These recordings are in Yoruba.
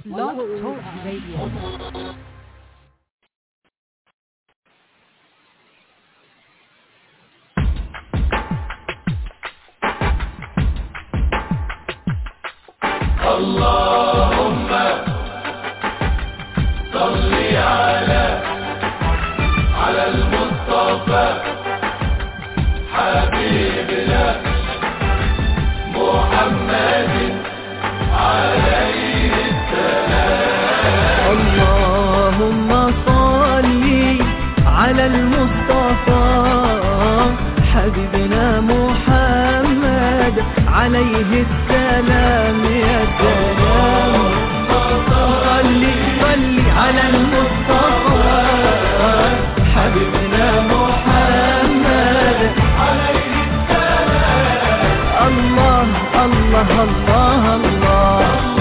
Blog Talk Radio. اللهم صل على على المصطفى حبيبنا محمد عليه اللهم صل على المصطفى حبيبنا محمد عليه السلام يا سلام صل صل على المصطفى حبيبنا محمد عليه السلام الله الله الله الله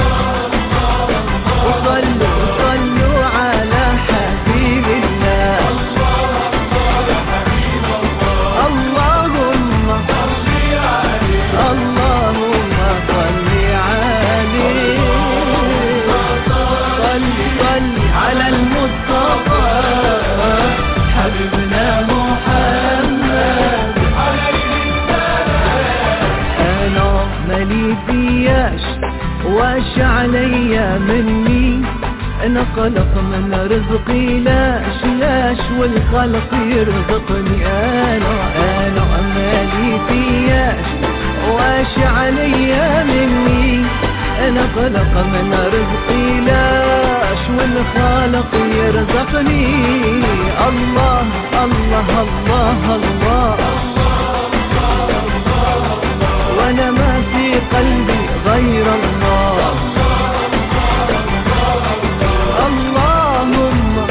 وصلوا صلوا على حبيب الله اللهم اللهم صل عليه صل صل على المصطفى حبيبنا محمد انا مالي فياش واش عليا مني انا قلق من رزقي لاش لاش والخلق يرزقني انا انا مالي فياش واش عليا مني انا قلق من رزقي لاش والخالق يرزقني الله الله الله, الله وانا ما في قلبي غير الله اللهم اللهم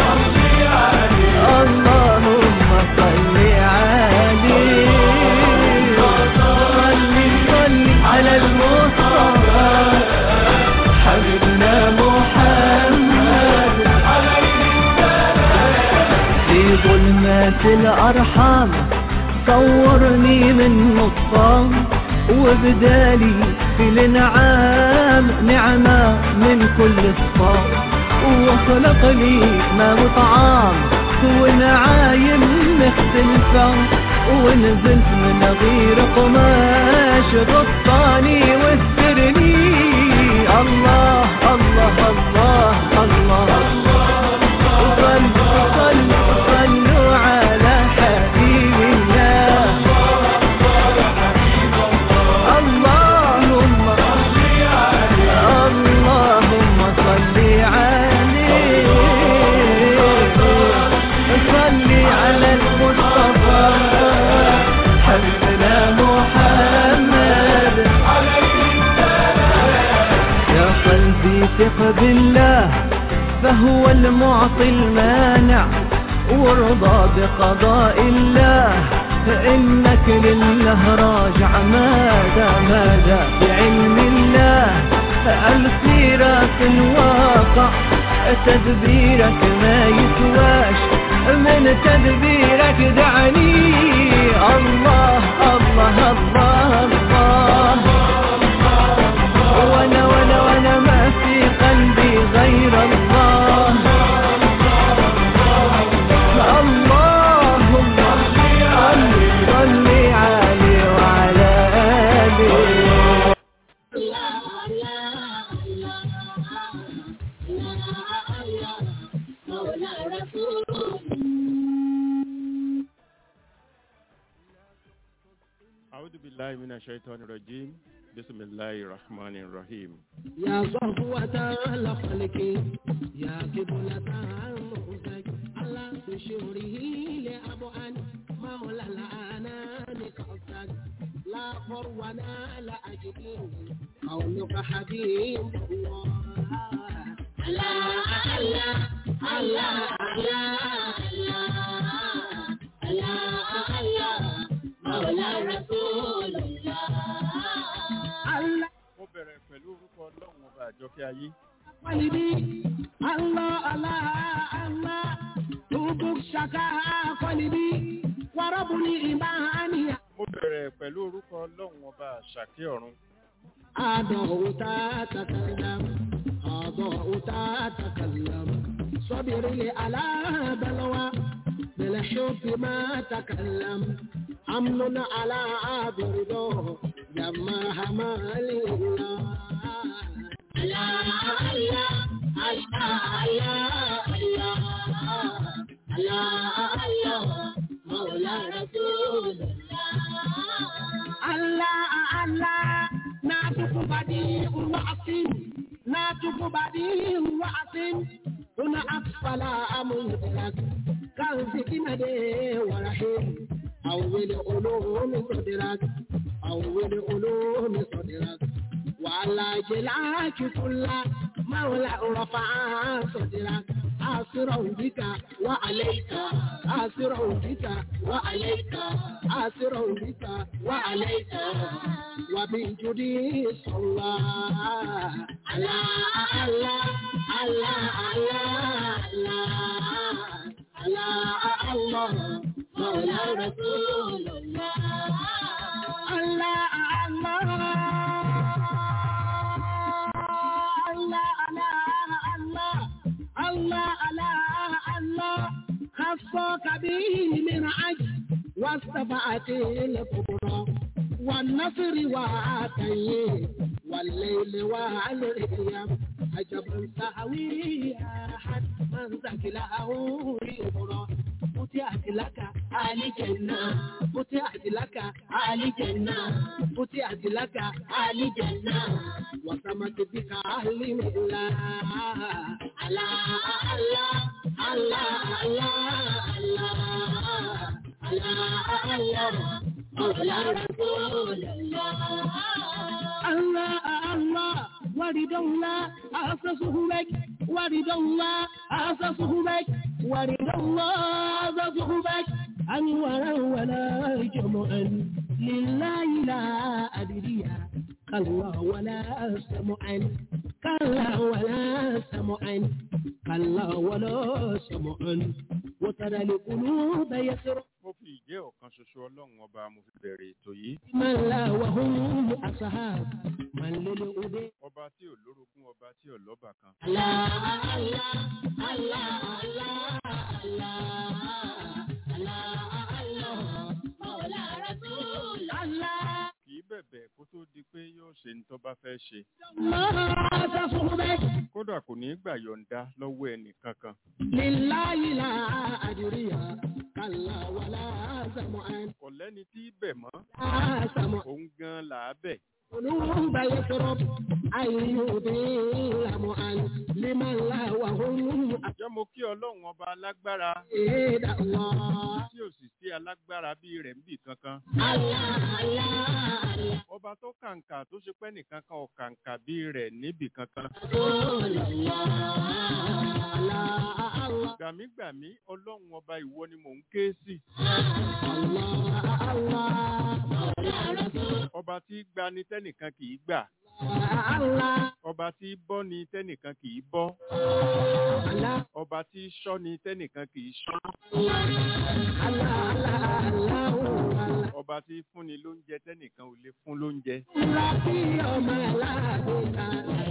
صل عليه صل صل على المصطفى حبيبنا محمد في ظلمات الأرحام صورني من نصام وبدالي في الانعام نعمة من كل الصام وخلق لي ما وطعام ونعايم مختلفة ونزلت من غير قماش غطاني واسترني الله الله الله الله, صلوا صلوا صلوا على حبيب الله اللهم اللهم صل عليه صل على المصطفى حبيبنا محمد يا قلبي ثق بالله فهو المعطي المانع وارضى بقضاء الله فإنك لله راجع ماذا ماذا بعلم الله السيرة الواقع تدبيرك ما يسواش من تدبيرك دعني الله الله الله الله وانا وانا وانا ما في قلبي غير الله اللهم صل صل عليه وعلى آله أعوذ بالله من الشيطان الرجيم بسم الله الرحمن الرحيم يا صفوة الخلق يا قبلة المؤسك على بشوره لأبعد مولى الأنام قصدك لا فرونا لا أجد قولك حبيب الله الله الله الله الله الله الله مولى رسول الله الله mo bẹ̀rẹ̀ pẹ̀lú orúkọ ọlọ́run ọba àjọkẹ́ ayé قلبي الله الله الله حبك شكا قلبي وربني إيماني mo bẹ̀rẹ̀ pẹ̀lú orúkọ ọlọ́run ọba àṣàkẹ́ ọ̀run أضعت تتكلم أضعت تتكلم صبر لي على بلوى بالحب ما تكلم أمن على برده جمع مالي الله الله الله الله الله الله مولى رسول الله الله ناتك بديع وعصم ناتك بديع وعصم هنا أطفال أمرك كان سكينة ورحيم أول علوم صدرك أول علوم صدرك وعلى جلاك كل مولى رفع صدرك آسرا بك وعليك آسرا بك وعليك آسرا بك وعليك وبجدي صلى على الله الله الله الله الله مولى رسول الله الله الله الله الله الله الله الله خصك به من عجل واستفعت الكبرى والنصر وعاتيه والليل والريام عجبا سهوي أحد من ذكله يبرى فتحت لك آل جنة فتحت لك آل جنة فتحت لك آل جنة وسمت بك أهل ملا الله الله الله الله الله الله مولى رسول الله الله الله ورد الله أسسه بك ورد الله أسسه بك ورد الله أسسه بك أنورا ولا جمعا لله لا أدري كلا ولا سمعا كلا ولا سمعا كلا ولا سمعا وترى القلوب يسرع mo fi ìjẹ́ ọ̀kan ṣoṣo ọlọ́run ọba mo fi bẹ̀rẹ̀ ètò yìí من لا وهم أصحاب من للأدي ọba tí ò lórogún ọba tí ò lọ́bà kan الله الله الله الله الله الله مولى رسول الله kì í bẹ̀bẹ̀ kó tó di pé yóò ṣe ní tó bá fẹ́ ṣe الله تصحبك kódà kò ní í gbà yọ̀ǹda lọ́wọ́ ẹnì kankan لله لا أدري كلا ولا سمعا kò lẹ́ni tí í bẹ̀ mọ́ لا سمع òun gan là á bẹ̀ قلوب يشرب أن يضل معا لمن لا وهم jẹ́ mo kí ọlọ́run ọba alágbára أفيد الله tí ò sì sí alágbára bíi rẹ̀ níbì kankan الله الله ọba tó kàǹkà tó ṣe pẹ́ nìkan kan ò kàǹkà bíi rẹ̀ níbì kankan رسول الله الله الله gbàmígbàmí ọlọ́run ọba ìwọ ni mò ń ké sí الله الله مولى رسول ọba tí gba ni tẹ́nìkan kì í gbà الله ọba tí bọ́ ni tẹ́nìkan kì í bọ́ الله ọba tí ṣọ́ ni tẹ́nìkan kì í ṣọ́ الله الله الله ọba tí fúnni lóúnjẹ tẹ́nìkan ò lè fún lóúnjẹ Láti ọmọ aládùúgbà.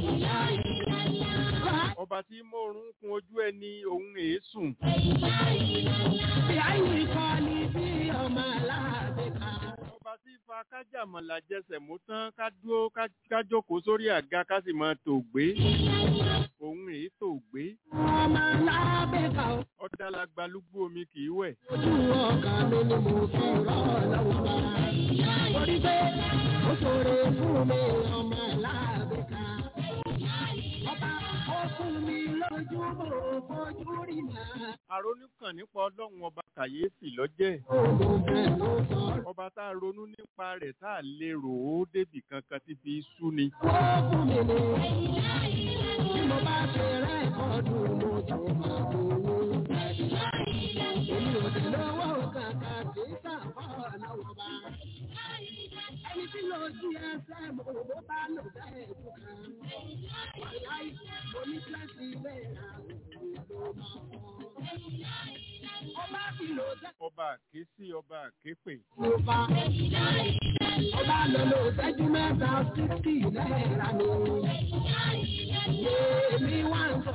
ọba tí mòrún kun ojú ẹni òun èésùn Bí àyè kọ́ ni bí ọmọ aládùúgbà. ọba tí fa kájàmọ̀là jẹsẹ̀ mú tán ká dúró ká- ká jókòó sórí àga ká sì máa tò gbé òun èé tò gbé Ọmọ aládùúgbà. ọ̀dàlàgbà lúgbú omi kì í wẹ̀ Ojú ọkà mi ni mo fi rọ́ lọ́wọ́ bá. Torí pé ó ṣòro fún mi ọmọ aládùúgbà. Ọba ó fún mi lójú mo fojú rí náà. àrònú kàn nípa ọlọ́run ọba kàyéfì lọ́jẹ́ Òun fẹ́ ló sọ̀rọ̀. ọba tá a ronú nípa rẹ̀ tá a lè rò ó débì kankan tí fi sú ni Ó fún mi ní. Bí mo bá ṣe rẹ́kọ̀dù mo tó máa gbowó. Èmi ò dé lọ́wọ́ kàkà tí sàfọ́ lọ́wọ́ bá. Ẹni tí lọ sí ẹsẹ̀ mo bó bá lò bẹ́ẹ̀ tó kàn. Wàláì mo ní kíláàsì ilé ìràwọ̀ ló máa fọ́. Ọba fi lò sẹ́ ọba àkésí ọba àképè mo fa. Ọba lò lò sẹ́jú mẹ́ta sísì náírà ni. Èmi wá ń sọ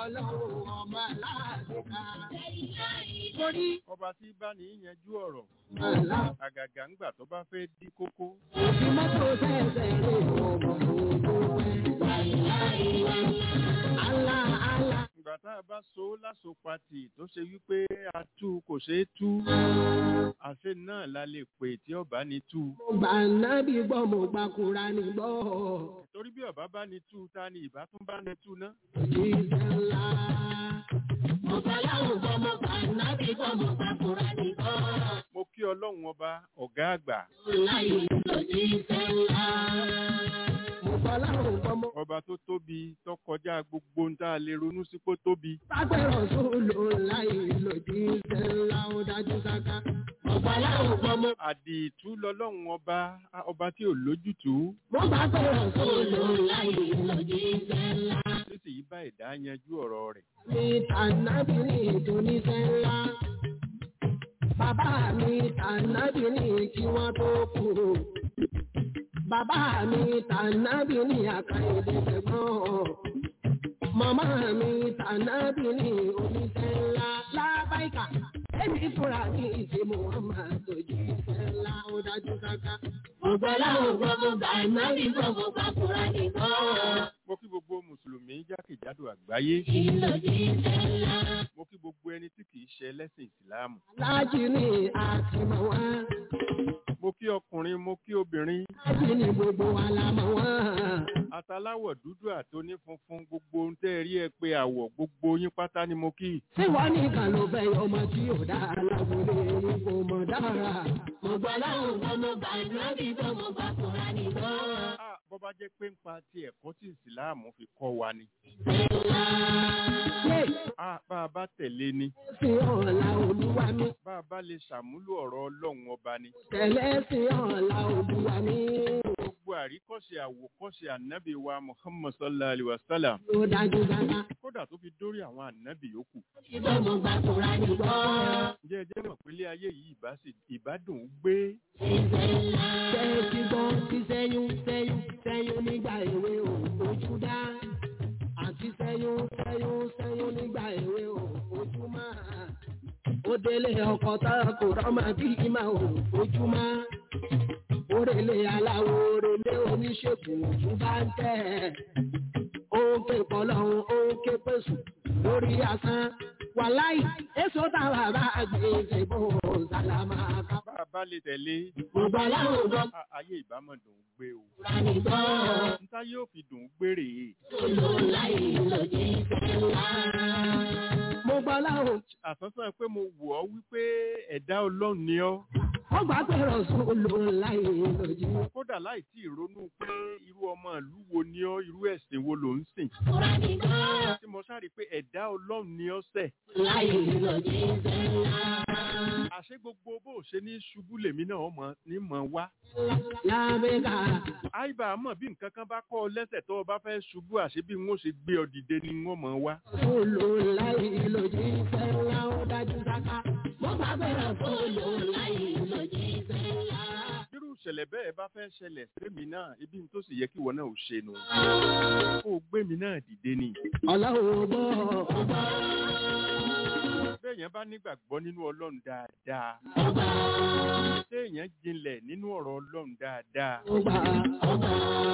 ọlọ́run ọba aláàbíkà. Torí ọba tí bá ní yanjú ọ̀rọ̀ àlá àgàgà ńgbà tó bá fẹ́ dí kókó òfin mọ́tò sẹ́sẹ̀ rè ọmọ ògbó ẹ̀. Àlá àlá ìgbà tá a bá so láso pati tó ṣe wípé a tú kò ṣeé tú àṣẹ náà la lè pè tí ọba ní tú mo gbà nábì gbọ́ mo gbà Kùránì gbọ́. torí bí ọba bá ní tú ta ni ìbá tún bá ní tú ná Òjíṣẹ́ ńlá. Mo gbà láwùn gbọ́ mo gbà nábì gbọ́ mo gbà Kùránì gbọ́. mo kí ọlọ́run ọba ọ̀gá àgbà Láyé lòjíṣẹ́ ńlá. Mo gbà láwùn gbọ́ mo ọba tó tóbi tó kọjá gbogbo ń tá a lè ronú sí pé ó tóbi Pápẹ́rọ̀ sólò láyé lòjíṣẹ́ ńlá ó dájú sáká. Mo gbà láwùn gbọ́ mo àdìtú lọlọ́run ọba ọba tí ò lójútùú mo bá pẹ̀rọ̀ sólò láyé lòjíṣẹ́ ńlá. sísì yìí bá ẹ̀dá yanjú ọ̀rọ̀ rẹ̀ Mi tànàbí ní ìdóníṣẹ́ ńlá. Bàbá mi tànàbí ní kí wọ́n tó kú. Bàbá mi tànàbí ní àkàìdé tẹ̀gbọ́n. Màmá mi tànàbí ní oníṣẹ́ ńlá. Lábáìkà, èmi fúnra mi ìṣe Muhammad ojú iṣẹ́ ńlá ó dájú káká. Ọ̀gbọ́lá ògbọ́n gbà náà bí gbọ́n gbà fúnra nìkan. mo kí gbogbo mùsùlùmí jákèjádò àgbáyé mo kí gbogbo ẹni tí kì í ṣe ẹlẹ́sìn ìsìláàmù Láàjì ni àtìmọ̀ wá. mo kí ọkùnrin mo kí obìnrin Láàjì ni gbogbo wa la mọ̀ wá. ataláwọ̀ dúdú àtoní funfun gbogbo ohun tẹ́ ẹ rí ẹ pé àwọ̀ gbogbo yín pátá ni mo kí Ṣé wọ́n nìkan ló fẹ́ ọmọ tí ò dá láwùlé kò mọ̀ dára? Mo gbọ́ láwọn ọmọ mo gbà nábì gbọ́ mo gbà kúra nìkan. Ah, bọ́ bá jẹ́ pé ń pa ti ẹ̀kọ́ tí ìsìláàmù fi kọ́ wa ni Ṣé Ah, bá a bá tẹ̀lé ni sí ọ̀la olúwa mi? bá a bá lè ṣàmúlò ọ̀rọ̀ ọlọ́run ọba ni Tẹ̀lé sí ọ̀la olúwa mi. gbogbo àríkọ́ṣe àwòkọ́ṣe ànábì wa muhammad sallallahu alayhi wa sallam Yóò dájú dára. kódà tó fi dórí àwọn ànábì yòókù Ìgbọ́ mo gbà kúra nìkan. ǹjẹ́ ẹ jẹ́ mọ̀ pé ilé ayé yìí ìbá sì- ìbádùn ún gbé Ṣé ti gbọ́ ti sẹ́yún sẹ́yún sẹ́yún nígbà èwe ò ojú dá? Àti sẹ́yún sẹ́yún sẹ́yún nígbà èwe ò ojú máa. Ó délé ọkọ̀ tá kò rọ́mọ bí ìmọ̀ ò ojú máa. Orèlé aláwo orèlé oníṣègùn ojú bá ń tẹ̀. Ó ń ké pọ̀lọ́hún ó ń ké pèsè lórí asán. Wàláì, èso táwa bá gbé ìṣèbò sálámà ká. bá a bá lè tẹ̀lé Gbogbo aláwọ̀ gbọ́ a- ayé ìbámọ̀ dùn ún gbé o Kúránì gbọ́. níta yóò fi dùn ún gbé rèé Solo láì lòdì sẹ́lá. Mo gbọ́ láwọn. àsánsán pé mo wò ọ́ wípé ẹ̀dá ọlọ́run ni ọ́ Wọ́n gbà pé rọ̀ solo láì lòdì. kódà láì tí ì ronú pé irú ọmọ ìlú wo ni ọ́ irú ẹ̀sìn wo ló ń sìn Kúránì gbọ́. tí mo sáré pé ẹ̀dá ọlọ́run ni ọ́ sẹ̀ Láì lòdì sẹ́lá. àṣé gbogbo bó o ṣe ní ṣubú lèmi náà mọ̀ ní mọ̀ wá Lábẹ́ka. àìbá mọ̀ bí nǹkan kan bá kọ́ ọ lẹ́sẹ̀ tó o bá fẹ́ ṣubú àṣé bí wọ́n ṣe gbé ọ dìde ni wọ́n mọ̀ wá Solo láì lòdì sẹ́lá ó dájú sáká. Mo gbà pé rọ̀ solo láì lòdì sẹ́lá. irú ìṣẹ̀lẹ̀ bẹ́ẹ̀ bá fẹ́ ṣẹlẹ̀ sẹ́mi náà ibi tó sì yẹ kí ìwọ náà ò ṣe nù kó o gbé mi náà dìde ni Ọlọ́run gbọ́. bẹ́ẹ̀yàn bá nígbàgbọ́ nínú ọlọ́run dáadáa téèyàn jinlẹ̀ nínú ọ̀rọ̀ ọlọ́run dáadáa Ọba ọba.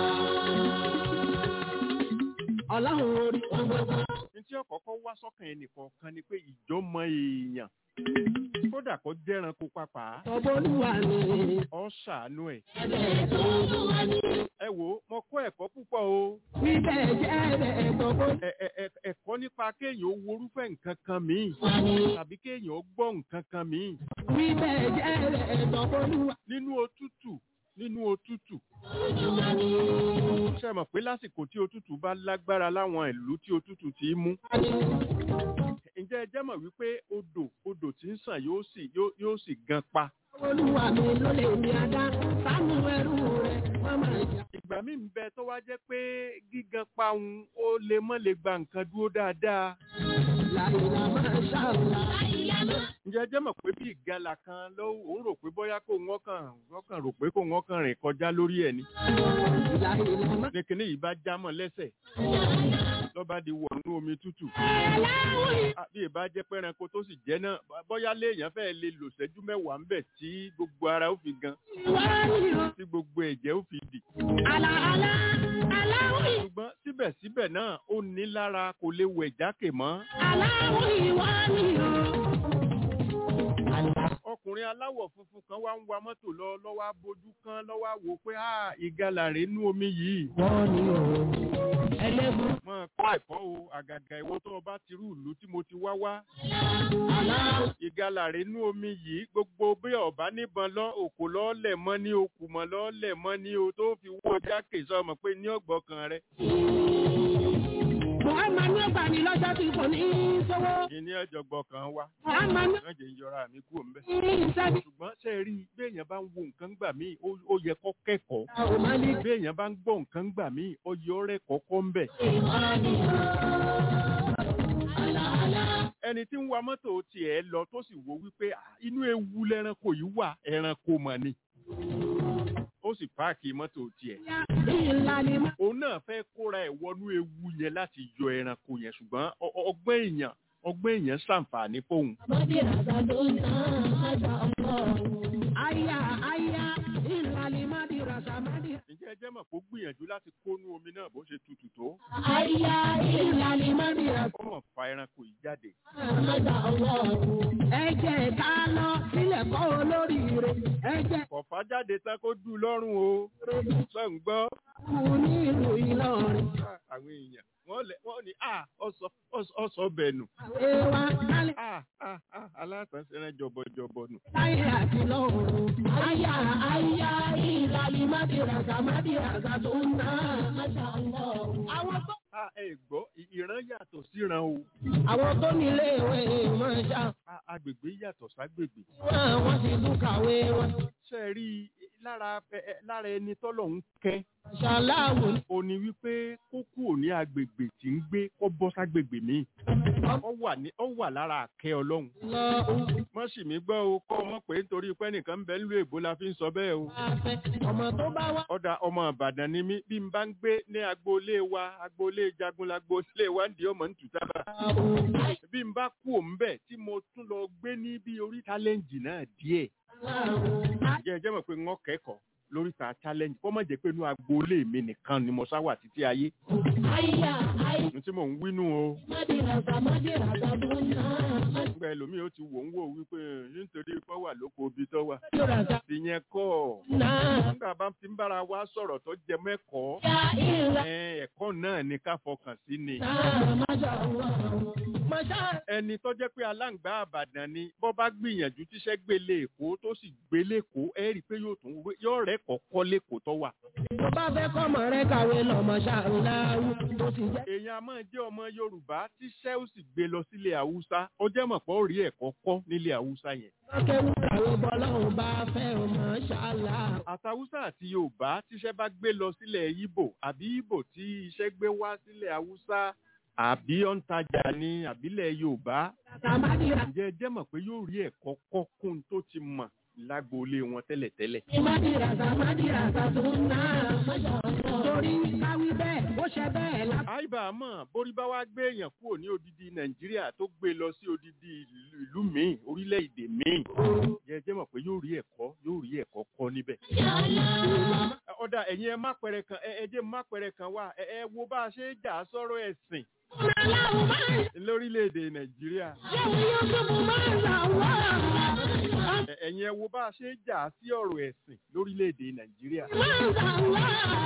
Ọlọ́run orí ọgbọ́gbọ́. ní tí ọ̀kọ́kọ́ wá sọ́kàn ẹnìkọ̀ọ̀kan ni pé ìjọmọ èèyàn kódà kó jẹ́ranko pàpà Ọbọ̀lúwa ni. ọ́ ṣàánú ẹ̀ Ẹ̀bẹ̀ tó lúwa ni. ẹ wò ó mo kọ́ ẹ̀kọ́ púpọ̀ o Bíbẹ̀ jẹ́ ẹ̀bẹ̀ gbogbo Ẹ- ẹ- ẹ- ẹ̀kọ́ nípa kéèyàn ó worúfẹ́ nǹkan kan míì wa ni. tàbí kéèyàn ó gbọ́ nǹkan kan míì Bíbẹ̀ jẹ́ ẹ̀bẹ̀ gbogbo nínú òtútù nínú òtútù wa ni. ṣe mọ̀ pé lásìkò tí òtútù bá lágbára láwọn ìlú tí òtútù ti í mú ǹjẹ́ ẹ jẹ́ mọ̀ wípé odò odò tí ń sàn yóò sì yóò- yóò sì gan pa Olúwa mi ló lè ní adá. Sánú ẹrú rẹ̀ mọ́mọ́ ìjà. ìgbà míì ń bẹ tó wá jẹ́ pé gígan pa òun ó lè mọ́ lè gba nǹkan dúró dáadáa Láìlá máa ṣàlùlá. ǹjẹ́ ẹ jẹ́ mọ̀ pé bí ìgalà kan ló òun rò pé bóyá kó wọ́n kàn wọ́n kàn rò pé kó wọ́n kàn rìn kọjá lórí ẹ̀ ni Láìlá máa ní kinní yìí bá já mọ́ lẹ́sẹ̀ lọ́ba di wọ̀nú omi tútù aláwọ̀ àbí ìbá jẹ́ pé ẹranko tó sì jẹ́ náà bóyá léèyàn fẹ́ lè lò ṣẹ́jú mẹ́wàá ń bẹ̀ tí gbogbo ara ó fi gan ìwà ni o. tí gbogbo ẹ̀jẹ̀ ó fi dì Àlà àlà aláwọ̀ ṣùgbọ́n síbẹ̀síbẹ̀ náà ó ní lára kò lè wẹ̀ jákè mọ́ aláwọ̀ ìwà ni o. ọkùnrin aláwọ̀ funfun kan wá ń wa mọ́tò lọ lọ́wọ́ abojú kan lọ́wọ́ àwò pé "Ah, ìgalà rèé nú omi yìí Wọ́n ni o. Ẹlẹ́gùn. mọ kọ́ ẹ̀kọ́ o àgàgà ìwọ tó o bá ti rú ìlú tí mo ti wá wá Aláwọ̀ ìgalà rèé nú omi yìí gbogbo bí ọba níbọn lọ òkò lọ́ọ́lẹ̀ mọ́ ní okùn mọ́ lọ́ọ́lẹ̀ mọ́ ní o tó fi wọ́ jákè sọmọ pé ní ọgbọ́kàn rẹ Muhammad ní ọgbà ní lọ́jọ́ tí kò ní í sówó. ìní ọjọ́ gbọ́kàn wa Muhammad ní wọ́n jẹ́ ń yọra mi kú òǹbẹ́. ìṣẹ́bí. ṣùgbọ́n ṣe rí i béèyàn bá ń wo nǹkan gbà míì ó ó yẹ kó kẹ́kọ̀ọ́ Àwọn máa ní béèyàn bá ń gbọ́ nǹkan gbà míì ó yẹ ọ̀rẹ́ kọ́kọ́ ń bẹ̀. ìwà ni o. Àlà àlà. ẹni tí ń wa mọ́tò tiẹ̀ lọ tó sì wo wípé "Ah, inú ewu lẹ́ranko yìí wà ẹranko mọ̀ ni ó sì páàkì mọ́tò tiẹ̀. Ìlà ni mo. òun náà fẹ́ kóra ẹ̀ wọnú ewu yẹn láti yọ ẹranko yẹn ṣùgbọ́n ọ- ọ- ọgbọ́n èèyàn ọgbọ́n èèyàn ṣàǹfààní fóun. Bọ́dí ràdà ló ń tán àgbà ọ̀pọ̀. Àyà àyà ìlà ni má di ràdà má di. ǹjẹ́ ẹ jẹ́ mọ̀ kó gbìyànjú láti kónú omi náà bó ṣe tutù tó Àyà ìlà ni má di ràdà. ó mọ̀ fa ẹranko yìí jáde. Àgbà ọ̀pọ̀. Ẹ jẹ́ ká lọ sílẹ̀ kọ́ olórí rẹ̀. Ẹ jẹ́ kọ̀fà jáde tán kó dùn lọ́rùn o sọ ń gbọ́ kú ní ìlú Ìlọrin. Ah, àwọn èèyàn wọ́n lẹ̀ wọ́n ní à ọ̀sọ̀ bẹ̀nù Ewa kálí à à à alátànsẹ́rẹ́ jọ̀bọ̀jọ̀bọ̀ nù. láyé àti lọ́run. Àyà àyà ìlà ni má di ràdà má di ràdà tó ń ná. Àwọn tó a ẹ gbọ́ ì- ìran yàtọ̀ síran o àwọn tó nílé ìwé máa ṣá. A- agbègbè yàtọ̀ ságbègbè. Wọ́n wọ́n ti tún kàwé wọn. ṣe é rí i lára ẹ- ẹ- lára ẹni tọ́lọ̀ ń kẹ́ Ṣàláwò ó ní wípé kó kúrò ní agbègbè tí ń gbé kó bọ́ ságbègbè míì ó wà ní ó wà lára àkẹ́ ọlọ́run lọ mọ́ sì mí gbọ́ o kọ́ ọmọ pé nítorí pé nìkan ń bẹ nílùú èbó la fi ń sọ bẹ́ẹ̀ o afẹ́. Ọmọ tó bá wá. ọ̀dà ọmọ ìbàdàn ni mí bí n bá ń gbé ní agboolé wa agboolé jagun lagboolé wa ń di ọmọ ń tù sábà bí n bá kú òun bẹ̀ tí mo tún lọ gbé ní bí orí challenge náà díẹ̀ jẹ́ jẹ́ mọ̀ pé wọ́n kẹ́kọ̀ọ́ lóríta challenge kọ́ mọ̀ jẹ́ pé inú agboolé mi nìkan ni mo sá wà títí ayé Àyà àyà ní tí mò ń wínú o mádìràdà mádìràdà tó ń ná. nígbà ẹlòmíì ó ti wò ń wò wípé nítorí pé wà lóko ibi tó wà Mádìràdà ìyẹn kọ́ náà. nígbà bá ti ń bára wa sọ̀rọ̀ tó jẹ mẹ́kọ̀ọ́ Ya ìlà ẹ, ẹ̀kọ́ náà ni ká fọkàn sí ni náà máṣá wà. Máṣá ẹni tó jẹ́ pé aláǹgbá àbàdàn ni bọ́ bá gbìyànjú tíṣẹ́ gbélé èkó tó sì gbélé èkó ẹ rí i pé yóò tún wé- yóò rẹ́ kọ́kọ́ lẹ́kọ̀ọ́ tó wà. tó bá fẹ́ kọ́mọ rẹ̀ kàwé lọ máṣá ńláwù tó ti jẹ́. èèyàn a máa jẹ́ ọmọ yorùbá tíṣẹ́ ó sì gbé lọ sílé haúsá ó jẹ́ mọ̀ pé ó rí ẹ̀kọ́ kọ́ nílé haúsá yẹn. Lọ́kẹ́wù kàwé bọ́lọ́hùn bá fẹ́ o máṣá là. àtàwùsá àti yorùbá tíṣẹ́ bá gbé lọ sílẹ̀ ibo àbí ibo tí iṣẹ́ gbé wá sílẹ̀ haúsá àbí ó ń tajà ní àbílẹ̀ yorùbá Kàkà mádìràdà. ǹjẹ́ ẹ jẹ́ mọ̀ pé yóò rí ẹ̀kọ́ kọ́ kún tó ti mọ̀ lágboolé wọn tẹ́lẹ̀tẹ́lẹ̀. Mádìràdà mádìràdà tó ń ná. Torí káwí bẹ́ẹ̀ ó ṣe bẹ́ẹ̀ lá. àìbá àmọ́ borí bá wá gbé èèyàn kúrò ní odidi nàìjíríà tó gbé lọ sí odidi ìlú- ìlú míì orílẹ̀-èdè míì ǹjẹ́ ẹ jẹ́ mọ̀ pé yóò rí ẹ̀kọ́ yóò rí ẹ̀kọ́ kọ́ níbẹ̀. ọ̀dà ẹ̀yin ẹ má pẹrẹ kan ẹ ẹ jẹ́ má pẹrẹ kan wá ẹ ẹ wo bá a ṣe é jà sọ́rọ̀ ẹ̀sìn Aláwọ̀ máa ń lórílẹ̀-èdè nàìjíríà ṣẹ́wọ̀n yóò tó máa ń là wá. Ẹ- ẹ̀yin ẹ wo bá a ṣe é jà sí ọ̀rọ̀ ẹ̀sìn lórílẹ̀-èdè nàìjíríà Máa ń là wá.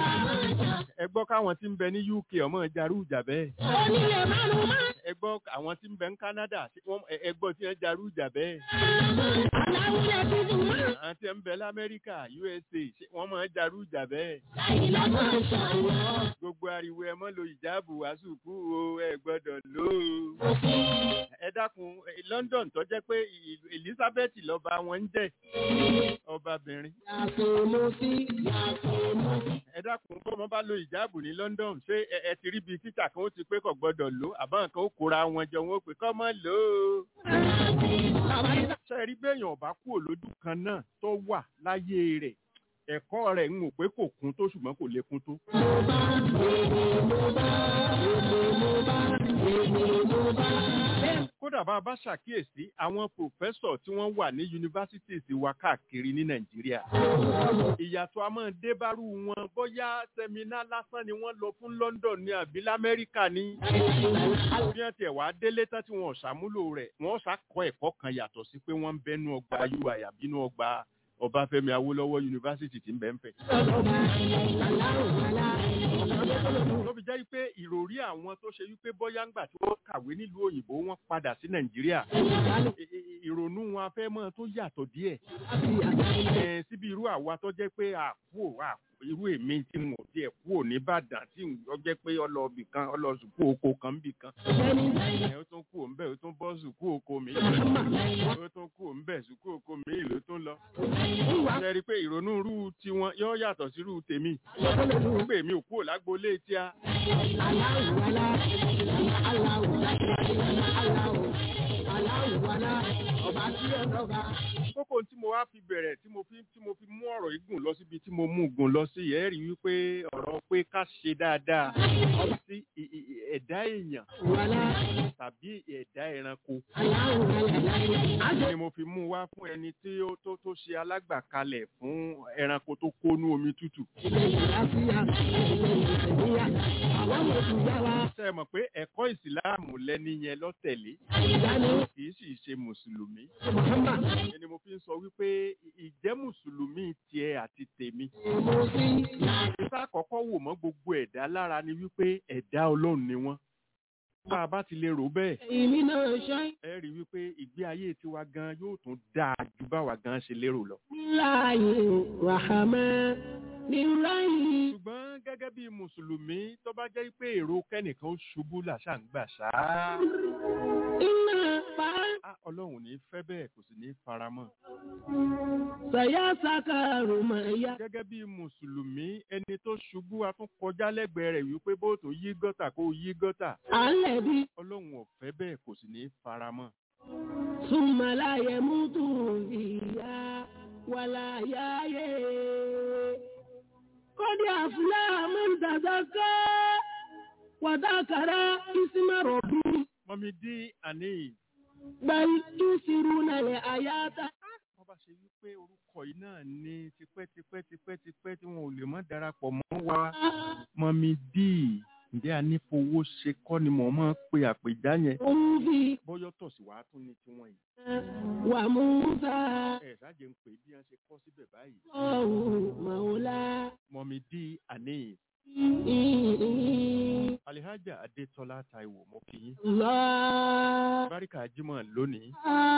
ẹ gbọ́ káwọn tí ń bẹ ní uk ọmọ jarú ìjà bẹ́ẹ̀ Onílé márùn-ún máa ń ẹ gbọ́ àwọn tí ń bẹ ní canada ṣé wọ́n- ẹ- ẹ gbọ́ tí wọ́n jarú ìjà bẹ́ẹ̀ aláwùjẹ tuntun máa ń àwọn tí ń bẹ lamẹ́ríkà usa ṣé wọ́n máa ń jarú ìjà bẹ́ẹ̀ láyé lọ́gbọ̀n ṣàwọ̀. gbogbo ariwo ẹ mọ́ lo ìjáàbù wàásùkú o ẹ gbọ́dọ̀ lò ó. ẹ dákun ẹ, london tó jẹ́ pé ìlú- elizabeth lọ́ba wọn ń jẹ́ ọbabìnrin. Yàtọ̀ mo sí, yàtọ̀ mo sí. ẹ dákun bọ́mọ bá lo ìjáàbù ní london ṣé ẹ ẹ ti rí bíi títà kan ó ti pé kò gbọ́dọ̀ lò ó àbá nǹkan ó kóra wọn jọ wọn ó pè kọ́ mọ́ lò ó. Bàbá yìí ṣe rí béèyàn ọba kúrò lójú kan náà tó wà láyé rẹ̀ ẹ̀kọ́ rẹ̀ ń wò pé kò kún tó ṣùgbọ́n kò lè kún tó. mo bá, èdè mo bá, èdè mo kódà bá a bá ṣàkíyèsí àwọn pòfẹ́sọ̀ tí wọ́n wà ní yunifásitì wa káàkiri ní nàìjíríà ìyàtọ̀ a máa dé bárú wọn bóyá sẹ́mínà lásán ni wọ́n lọ fún london ní àbí lamẹ́ríkà ní bí wọ́n tiẹ̀ wá délé tán tí wọ́n ò ṣàmúlò rẹ̀ wọ́n ṣàkọ́ ẹ̀kọ́ kan yàtọ̀ sí pé wọ́n ń bẹ́nu ọgbà ui àbínú ọgbà ọbáfẹ́mi awólọ́wọ̀ yunifásitì tí ń bẹ ń fẹ̀. ló fi jẹ́ pé ìròrí àwọn tó ṣe wípé bóyá ńgbà tí wọ́n kàwé nílùú òyìnbó wọ́n padà sí nàìjíríà I- i- ìrònú wọn afẹ́ mọ́ tó yàtọ̀ díẹ̀ Eh, síbi irú àwa tó jẹ́ pé àkú àkú irú èmi tí mo tiẹ̀ kú ò ní Ìbàdàn tí ó jẹ́ pé ọlọ́ọ̀bì kan ọlọ́ọ̀sùkú oko kan ń bì kan ẹ̀ ó tún kú òun bẹ́ẹ̀ ó tún bọ́ sùkú oko mi ó tún kú òun bẹ́ẹ̀ sùkú oko mi ló tún lọ. ṣe rí i pé ìrònú irú tiwọn yóò yàtọ̀ sí irú tèmi pé èmi ò kúrò lágboolé tí a kókó tí mo wá fi bẹ̀rẹ̀ tí mo fi tí mo fi mú ọ̀rọ̀ yìí gùn lọ síbi tí mo mú gùn lọ sí yẹn rí wípé ọ̀rọ̀ pé ká ṣe dáadáa sí i- i- i- ẹ̀dá èèyàn tàbí ẹ̀dá ẹranko ni mo fi mú wá fún ẹni tí ó tó tó ṣe alágbàkalẹ̀ fún ẹranko tó kónú omi tútù. ṣe é mọ̀ pé ẹ̀kọ́ ìsìláàmù lẹ́ni yẹn lọ́tẹ̀lé kì í sì ṣe mùsùlùmí. ẹni mo fi ń sọ wípé ìjẹ́ mùsùlùmí tiẹ̀ àti tèmi. ìta àkọ́kọ́ wò mọ́ gbogbo ẹ̀dá lára ni wípé ẹ̀dá ọlọ́run ni wọ́n. bá a bá ti lè rò bẹ́ẹ̀ Èmi náà ṣe ẹ rí i wípé ìgbé ayé tiwa gan yóò tún dáa ju báwa gan ṣe lérò lọ. láàyè ràhámẹ́ ní ráyè. ṣùgbọ́n gẹ́gẹ́ bí mùsùlùmí tó bá jẹ́ pé èrò kẹ́nìkan ó ṣubú làṣà ń gbà ṣáá. Iná pa á ọlọ́run ò ní fẹ́ bẹ́ẹ̀ kò sì ní faramọ́. sàyà sàkàrò mà yá. gẹ́gẹ́ bí mùsùlùmí ẹni tó ṣubú a tún kọjá lẹ́gbẹ̀ẹ́ rẹ̀ wípé bó tó yí gọ́tà kó yí gọ́tà. À ń lẹ̀ bí ọlọ́run ò fẹ́ bẹ́ẹ̀ kò sì ní faramọ́. sùnmọ̀láyẹ̀ mútu ìyá wàláyáyé. Kọ́dí àfúlá mọ́ntàzáká wàdákàrá ìsímọ̀rọ̀ bí mọ́mí dín àní bẹ́ẹ̀ túsirú nàlẹ̀ àyáta. wọ́n bá ṣe wípé orúkọ yìí náà ní tipẹ́tipẹ́ tipẹ́tipẹ́ tí wọn ò lè mọ́ darapọ̀ mọ́ wa. mọ́mí dì ǹjẹ́ a ní fowó ṣe kọ́ ni mò ń mọ́ pe àpèjá yẹn. Òun fi bọ́yọ̀ tọ̀ sí wàá tún ní tiwọn yìí. wà múta ẹ̀ ṣáàjẹ́ ń pè bí wọ́n ṣe kọ́ síbẹ̀ báyìí. ọ̀hún màwòlá. mọ́mí dì àní alihaja adétọ́lá taiwo mo kì í. Allah. báríkà jimoh lónìí.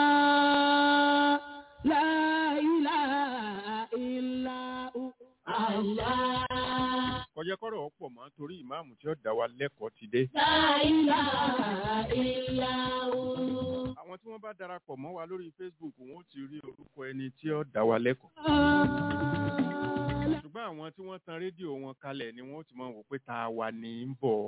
La ilaha illa hu. Allah. kọjá kọ́rọ̀ ọ̀pọ̀ mọ́ torí ìmáàmù tí ó dá wa lẹ́kọ̀ọ́ ti dé. La ilaha illa hu. àwọn tí wọ́n bá darapọ̀ mọ́ wa lórí facebook wọn ó ti rí orúkọ ẹni tí ó dá wa lẹ́kọ̀ọ́. ṣùgbọ́n àwọn tí wọ́n tan rédíò wọn kalẹ̀ ni wọ́n ó ti máa wò pé ta wà ní í bọ̀.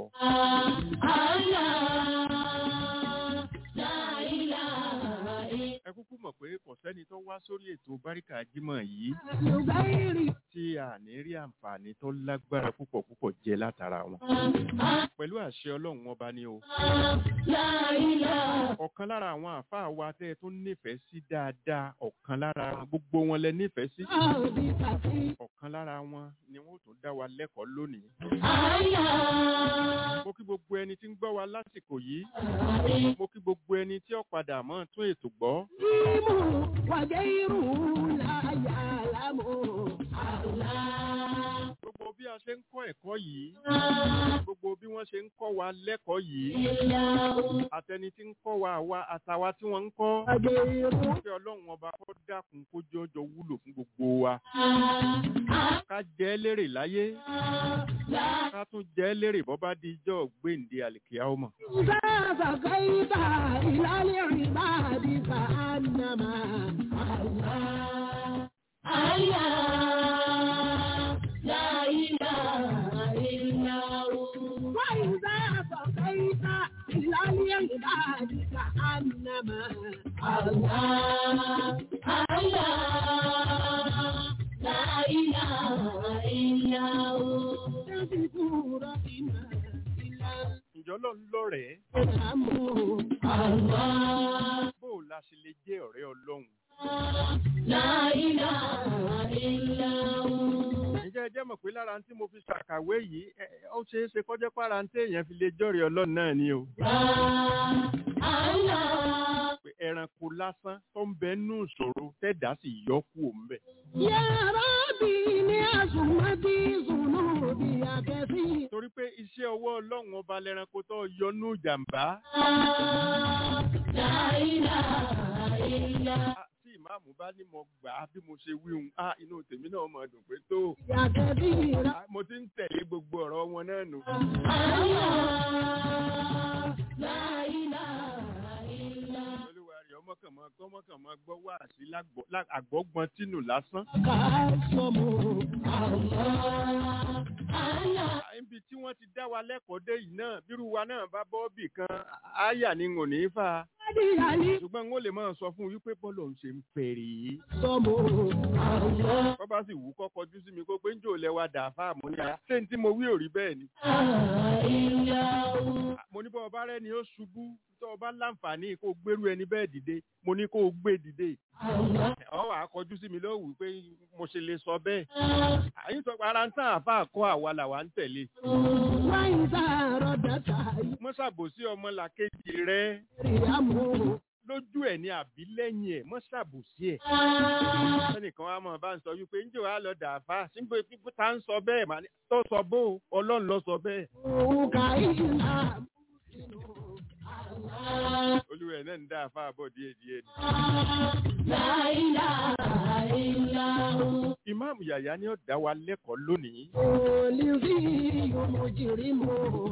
ẹ kúkú mọ̀ pé kò sẹ́ni tó wá sórí ètò báríkà jímọ̀ yìí tí a ní rí àǹfààní tó lágbára púpọ̀ púpọ̀ jẹ látara wọn. pẹ̀lú àṣẹ ọlọ́run ọba ni o. ọ̀kan lára àwọn àáfàá wa tẹ́ ẹ tó nífẹ̀ẹ́ sí dáadáa ọ̀kan lára wọn gbogbo wọn lẹ nífẹ̀ẹ́ sí. ọ̀kan lára wọn ni wọ́n tún dá wa lẹ́kọ̀ọ́ lónìí. mo kí gbogbo ẹni tí ń gbọ́ wa lásìkò yìí. mo kí gbogbo ẹni tí ó padà mọ́ tún ètò gbọ́. gbogbo bí a ṣe ń kọ́ ẹ̀kọ́ yìí. gbogbo bí wọ́n ṣe ń kọ́ wa lẹ́kọ̀ọ́ yìí. àtẹni tí ń kọ́ wa àwa àtàwa tí wọ́n ń kọ́. kí ọlọ́run ọba kó dákun kó jọjọ wúlò fún gbogbo wa. ká jẹ́ lérè láyé. ká tún jẹ́ lérè bọ́ bá di ijọ́ gbéǹde àlìkíyà ọmọ. فكيف إلى العباد كأنما الله الله لا إله إلا هو وإذا فكيف إلى العباد كأنما الله الله لا إله إلا هو تذكر إما إلا jọ lọ́n lọ́rẹ̀ẹ́ ìdààmú Allah. bó o la ṣe lè jẹ́ ọ̀rẹ́ ọlọ́run. La ilaha illallah. ǹjẹ́ ẹ jẹ́ mọ̀ pé lára tí mo fi ṣàkàwé yìí ẹ, ẹ, ó ṣeé ṣe kọjá pára tí èèyàn fi lè jọ́rẹ̀ẹ́ ọlọ́run náà ni o. Allah. pé ẹranko lásán tó ń bẹ nú ìṣòro tẹ́dá sì yọ kú òun bẹ̀. Ya Rabbi ni azumati zunubi akẹ́sí. torí pé iṣẹ́ ọwọ́ ọlọ́run ọba lẹ́ranko tó yọ nú ìjàmbá. La ilaha illallah. Ah, tí ìmáàmù bá ní mo gbà á bí mo ṣe wí hun ah inú tèmi náà mọ̀ dùn pé tó Akẹ́sí ra. Ah, mo ti ń tẹ̀lé gbogbo ọ̀rọ̀ wọn náà nù. Allah. La ilaha illallah. olúwa rẹ̀ ọmọkànmọ́ gbọ́mọkànmọ́ gbọ́ wá sí àgbọ́gbọ́n tínú lásán. Kásọ̀mù Allah. Allah. Ah, níbi tí wọ́n ti dá wa lẹ́kọ̀ọ́ dé yìí náà bírú wa náà bá bọ́ọ̀bì kan áyà ni n ò ní í fà á. Adìyàlí. ṣùgbọ́n n ó lè máa sọ fún un wípé bọ́ọ̀lù òun ṣe ń fèrè yìí. Sọ̀mù Allah. kọ́ bá sì wù ú kọ́ kọjú sí mi kó pé ń jò lẹ́wà dà fáàmù ní ara. ṣé n tí mo wí ò rí bẹ́ẹ̀ ni. Illahu. mo ní bọ́ ọba rẹ ni ó ṣubú tó ọba láǹfààní kó gbérú ẹni bẹ́ẹ̀ dìde mo ní kó o gbé dìde. Allah. ọ wàá kọjú sí mi lọ́wọ́ pé mo ṣe lè sọ bẹ́ẹ̀. àyìn sọ pé ara ń tàn àfa àkọ́ àwa làwa ń tẹ̀lé. وإذا ردت mọ́ ṣàbòsí ọmọ làkejì rẹ يريم lójú ẹ̀ ní àbí lẹ́yìn ẹ̀ mọ́ ṣàbòsí ẹ̀. ẹnìkan wa mọ̀ bá ń sọ wípé ǹjẹ́ wàá lọ dàáfà síbi pípẹ́ tá ń sọ bẹ́ẹ̀ mà ní tó sọ bó o, ọlọ́run lọ sọ bẹ́ẹ̀. كإلا olúwa ẹ̀ náà ń dàáfà bọ̀ díẹ̀ díẹ̀ ni. لا إله إلا هو ìmáàmù yàyà ni ó dá wa lẹ́kọ̀ọ́ lónìí. الذي مجرم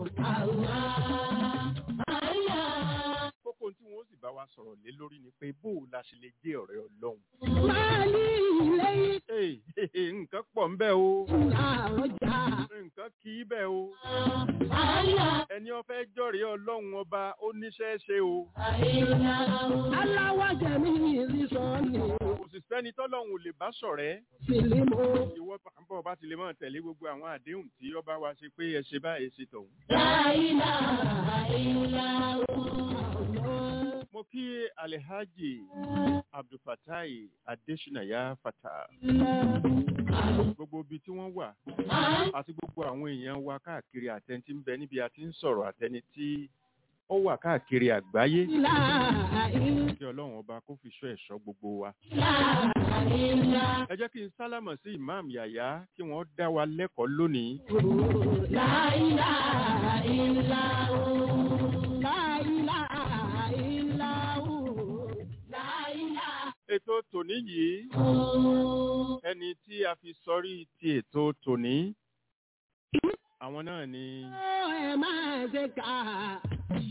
الله الله kókó tí wọ́n sì bá wa sọ̀rọ̀ lé lórí ni pé bó o la ṣe lè jẹ́ ọ̀rẹ́ ọlọ́run. ما لي إليك Ee, nǹkan pọ̀ ń bẹ o إلا رجاء nǹkan kì í bẹ o الله ẹni ó fẹ́ jọ̀rẹ́ ọlọ́run ọba ó níṣẹ́ ṣe o إلا هو الله وجميع رسوله kò sì sẹ́ni tọ́lọ́run ò lè bá ṣọ̀rẹ́ سلم ìwọ bọ̀ bá ti lè máa tẹ̀lé gbogbo àwọn àdéhùn tí ọba wa ṣe pé ẹ ṣe báyìí ṣe tọ̀hún. لا إله إلا هو mo kí alhaji abdulfatai adeshinaya fata gbogbo ibi tí wọ́n wà àti gbogbo àwọn èèyàn wa káàkiri àtẹni tí ń bẹ níbi a ti ń sọ̀rọ̀ àtẹni tí ó wà káàkiri àgbáyé لا إله kí ọlọ́run ọba kó fi ṣọ́ ẹ̀ṣọ́ gbogbo wa. إلا ẹ jẹ́ kí n sálámọ̀ sí imam yàyà kí wọ́n dá wa lẹ́kọ̀ọ́ lónìí. هو لا إله إلا هو لا إله إلا هو لا إله ètò tòní yìí هو ẹni tí a fi sọrí ti ètò tòní àwọn náà ni ẹ máa ṣe kà á.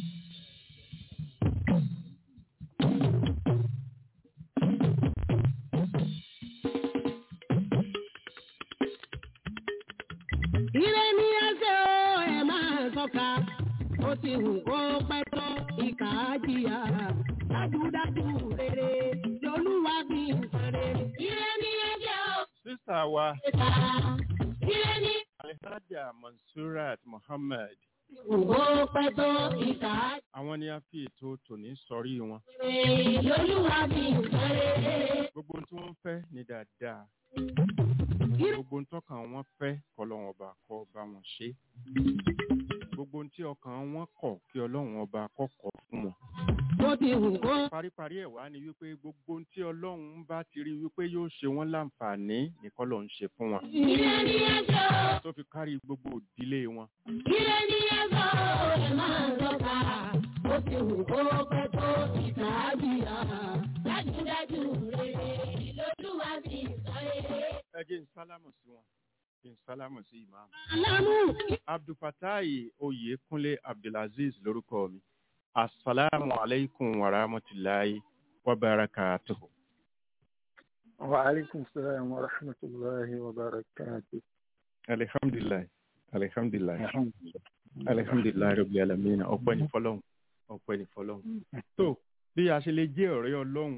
Ire ni ẹsẹ̀ o, ẹ máa sọ́ka. Ó ti hù kó pẹ́ tó ìkà á jìyà. Dájúdájú rere lolúwa bí nǹkan rere. Ire ni ẹsẹ̀ o, sísà wa ṣe kà á. Ire ni alhaja mansurat muhammad Òwò pẹ́ tó ìkà á àwọn ni a fi ètò tòní sọrí wọn jìyà. Lolúwa bí nǹkan rere. gbogbo ohun tí wọ́n fẹ́ ní dáadáa Ire gbogbo ohun tọ́kàn wọn fẹ́ kọ́lọ́run ọba kó bá wọn ṣe gbogbo ohun tí ọkàn wọn kọ̀ kí ọlọ́run ọba kó kọ̀ fún wọn. ó ti hù kó. paríparí ẹ̀ wá ni wípé gbogbo ohun tí ọlọ́run bá ti rí wípé yóò ṣe wọ́n láǹfààní nìkan ló ń ṣe fún wọn Ire ni ẹsẹ̀ o. tó fi kárí gbogbo ìdílé wọn. Ire ni ẹsẹ̀ o. Ẹ máa sọ́ka. Ó ti hù kó pẹ́ tó ìkà á jìyà. Dájúdájú rere lolúwa bí nǹkan rere. ẹ jẹ́ n sálámù sí wọn kí n sálámù sí ìmáàmù. Alámù. abdulfatai oyekunle abdulaziz lórúkọ mi asalaamu aleykum wa rahmatulahi wa barakatuhu. وعليكم السلام ورحمة الله وبركاته alihamdulilayi alihamdulilayi الحمد لله alihamdulilayi rabi alamina ọpẹ́ ní fọ́lọ́run ọpẹ́ ní fọ́lọ́run. tó bí a ṣe lè jẹ́ ọ̀rẹ́ ọlọ́run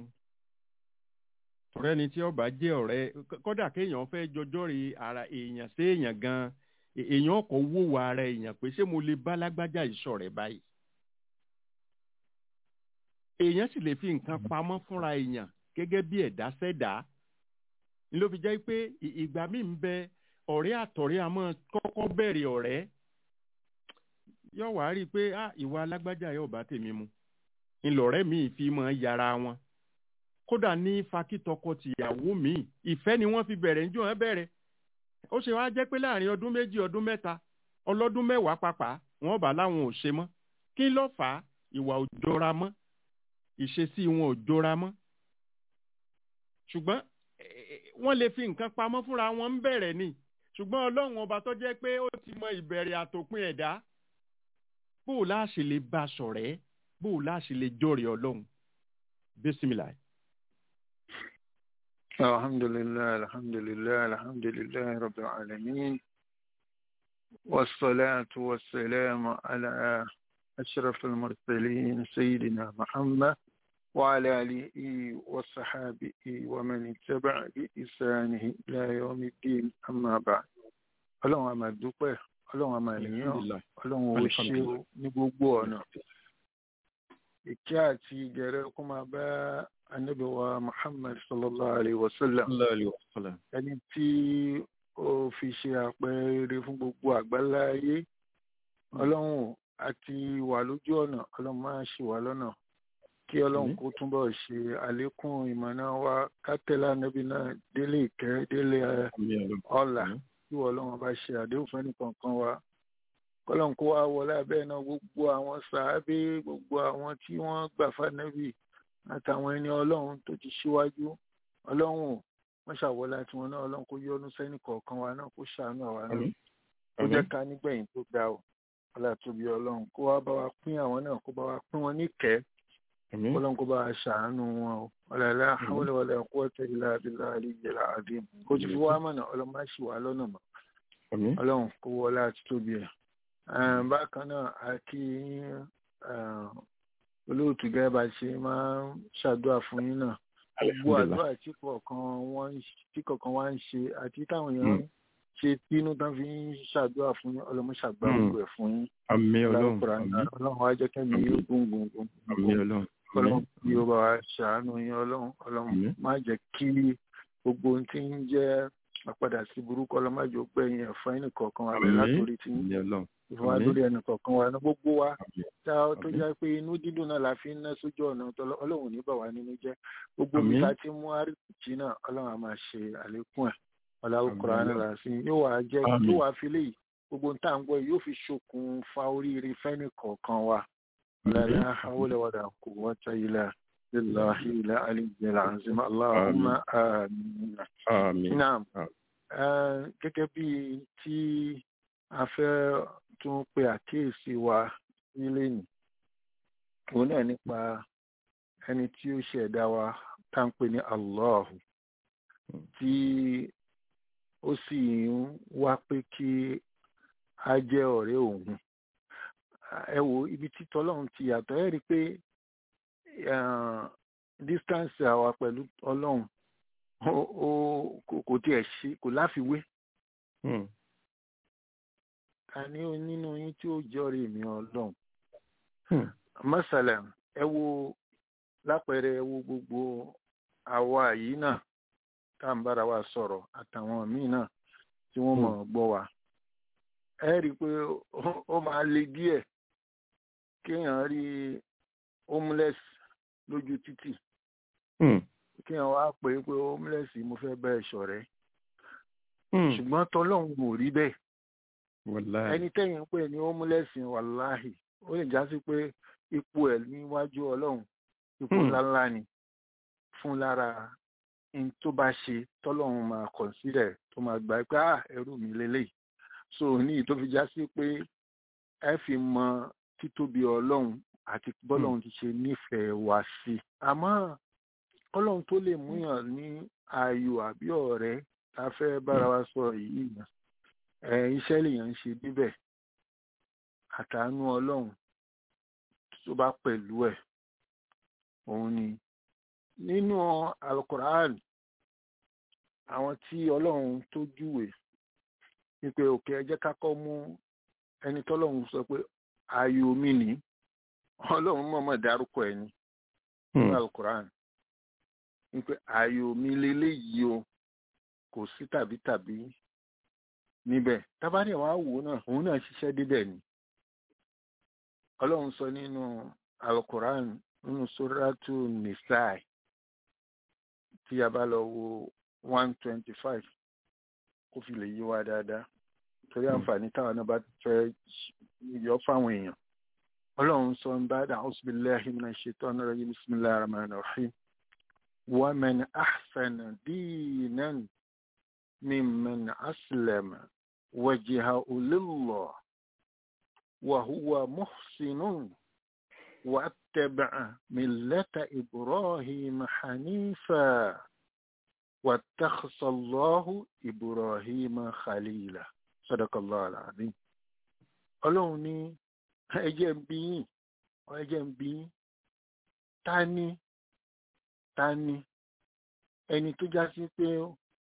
ọ̀rẹ́ ni tí ọba jẹ́ ọ̀rẹ́ kódà kéèyàn fẹ́ jọjọ́ rí ara èèyàn sí èèyàn gan È- èèyàn ọkọ̀ wò wà ara èèyàn pé ṣé mo lè bá lágbájá ìṣọ̀rẹ́ báyìí èèyàn sì lè fi nǹkan pamọ́ fúnra èèyàn gẹ́gẹ́ bí ẹ̀dá sẹ́dá ni ló fi jẹ́ pé ì- ìgbà míì ń bẹ ọ̀rẹ́ àtọ̀rẹ́ a máa kọ́kọ́ bẹ̀rẹ̀ ọ̀rẹ́ yóò wá rí i pé ah ìwà alágbájá yóò bá tèmi mu ńlọrẹ́ mi fi máa yára wọn kódà ní fakítọkọ tìyàwó mi ìfẹ́ ni wọ́n fi bẹ̀rẹ̀ níjọ́ wọn bẹ̀rẹ̀ ó ṣe wá jẹ́ pé láàrin ọdún méjì ọdún mẹ́ta ọlọ́dún mẹ́wàá pàpà wọ́n bá láwọn ò ṣe mọ́ kí ló fà á ìwà ò jọra mọ́ ìṣesí wọn ò jọra mọ́ ṣùgbọ́n eh, wọ́n lè fi nǹkan pamọ́ fúnra wọn ń bẹ̀rẹ̀ ni ṣùgbọ́n ọlọ́run ọba tó jẹ́ pé ó ti mọ ìbẹ̀rẹ̀ àtòpin ẹ̀dá bó o láṣẹ lè bá a ṣọ̀rẹ́ bó o láṣẹ lè jọ̀rẹ̀ ọlọ́run bísímìlà. الحمد لله الحمد لله الحمد لله رب العالمين والصلاة والسلام على أشرف المرسلين سيدنا محمد وعلى آله وصحابه ومن اتبع بإحسانه إلى يوم الدين أما بعد ọlọ́run a máa dúpẹ́ ọlọ́run a máa yìn ọ́ ọlọ́run ó ṣe ó ní gbogbo ọ̀nà ìkẹ́ àti ìgẹ̀rẹ́ kó máa bá ànábì wa muhammad sallallahu alayhi wa sallam ẹni tí ó fi ṣe àpẹẹrẹ fún gbogbo àgbálá ayé ọlọ́run àti wà lójú ọ̀nà ọlọ́run máa ṣì wà lọ́nà kí ọlọ́run kó túbọ̀ ṣe àlékún ìmọ̀nà wa kátẹ́lá níbi náà délé ìkẹ́ délé ọ̀la tí ọlọ́run bá ṣe àdéhùn fún ẹnìkankan wa kọ́lọ́n kó wá wọlé abẹ́ náà gbogbo àwọn sàábé gbogbo àwọn tí wọ́n gbà fánẹ́bì àtàwọn ẹni ọlọ́run tó ti ṣíwájú ọlọ́run ò wọ́n ṣàwọlé àti wọn náà ọlọ́run kó yọ́nú sẹ́nì kọ̀ọ̀kan wa náà kó ṣàánú àwa náà kó jẹ́ ká nígbẹ̀yìn tó ga ọ́ ọlá tóbi ọlọ́run kó wá bá wa pín àwọn náà kó bá wa pín wọn níkẹ́ ọlọ́run kó bá wa ṣàánú wọn o ọ̀làlá àwọn ọ̀là quwwata illa billahi aliyyil azim kó ti fi wá mọ̀nà ọlọ́run má ṣì wá lọ́nà mọ́ ọlọ́run kó wọlé àti tóbi ẹ̀ bákan náà a kí olóòtú gẹ́gẹ́ bá ṣe máa ń ṣàdúrà fún yín náà gbogbo àdúrà tí kọ̀ọ̀kan wọ́n tí kọ̀ọ̀kan wá ń ṣe àti táwọn èèyàn ń ṣe tínú tán fi ń ṣàdúrà fún yín ọlọ́mọ ṣàgbà gbogbo ẹ̀ fún yín àmín ọlọ́run ọlọ́run wá jẹ́ kẹ́mi yóò gbóngbóng àmín ọlọ́run ọlọ́run bí ó bá wa ṣàánú yín ọlọ́run ọlọ́run má jẹ́ kí gbogbo ohun tí ń jẹ́ àpadà sí burúkú ọlọ́mọdé gbẹ̀yìn ẹ̀fọ́ ẹnì kọ̀ọ̀kan wà bẹ́ẹ̀ látòrí tí ń ìfọwọ́ lórí ẹnì kọ̀ọ̀kan wa ní gbogbo wa tá a tó jẹ́ pé inú dídùn náà la fi ń ná sójú ọ̀nà ọlọ́run ní bà wá nínú jẹ́ gbogbo mi ta ti mú àríkùtì náà ọlọ́run á máa ṣe àlékún ẹ̀ ọ̀làwọ̀ kùránì là sí yóò wá jẹ́ yóò wá fi léyìí gbogbo nta ń gbọ́ yóò fi ṣokùnfà oríire fẹ́ni kọ̀ọ̀kan wa ọ̀làlá àwòlẹ̀wọ̀dà kò wọ́n ta ilẹ̀ lillahi ilẹ̀ aliyyil azim allahumma amin. naam gẹ́gẹ́ bíi tí a fẹ́ tún pe àkíyèsí wa nílé ní òun náà nípa ẹni tí ó ṣẹ̀dá wa tá ń pè ní Allah tí ó sì ń wá pé kí a jẹ́ ọ̀rẹ́ òun ẹ wo ibi tí tọ́lọ́run ti yàtọ̀ ẹ rí i pé distance àwa pẹ̀lú ọlọ́run kò tiẹ̀ ṣe kò láfiwé ta ni ó nínú yín tí ó jọrìí mi ọlọ́run mọ́sálẹ̀ ẹ wo lápẹẹrẹ ẹ wo gbogbo àwa yìí náà tá à ń bára wa sọ̀rọ̀ àtàwọn míì náà tí wọ́n mọ̀ gbọ́ wa ẹ rí i pé ó máa le díẹ̀ kéèyàn rí homeless lójú títì kéèyàn wá pè é pé homeless mo fẹ́ bẹ́ẹ̀ ṣọ̀rẹ́ ṣùgbọ́n tọ́lọ́run ò rí bẹ́ẹ̀ ẹni tẹ́yìn pé ní ó múlẹ̀sìn wàláhì ó lè já sí pé ipò ẹ̀ níwájú ọlọ́run ipò ńláńlá ni fún lára n tó bá ṣe tọ́lọ́run máa consider tó máa gbà pé ah ẹrú mi lélẹ́yìí so ní tó fi já sí pé ẹ fi mọ títóbi ọlọ́run àti bọ́lọ́run ti ṣe nífẹ̀ẹ́ wá sí i àmọ́ ọlọ́run tó lè múyàn ní ayò àbí ọ̀rẹ́ tá a fẹ́ bára wa sọ yìí náà iṣẹ́ lèèyàn ń ṣe níbẹ̀ àtàánú ọlọ́run tó bá pẹ̀lú ẹ̀ òun ni nínú alukoran àwọn tí ọlọ́run tó júwe wípé òkè ẹ jẹ́ ká kọ́ mú ẹni tọ́lọ́run sọ pé ayò mi ní ọlọ́run mọ̀ọ́mọ̀ dárúkọ ẹ̀ ní nínú alukuran wípé ayò mi leléyìí o kò sí tàbí tàbí níbẹ̀ tábàdì wàá wò ó náà òun náà ṣiṣẹ́ débẹ̀ ni ọlọ́run sọ nínú alukuran nínú sóràtú nisai tí a bá lọ wo one twenty five kó fi lè yí wa dáadáa torí àǹfààní táwọn náà bá fẹ́ yọ fáwọn èèyàn ọlọ́run sọ ń bá dà ọ́sibíláhi min ash-shaytani rajim bismillahir rahmanir rahim wa man ahsana dinan mimman aslama wajhahu lillah wa huwa muhsinun واتبع ملة إبراهيم حنيفا واتخذ الله إبراهيم خليلا صدق الله العظيم ọlọ́run ní ẹjẹ́ ń bí yín ẹjẹ́ ń bí yín ta ni ta ni ẹni tó já sí pé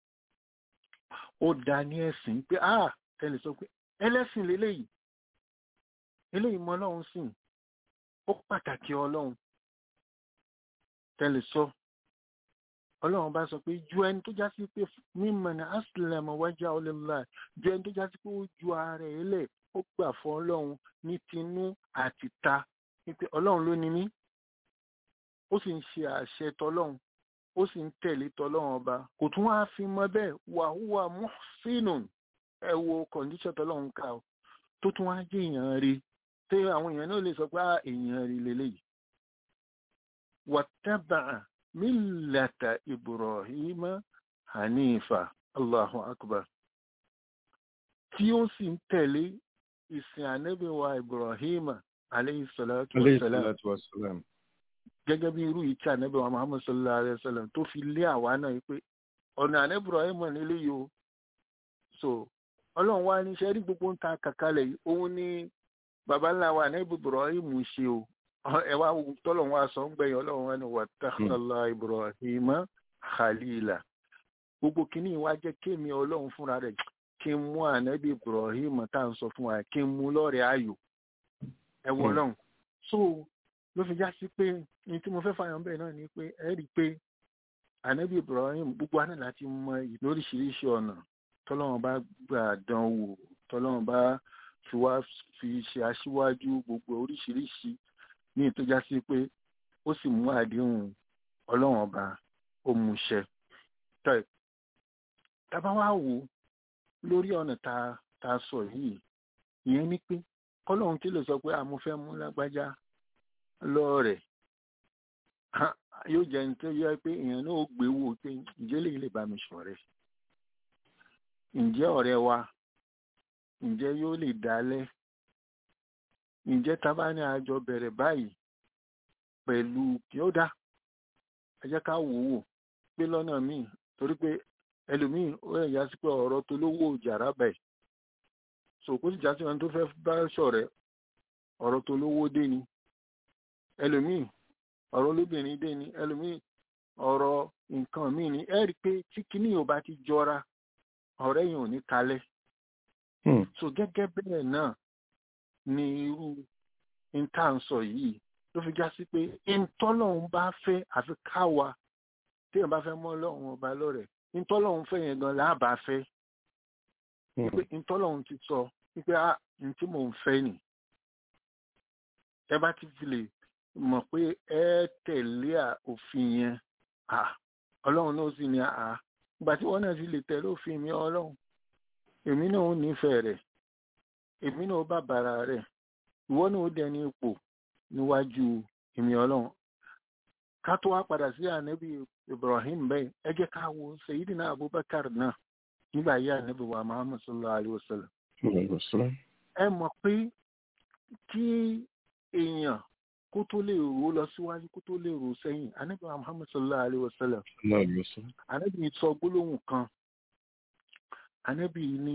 ó dá ní ẹ̀sìn pé ah tẹ́lẹ̀ sọ pé ẹlẹ́sìn lélẹ́yìí eléyìí mọ ọlọ́run sìn ó pàtàkì ọlọ́run tẹ́lẹ̀ sọ ọlọ́run bá sọ pé ju ẹni tó já sí pé mímọ̀ ní aslam wájà ọlọ́lá ju ẹni tó já sí pé ó ju ara ẹ̀ lẹ̀ ó gbà fún ọlọ́run ní tinú àti ta wípé ọlọ́run ló ní mí ó sì ń ṣe àṣẹ tọlọ́run ó sì ń tẹ̀lé tọlọ́run ọba kò tún wáá fi mọ bẹ́ẹ̀ wàhùwà muhsinun ẹ wo kọ̀ǹdíṣọ̀ tọlọ́run ká o tó tún wáá jẹ́ èèyàn rí tí àwọn èèyàn náà lè sọ pé èèyàn rí leléyìí wàtábà mílàtà ibrahima hanifa allahu akbar tí ó sì ń tẹ̀lé ìsìn ànábìwá ibrahima aleyhi salatu wa salam gẹ́gẹ́ bí irú ìtí ànábìwá muhammad sallallahu alayhi wa sallam tó fi lé àwa náà yìí pé ọ̀nà ànábì ibrahima nílé yìí o so ọlọ́run wá ní sẹ́rí gbogbo ń ta kàkálẹ̀ yìí òun ní baba ńlá wa ní ibrahim ṣe o ẹ wá tọ́lọ̀ wá sọ ń gbẹ̀yìn ọlọ́run wọn ni wàtàkàlà ibrahim khalila gbogbo kìíní wa jẹ́ kémi ọlọ́run fúnra rẹ̀ kí n mú ànábì ibrahim tá à ń sọ fún wa kí n mú lọ́rẹ̀ẹ́ ayò ẹ wọ ọlọ́run so ló fi já sí pé ní tí mo fẹ́ fàyàn bẹ́ẹ̀ náà ni pé ẹ rí i pé ànábì ibrahim gbogbo àná láti mọ lóríṣiríṣi ọ̀nà tọ́lọ́run bá gbà dán wò tọ́lọ́run bá fi wá fi ṣe aṣíwájú gbogbo oríṣiríṣi ní ìtọ́já sí pé ó sì mú àdéhùn ọlọ́run ọba ó mú ṣẹ. tábà wá wò lórí ọ̀nà tá a sọ yìí ìyẹn ni pé kọ́lọ́run tí lè sọ pé àmọ́ fẹ́ mú lágbájá lọ́ọ̀rẹ̀ yóò jẹ́ ní tó yẹ pé èèyàn náà ó gbé wò pé ǹjẹ́ lè lè bá mi ṣọ̀rẹ́ ǹjẹ́ ọ̀rẹ́ wa ǹjẹ́ yóò lè dálẹ̀ ǹjẹ́ tá bá ní àjọ bẹ̀rẹ̀ báyìí pẹ̀lú kí ó dá ẹ jẹ́ ká wò wò pé lọ́nà míì torí pé ẹlòmíì ó yẹ ìyá sí pé ọ̀rọ̀ tó lówó jàrá bẹ̀ so kó sì já sí wọn tó fẹ́ bá ṣọ̀rẹ́ ọ̀rọ̀ tó lówó dé ni ẹlòmíì ọ̀rọ̀ olóbìnrin dé ni ẹlòmíì ọ̀rọ̀ nǹkan míì ni ẹ rí i pé tí kinní ò bá ti jọra ọ̀rẹ́ yìí ò ní kalẹ̀ so gẹ́gẹ́ bẹ́ẹ̀ náà ni irú intanṣọ yìí ló fi já sí pé ìtọ́lọ́hún bá fẹ́ àfi káwa téèyàn bá fẹ́ mọ́ ọlọ́run ọba lọ́rẹ̀ ìtọ́lọ́hún fẹ́ yẹn gan láàbà fẹ́ pé ìtọ́lọ́hún ti sọ wípé a ní tí mò ń fẹ́ nì ẹ bá ti fi lè mọ̀ pé ẹ tẹ̀lé òfin yẹn ọlọ́run náà sì ní àá ìgbà tí wọ́n náà sì lè tẹ̀lé òfin mi ọlọ́run èmi náà ò nífẹ̀ẹ́ rẹ̀ èmi náà ó bàbàrà rẹ̀ ìwọ náà ó dẹni ipò níwájú èmi ọlọ́run ká tó wá padà sí ànábì ibrahim bẹ́ẹ̀ ẹ jẹ́ ká wo sayidina abubakar náà nígbà yí ànábì wa muhammad sallallahu alayhi wa sallam ẹ mọ̀ pé kí èèyàn kó tó lè rò lọ síwájú kó tó lè rò sẹ́yìn ànábì wa muhammad sallallahu alayhi wa sallam ànábì sọ gbólóhùn kan ànábì ní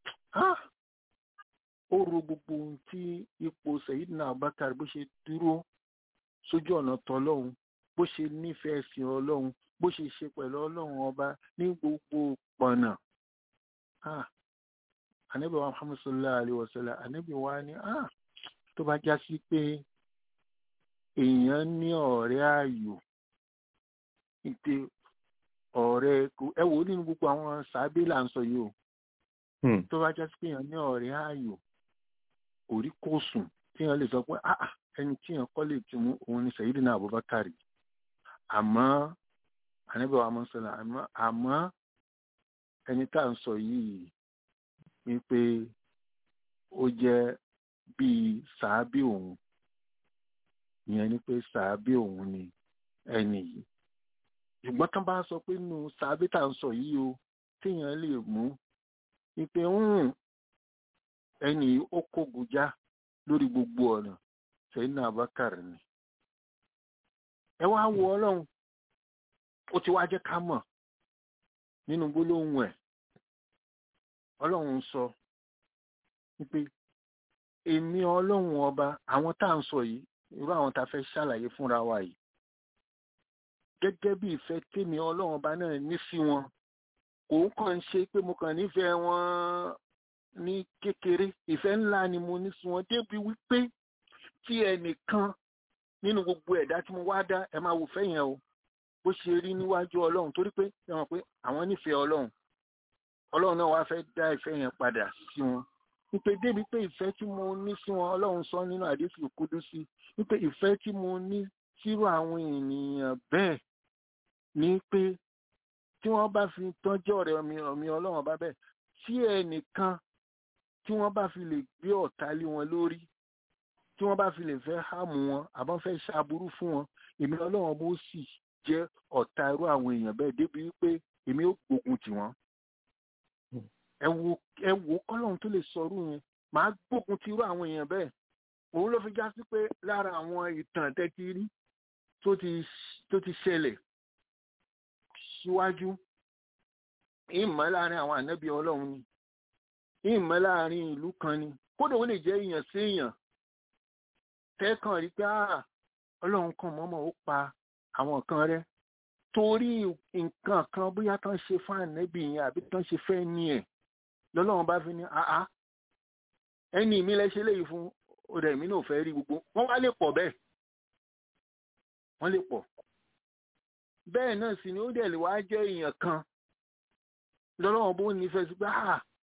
ó ro gbogbo ohun tí ipò Sayyidina Abubakar bó ṣe dúró sójú ọ̀nà tọlọ́hun bó ṣe nífẹ̀ẹ́ sí ọlọ́hun bó ṣe ṣe pẹ̀lú ọlọ́hun ọba ní gbogbo pọ̀nà anabi wa muhammad sallallahu alayhi wa sallam anabi wa ni ah tó bá já sí pé èèyàn ní ọ̀rẹ́ ààyò ìpè ọ̀rẹ́ ẹ wò ó nínú gbogbo àwọn sàábé là ń sọ yìí o tó bá já sí pé èèyàn ní ọ̀rẹ́ ààyò orí kò sùn tí èèyàn lè sọ pé ah ẹni tí èèyàn kọ́ lè ti mú òun ni Sayyidina Abubakar àmọ́ anabi wa muhammad sallallahu alayhi wa sallam àmọ́ ẹni tá à ń sọ yìí wípé ó jẹ́ bíi sàábì òun ìyẹn ni pé sàábì òun ni ẹni yìí ṣùgbọ́n tán bá sọ pé nù sàábì tá à ń sọ yìí o téèyàn lè mú wípé ẹni yìí ó kógun já lórí gbogbo ọ̀nà Sayyidina Abubakar ni ẹ wá wo ọlọ́run ó ti wá jẹ́ ká mọ̀ nínú gbólóhùn ẹ̀ ọlọ́run sọ wípé èmi ọlọ́run ọba àwọn tá à ń sọ yìí irú àwọn tá a fẹ́ ṣàlàyé fúnra wa yìí gẹ́gẹ́ bí ìfẹ́ tèmi ọlọ́run ọba náà ní sí wọn kò ń kàn ń ṣe pé mo kàn nífẹ̀ẹ́ wọn ní kékeré ìfẹ́ ńlá ni mo ní sí wọn débi wípé tí ẹnìkan nínú gbogbo ẹ̀dá tí mo wá dá ẹ máa wò fẹ́ yẹn o bó ṣe rí níwájú ọlọ́run torí pé ẹ mọ̀ pé àwọn nífẹ̀ẹ́ ọlọ́run ọlọ́run náà wá fẹ́ dá ìfẹ́ yẹn padà sí wọn wípé débi pé ìfẹ́ tí mo ní sí wọn ọlọ́run sọ nínú àdéhùn Kúdúsì wípé ìfẹ́ tí mo ní sírò àwọn ènìyàn bẹ́ẹ̀ ni pé tí wọ́n bá fi tọ́jú ọ̀rẹ́ mi ọ̀mí ọlọ́run bá bẹ́ẹ̀ tí ẹnìkan tí wọ́n bá fi lè gbé ọ̀tá lé wọn lórí tí wọ́n bá fi lè fẹ́ hàmù wọn àbọ̀n fẹ́ ṣàbúrú fún wọn èmi ọlọ́run bó sì jẹ́ ọ̀tá irú àwọn èèyàn bẹ́ẹ̀ débi wípé èmi ó gbógun tì wọ́n ẹ wo ẹ wo kọ́lọ́hún tó lè sọrú yẹn màá gbógun ti irú àwọn èèyàn bẹ́ẹ̀ òun ló fi já sí pé lára àwọn ìtàn tẹ́tí rí tó ti tó ti ṣẹlẹ̀ síwájú ìmọ̀ láàrin àwọn ànábì ọlọ́run ni ìmọ̀ láàrin ìlú kan ni kódà ó lè jẹ́ èèyàn sí èèyàn tẹ́kàn rí pé ọlọ́run kan mọ́mọ́ ó pa àwọn kan rẹ́ torí nǹkan kan bóyá tán ṣe fún ànábì yẹn àbí tán ṣe fẹ́ ní ẹ̀ lọ́lọ́run bá fi ní àá ẹni mi lẹ ṣe léyìí fún ọ̀rẹ́ mi náà fẹ́ rí gbogbo wọ́n wá lè pọ̀ bẹ́ẹ̀ wọ́n lè pọ̀ bẹ́ẹ̀ náà sì ni ó dẹ̀ lè wá jẹ́ èèyàn kan lọ́lọ́run bó nífẹ̀ẹ́ sí pé àá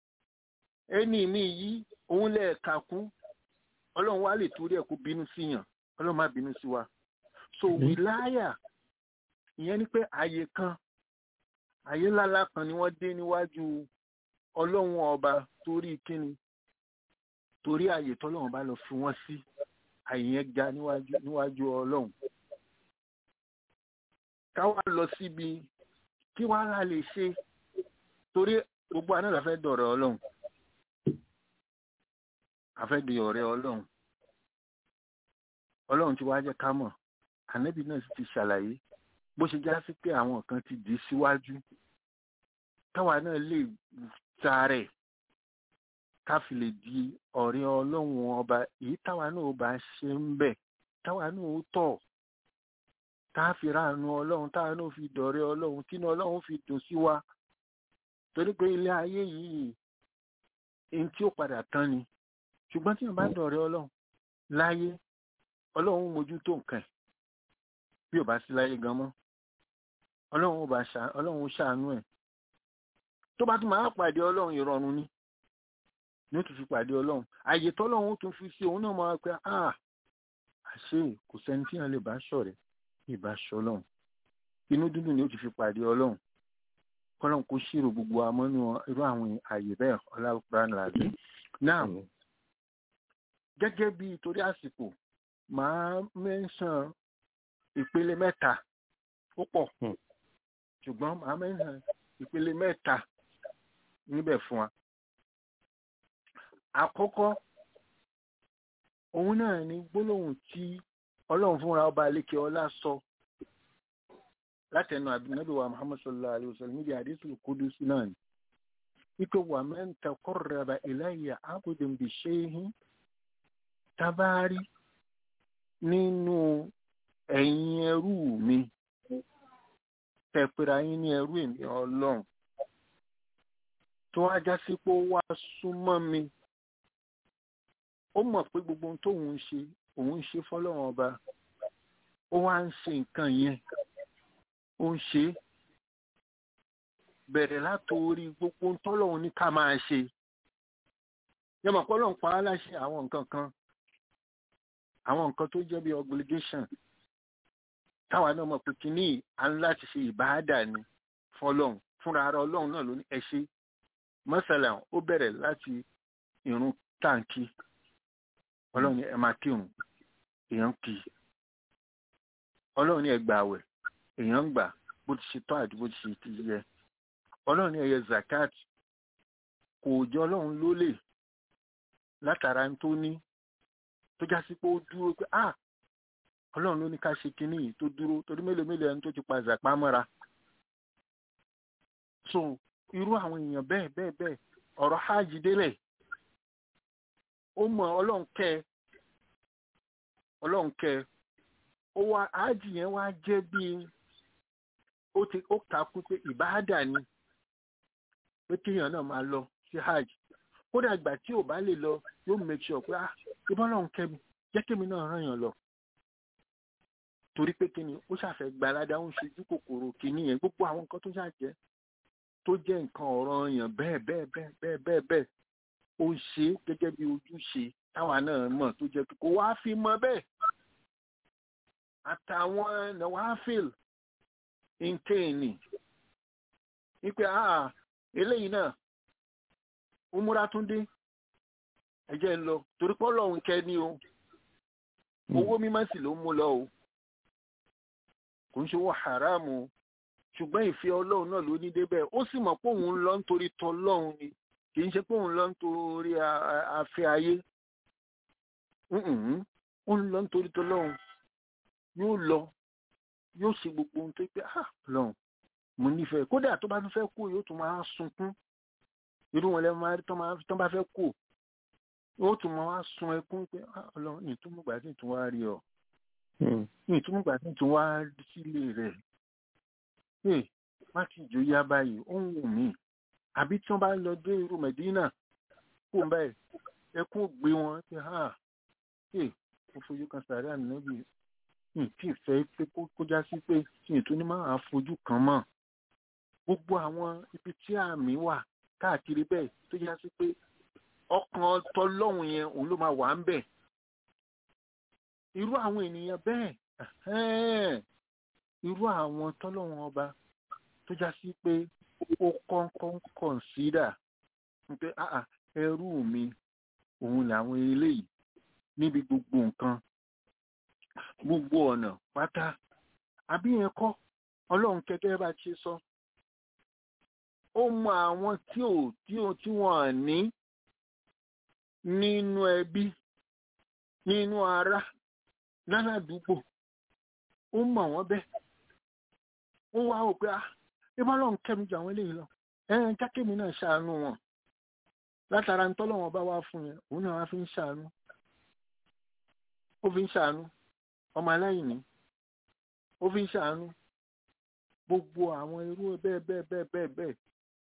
ẹni mi yìí òun lẹ́ẹ̀ka kún ọlọ́run wá lè torí ẹ̀ kó bínú síyàn ọlọ́run má bínú sí wa so wìláyà ìyẹn ni pé àyè kan àyè ńláńlá kan ni wọ́n dé níwájú ọlọ́run ọba torí kíni torí àyè tọ́lọ́run bá lọ fi wọ́n sí àyè yẹn ga níwájú níwájú ọlọ́run káwá lọ síbi kí wàá rà lè ṣe torí gbogbo àná la fẹ́ dọ̀rọ̀ ọlọ́run àfẹ́ di ọ̀rẹ́ ọlọ́run ọlọ́run ti wá jẹ́ ká mọ̀ ànábì náà sì ti ṣàlàyé bó ṣe já sí pé àwọn kan ti dì í síwájú táwa náà lè tarẹ̀ ká fi lè di ọ̀rẹ́ ọlọ́run ọba èyí táwa náà bá ṣe ń bẹ̀ táwa náà ó tọ̀ tá a fi ráàánú ọlọ́run táwa náà fi dọ̀rẹ́ ọlọ́run tínú ọlọ́run fi dùn sí wa torí pé ilé ayé yìí ẹni tí ó padà tán ni ṣùgbọ́n tí wọ́n bá dọ̀rẹ́ ọlọ́run láyé ọlọ́run mójútó nǹkan ẹ̀ bí ò bá sí láyé gan mọ́ ọlọ́run ò bá ọlọ́run ṣàánú ẹ̀ tó bá tún máa pàdé ọlọ́run ìrọ̀rùn ni ní ó tún fi pàdé ọlọ́run àyè tọ́lọ́run ó tún fi sí òun náà máa pẹ́ à àṣé kò sẹ́ni tí wọ́n lè bá ṣọ̀rẹ́ ìbá ṣọlọ́run inú dúdú ni ó ti fi pàdé ọlọ́run kọ́lọ́run kó ṣírò gbogbo amọ́nú irú àwọn àyè bẹ́ẹ̀ ọlọ́run làbẹ́ náà gẹ́gẹ́ bí torí àsìkò màá mẹ́sàn ìpele mẹ́ta ó pọ̀ ṣùgbọ́n màá mẹ́sàn ìpele mẹ́ta níbẹ̀ fún wa. àkọ́kọ́ òun náà ni gbólóhùn tí ọlọ́run fúnra ọba àlékè ọlá sọ látẹnu àbínábì wa muhammad sallallahu alayhi wa sallam níbi àdísù kudusi náà ni wípé wà man taqarraba ilayya abudun bi shay'in tabari nínú ẹ̀yin ẹrú mi tẹ̀pẹ̀rẹ̀ yín ní ẹrú èmi ọlọ́run tó wá já sí pé ó wá súnmọ́ mi ó mọ̀ pé gbogbo ohun tóun ń ṣe òun ń ṣe fọ́lọ́run ọba ó wá ń ṣe nǹkan yẹn ó ń ṣe é bẹ̀rẹ̀ látòrí gbogbo ohun tọ́lọ́run ní ká máa ṣe yọmọ pọ́lọ́run pa á láṣẹ àwọn nǹkan kan àwọn nǹkan tó jẹ́ bí obligation táwa náà mọ̀ pé kínní à ń láti ṣe ìbáàdà ni fọ́lọ́run fúnra ara ọlọ́run náà ló ní ẹ ṣe mọ́sálà ó bẹ̀rẹ̀ láti ìrun táǹkì ọlọ́run ní ẹ máa kírun èèyàn kì í ọlọ́run ní ẹ gbà àwẹ̀ èèyàn ń gbà bó ti ṣe tọ́ àti bó ti ṣe ti yẹ ọlọ́run ní ẹ yẹ zakat kò jọ ọlọ́run lólè látara tó ní tó já sí pé ó dúró pé ah ọlọ́run ló ní ká ṣe kinní yìí tó dúró torí mélòó mélòó ẹni tó ti pa zàpá mọ́ra so irú àwọn èèyàn bẹ́ẹ̀ bẹ́ẹ̀ bẹ́ẹ̀ ọ̀rọ̀ hajj délẹ̀ ó mọ ọlọ́run kẹ́ ẹ ọlọ́run kẹ́ ẹ ó wá hajj yẹn wá jẹ́ bíi ó ti ó takú pé ìbáàdà ni pé kéèyàn náà máa lọ sí hajj kódà ìgbà tí ò bá lè lọ yóò make sure pé ah ìbọn ọlọ́run kẹ́ mi jẹ́ kémi náà ràn yàn lọ torí pé kíni ó ṣàfẹ́ gbalada ó ń ṣojú kòkòrò kíní yẹn gbogbo àwọn nǹkan tó ṣàjẹ́ tó jẹ́ nǹkan ọ̀rọ̀ yàn bẹ́ẹ̀ bẹ́ẹ̀ bẹ́ẹ̀ bẹ́ẹ̀ bẹ́ẹ̀ bẹ́ẹ̀ ó ń ṣe gẹ́gẹ́ bí ojúṣe táwa náà mọ̀ tó jẹ́ pé kò wá fi mọ bẹ́ẹ̀ àtàwọn nawafil nkéènì wípé ah eléyìí náà ó múra tún dé ẹjẹ ń lọ torí pé ọlọ́run kẹ́ ni o owó mímọ́ sì ló mú lọ o kò ń ṣe owó haramu o ṣùgbọ́n ìfẹ́ ọlọ́run náà ló ní débẹ̀ ó sì mọ̀ pé òun ń lọ nítorí tọlọ́run ni kì í ṣe pé òun ń lọ nítorí afẹ́ ayé ó ń lọ nítorí tọlọ́run yóò lọ yóò ṣe gbogbo ohun tó pé ah lọ́run mo nífẹ̀ẹ́ kódà tó bá tún fẹ́ kú yóò tún máa sunkún irú wọn lẹ́nu máa rí tán bá fẹ́ kú yóò tún máa wá sun ẹkún pé ah lọ́run ní ìtumùgbà tí ìtún wá rí ọ ní ìtumùgbà tí ìtún wá sílé rẹ̀ ee má ti jò yá báyìí ó ń wù mí àbí tí wọn bá lọ dé irú mẹdínà kó ń báyìí ẹkún gbé wọn pé ha ee mo fojú kan sàárẹ ànábì mi tí ì fẹ́ pé kó já sí pé mi tó ní máa fojú kan mọ́ gbogbo àwọn ibi tí àmì wà káàkiri bẹ́ẹ̀ tó já sí pé ọkàn tọlọ́hun yẹn òun ló máa wà ń bẹ̀ irú àwọn ènìyàn bẹ́ẹ̀ irú àwọn tọ́lọ́wọ́n ọba tó já sí pé ó kọ́ńkọ́ń kọ̀ǹsídà pé ẹrú mi òun làwọn eléyìí níbi gbogbo nǹkan gbogbo ọ̀nà pátá àbí yẹn kọ́ ọlọ́run kẹ́kẹ́ bá ṣe sọ ó mọ àwọn tí ò tí ò tí wọ́n ní nínú ẹbí nínú ará láládùúgbò ó mọ̀ wọ́n bẹ́ẹ̀ ó wá ò pé ah ibà lọ́n kẹ́mi jù àwọn eléyìí lọ ẹ̀ẹ́n jákèmí náà ṣàánú wọn látara ntọ́lọ́wọ́n bá wá fún yẹn òun náà wá fi ń ṣàánú ó fi ń ṣàánú ọmọ aláìní ó fi ń ṣàánú gbogbo àwọn irú bẹ́ẹ̀ bẹ́ẹ̀ bẹ́ẹ̀ bẹ́ẹ̀ bẹ́ẹ̀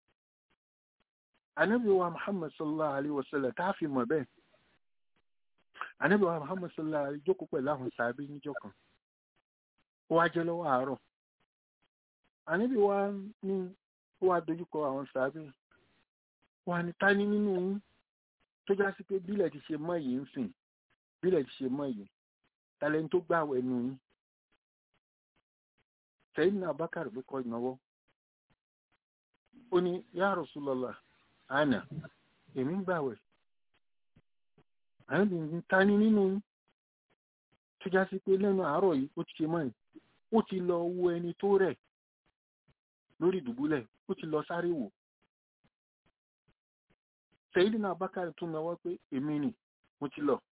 anabi wa muhammad sallallahu alayhi wa sallam tá a fi mọ̀ bẹ́ẹ̀ anabi wa muhammad sallallahu alayhi jókòó pẹ̀lú àwọn sàbí níjọ́ kan ó wá jẹ́ lọ́wọ́ àárọ̀ àníbi wa ní ó wá dojúkọ àwọn sàábẹ wa ní ta ní nínú yín tó já sí pé bílẹ̀ ti ṣe mọ́ yìí ń sìn bílẹ̀ ti ṣe mọ́ yìí talẹ́ni tó gbàwẹ̀ nù yín sẹ́yìn náà bákàrẹ̀ pé kọ́ ìnáwó ó ní ya Rasulullah àná èmi ń gbàwẹ̀ àníbi ní ta ní nínú yín tó já sí pé lẹ́nu àárọ̀ yìí ó ti ṣe mọ́ yìí ó ti lọ wo ẹni tó rẹ̀ lórí ìdùbúlẹ̀ ó ti lọ sáré wò Sayyidina Abubakar tún náwó pé èmi nì mo ti lọ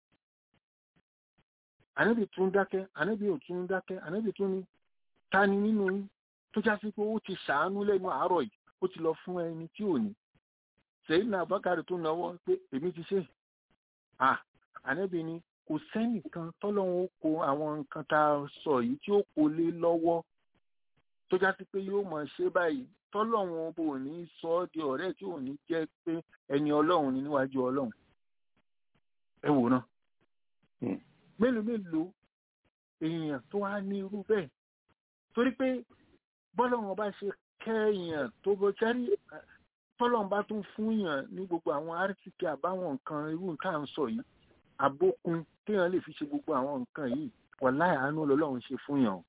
ànábì tún dákẹ́ ànábì ò tún dákẹ́ ànábì tún ní ta ni nínú yín tó já sí pé ó ti ṣàánú lẹ́nu àárọ̀ yìí ó ti lọ fún ẹni tí ò ní Sayyidina Abubakar tún náwó pé èmi ti ṣe à ànábì ni kò sẹ́nìkan tọ́lọ́run ó kó àwọn nǹkan tá a sọ yìí tí ó kó lé lọ́wọ́ tó já sí pé yóò mọ̀ ṣe báyìí tọ́lọ́run ọba ò ní sọ ọ́ di ọ̀rẹ́ tí ò ní jẹ́ pé ẹni ọlọ́run ni níwájú ọlọ́run ẹ wò náà Hmm. mélòó mélòó èèyàn tó wá ní irú bẹ́ẹ̀ torí pé bọ́lọ́run ọba ṣe kẹ́yàn tó bọ́ sẹ́rí tọ́lọ́run bá tún fún yàn ní gbogbo àwọn arísìkì àbáwọn nǹkan irú nǹkan à ń sọ yìí àbókun téèyàn lè fi ṣe gbogbo àwọn nǹkan yìí wàláì àánú lọ́lọ́run ṣe fún yàn o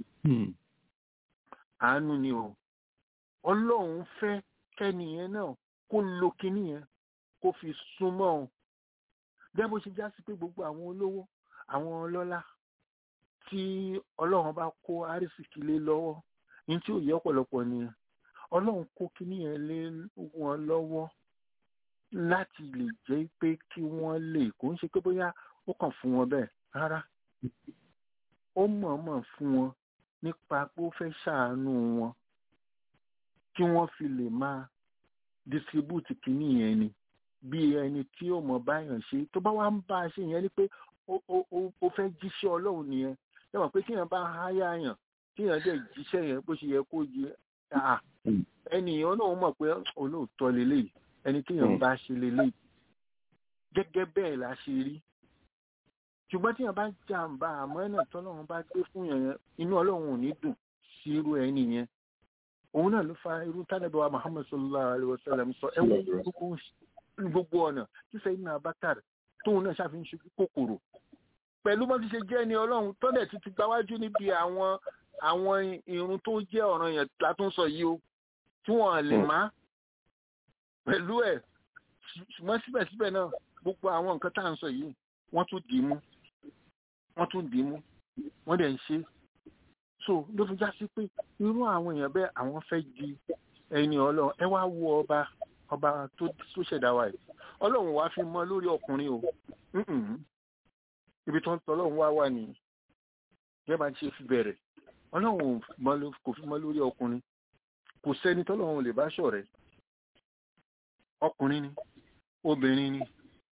àánú ni o ọlọ́run fẹ́ kẹ́niyẹn náà kó lo kinní yẹn kó fi súnmọ́ o bẹ́ẹ̀ bó ṣe já sí pé gbogbo àwọn olówó àwọn ọlọ́lá tí ọlọ́run bá kó arísìkì lé lọ́wọ́ ní tí ò yẹ ọ̀pọ̀lọpọ̀ nìyẹn ọlọ́run kó kinní yẹn lé wọn lọ́wọ́ láti lè jẹ́ pé kí wọ́n lè kó ń ṣe pé bóyá ó kàn fún wọn bẹ́ẹ̀ rárá ó mọ̀ọ́mọ̀ fún wọn nípa pé ó fẹ́ ṣàánú wọn kí wọ́n fi lè máa distribute kínní yẹn ni bí ẹni tí ó mọ̀ báyàn ṣe tó bá wá ń bá a ṣe yẹn ni pé ó ó ó ó fẹ́ jíṣẹ́ ọlọ́run nìyẹn ẹ mọ̀ pé tíyẹn bá háyà yàn tíyẹn dẹ̀ jíṣẹ́ yẹn bó ṣe yẹ kó yẹ à ẹnìyàn náà mọ̀ pé olóòótọ́ lélẹ́yìí ẹni tíyẹn bá ṣe lélẹ́yìí gẹ́gẹ́ bẹ́ẹ̀ la ṣe rí ṣùgbọ́n tíyẹn bá jàǹbá àmọ́ ẹ̀nà tọ́lọ́run bá gbé fún yẹn yẹn inú ọlọ́run ò ní dùn sí irú ẹni yẹn òun náà ló fa irú tánàbí wa muhammad sallallahu alayhi wa sallam sọ ẹ wo gbogbo gbogbo ọ̀nà tí sẹ́yìn náà bakar tóun náà ṣàfihàn ṣubú kòkòrò pẹ̀lú bó ti ṣe jẹ́ ẹni ọlọ́run tọ́lẹ̀ ti ti gbáwájú níbi àwọn àwọn irun tó jẹ́ ọ̀ràn yẹn látún sọ yìí o tí wọ́n lè má pẹ̀lú ẹ̀ ṣùgbọ́n síbẹ̀síbẹ̀ náà gbogbo àwọn nǹkan tá à ń sọ yìí wọ́n tún dì í mú wọ́n tún dì í mú wọ́n dẹ̀ ń ṣe so ló fi já sí pé irú àwọn èèyàn bẹ́ẹ̀ àwọn fẹ́ di ẹni ọlọ́run ẹ wá wo ọba ọba tó tó ṣẹ̀dá wa yìí ọlọ́run wá fi mọ́ lórí ọkùnrin o Mm-mm. ibi tó ń tọ́ ọlọ́run wá wà nìyí bẹ́ẹ̀ bá ṣe fi bẹ̀rẹ̀ ọlọ́run ò mọ ló- kò fi mọ́ lórí ọkùnrin kò sẹ́ni tọ́lọ́run ò lè bá ṣọ̀rẹ́ ọkùnrin ni obìnrin ni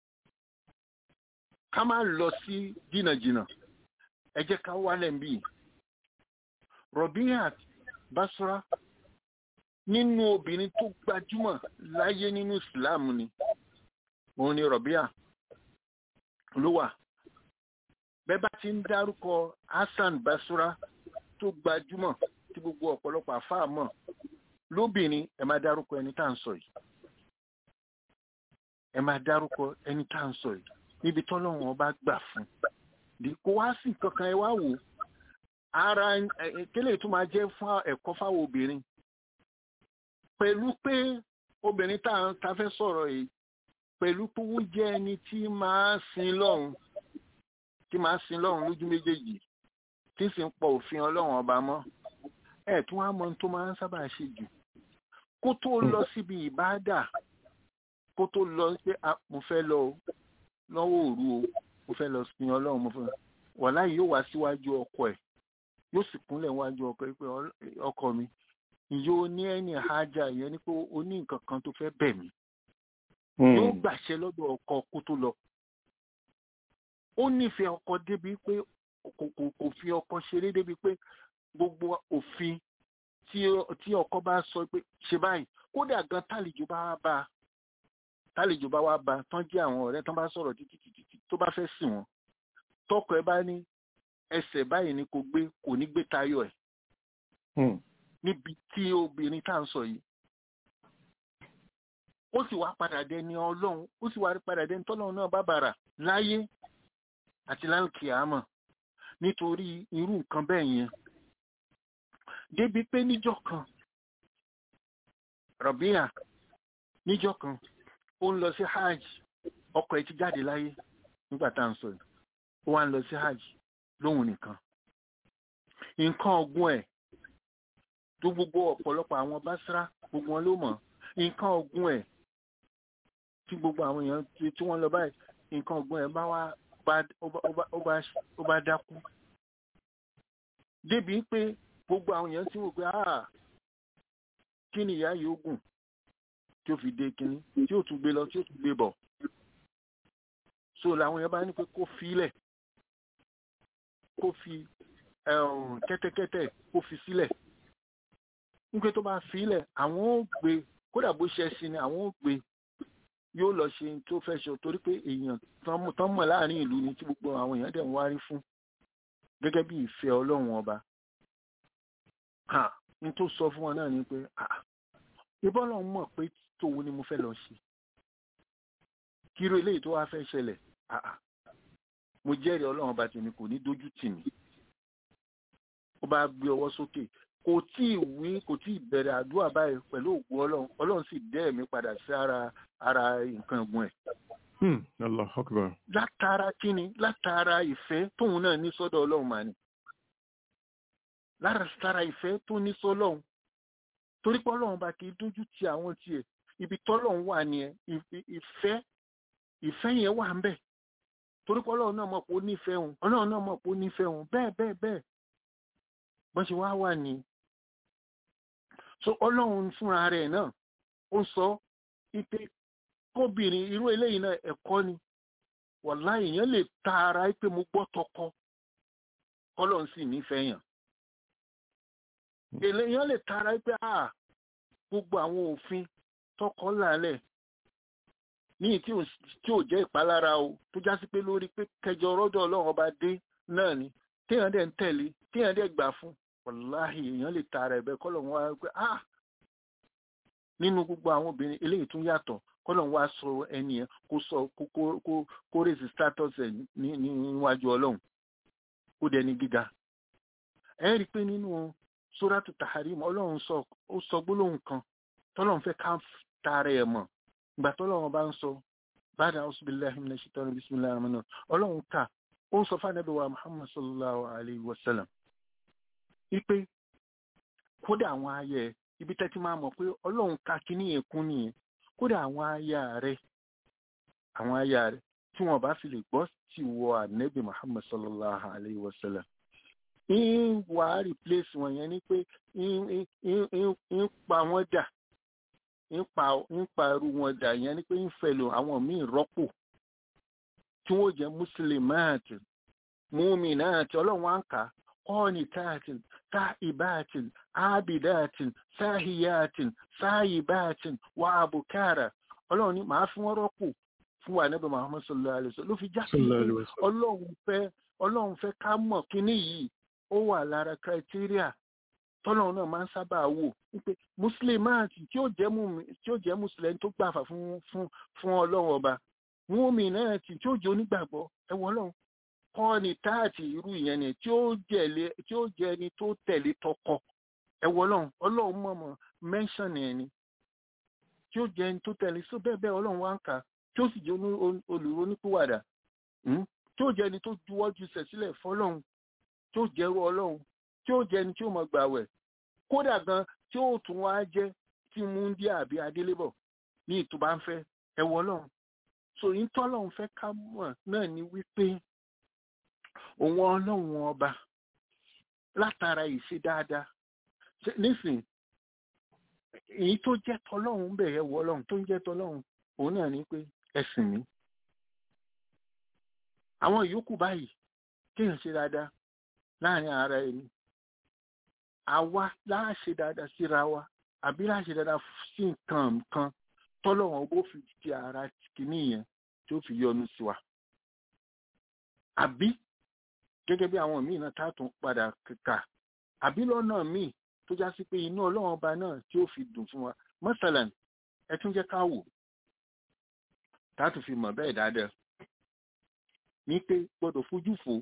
ká má lọ sí jìnnàjìnnà ẹ jẹ́ ká wálẹ̀ ń bì Rọ̀bíyàt Basra nínú obìnrin tó gbajúmọ̀ láyé nínú ìsìláàmù ni òun ni Rọ̀bíyà ló wà bẹ́ẹ̀ bá ti ń dárúkọ Hassan Basra tó gbajúmọ̀ tí gbogbo ọ̀pọ̀lọpọ̀ àfáà mọ̀ lóbìnrin ẹ máa dárúkọ ẹni tá à ń sọ yìí ẹ máa dárúkọ ẹni tá à ń sọ yìí níbi tọ́lọ́run ọba gbà fún Di- kó wá sí kankan ẹ wá wò ó ara kélé tó máa jẹ́ fún ẹ̀kọ́ fáwọn obìnrin pẹ̀lú pé obìnrin tá à ń ta fẹ́ sọ̀rọ̀ yìí pẹ̀lú pé ó jẹ́ ẹni tí máa sin lọ́run tí máa sin lọ́run lójú méjèèjì tí sì ń pọ̀ òfin ọlọ́run ọba mọ́ ẹ̀ tún wá mọ ohun tó máa ń sábà ṣe jù kó tó lọ síbi ìbáàdà kó tó lọ pé "Ah, mo fẹ́ lọ o, lọ́wọ́ òru o mo fẹ́ lọ sin ọlọ́run mo fẹ́ wàhálà yìí yóò wá síwájú ọkọ ẹ̀ yóò sì kúnlẹ̀ wájú ọkọ ẹ̀ pé "Ọl- ọkọ mi ìyó ní ẹni hájà ìyẹn ni pé o ní nǹkan kan tó fẹ́ bẹ̀ mí yóò gbàṣẹ lọ́dọ̀ ọkọ kó tó lọ. ó nífẹ̀ẹ́ ọkọ débi pé kò kò kò fi ọkọ ṣeré débi pé gbogbo òfin tí tí ọkọ bá sọ pé ṣe báyìí kódà gan tálejò bá wá bá a tálejò bá wá bá a tán jẹ́ àwọn ọ̀rẹ́ tán bá sọ̀rọ̀ títí títí títí tó bá fẹ́ sìn wọ́n tọkọ ẹ bá ní ẹsẹ̀ báyìí ni kò gbé kò ní gbé tayọ ẹ̀ níbi tí obìnrin tá à ń sọ yìí ó sì wá padà dẹni ọlọ́run ó sì wá padà dẹni tọ́lọ́run náà bá bàrà láyé àti lálùkìámọ̀ nítorí irú nǹkan bẹ́ẹ̀ yẹn débi pé níjọ́ kan rọ̀bíà níjọ́ kan ó ń lọ sí hajj ọkọ ẹ̀ ti jáde láyé nígbà tá à ń sọ yìí ó wá ń lọ sí hajj lóhun nìkan nǹkan ọ̀gbun ẹ̀ tó gbogbo ọ̀pọ̀lọpọ̀ àwọn básírá gbogbo wọn ló mọ̀ nǹkan ọ̀gbun ẹ̀ tí gbogbo àwọn èèyàn tí tí wọ́n lọ báyìí nǹkan ọ̀gbun ẹ̀ bá wá bá- ó bá- ó bá- ó bá- ó bá dákú débi pé gbogbo àwọn èèyàn ti wò pé ah kí ni ìyá yìí ó gùn tí ó fi dé kínní tí ó tún gbé lọ tí ó tún gbé bọ̀ so làwọn èèyàn bá ní pé kó filẹ̀ kó fi ẹ̀hún, kẹ́tẹ́kẹ́tẹ́ kó fi sílẹ̀ nígbà tó bá filẹ̀ àwọn ò gbé kódà bó ṣe sí ni àwọn ò gbé yóò lọ ṣe tó fẹ́ ṣe torí pé èèyàn tán mọ̀ láàrin ìlú ni tí gbogbo àwọn èèyàn dẹ̀ ń wárí fún gẹ́gẹ́ bí ìfẹ́ ọlọ́run ọba n tó sọ fún wọn náà ni pé ìbọn náà mọ̀ pé tòun ni mo fẹ́ lọ ṣe kíró eléyìí tó wá fẹ́ ṣẹlẹ̀ mo jẹ́rìí ọlọ́run ọba tèmi kò ní dójú tì mí ó bá gbé ọwọ́ sókè kò tí ì wí kò tí ì bẹ̀rẹ̀ àdúrà báyìí pẹ̀lú ògùn ọlọ́run ọlọ́run sì dẹ́ ẹ̀mí padà sí ara ara nǹkan ẹ̀gbọ́n ẹ̀. Allah akbar. látara kíni látara ìfẹ́ tóun náà ní sọ́dọ̀ ọlọ́run mà ní. látara ìfẹ́ tó ní sọ́lọ́run torí pé ọlọ́run bá kì í dójú ti àwọn tiẹ̀ ibi tọ́lọ́run wà nìyẹn ìfẹ́ ìfẹ́ yẹn wà ń bẹ̀ torí pé ọlọ́run náà mọ̀ pé ó nífẹ̀ẹ́ òun ọlọ́run náà mọ̀ pé ó nífẹ̀ẹ́ òun bẹ́ẹ̀ bẹ́ẹ̀ bẹ́ẹ̀ bọ́n ṣe wá wà ní. so ọlọ́run fúnra rẹ̀ náà ó sọ ipe kóbìnrin irú eléyìí náà ẹ̀kọ́ ni wàlá èèyàn lè ta ara pé mo gbọ́ tọkọ ọlọ́run sì nífẹ̀ẹ́ yàn. èèyàn lè ta ara pé ah gbogbo àwọn òfin tọkọ lálẹ̀ ní tí ò jẹ́ ìpalára o tó já sí pé lórí pé kẹjọ rọ́dọ̀ ọlọ́run ọba dé náà ni téèyàn dẹ̀ ń tẹ̀lé téèyàn dẹ̀ gbà fún wàláhì èèyàn lè ta ara ẹ̀bẹ̀ kọ́lọ̀ wọn wá pé ah nínú gbogbo àwọn obìnrin eléyìí tún yàtọ̀ kọ́lọ̀ wọn wá sọ ẹni yẹn kó sọ kó rèsì status ẹ̀ níwájú ọlọ́run ó dẹni gíga ẹ rí i pé nínú sóràtù taharim ọlọ́run ó sọ gbólóhùn kan tọ́lọ́run fẹ́ ká tara ẹ̀ mọ̀ ìgbà tọ́lọ́run bá ń sọ báyìí àwọn billahi minash shaitani bismillahir rahmanir ọlọ́run ká ó ń sọ fánàbí wa muhammad sallallahu alayhi wa sallam wípé kódà àwọn ayẹ ibi tẹ́tí máa mọ̀ pé ọlọ́run ka kíní yẹn kún nìyẹn kódà àwọn aya rẹ àwọn aya rẹ tí wọn bá fi lè gbọ́ tí wọ ànẹ́bí muhammad sallallahu alayhi wa sallam ń wà á replace wọn yẹn ni pé ń pa wọn dà ń pa irú wọn dà yẹn ni pé ń fẹlò àwọn míì rọ́pò tí wọ́n jẹ́ muslimáàtì múmìnáàtì ọlọ́run wá ń kà qanitáàtì táìbáàtì ábìdáàtì sáhìyáàtì sáyìbáàtì wà àbùkárà ọlọ́run ní màá fún wọn rọ́pò fún wa níbi Muhammad sallallahu alaihi wasallam ló fi já sí ọlọ́run fẹ́ ọlọ́run fẹ́ ká mọ̀ kínní yìí ó wà lára criteria tọ́lọ́run náà máa ń sábà wò wípé muslimáàtì tí ó jẹ́ mùsùlùmí tó gbàfà fún fún ọlọ́run ọba múmi náà tí tí ó jẹ onígbàgbọ́ ẹwọ Ọlọ́run kọ́ ni táàtì irú ìyẹn ni tí ó jẹlé tí ó jẹ ẹni tó tẹ̀lé tọkọ ẹwọ Ọlọ́run Ọlọ́run mọmọ mẹńsàn ẹni tí ó jẹ ẹni tó tẹ̀lé so bẹ́ẹ̀ bẹ́ẹ̀ Ọlọ́run wá ń kà tí ó sì jẹ olùrónípìwàdà tí ó jẹ ẹni tó juwọ́ ju sẹ̀ sílẹ̀ fọ́lọ́run tí ó jẹ́rú Ọlọ́run tí ó jẹ ẹni tí ó mọ gbàwẹ̀ kódà gan tí ó tún wá jẹ́ tí múndíà àbí adélébọ̀ ní ìtúbà ń fẹ́ ẹwọ Ọlọ́run so yín tọ́lọ́run fẹ́ ká mọ̀ náà ni wípé òun ọlọ́run ọba látara ìṣe dáadáa nísìn èyí tó jẹ́ tọ́lọ́run ń bẹ̀rẹ̀ wọ ọlọ́run tó ń jẹ́ tọ́lọ́run òun náà ni pé ẹ̀sìn mi àwọn ìyókù báyìí kéèyàn ṣe dáadáa láàrin ara ẹni àwa láàṣe dáadáa síra wa àbí láàṣe dáadáa sí nǹkan nǹkan tọ́lọ́wọ́n bó fi ti ara kìíní yẹn tí ó fi yọ́nú sí wa. àbí gẹ́gẹ́ bí àwọn míì náà tààtún padà kà àbí lọ́nà míì tó já sí pé inú ọlọ́run ọba náà tí ó fi dùn fún wa mọ́sálàn ẹ tún jẹ́ ká wò tààtún fi mọ̀ bẹ́ẹ̀ dáadáa ní pé gbọ́dọ̀ fojú fò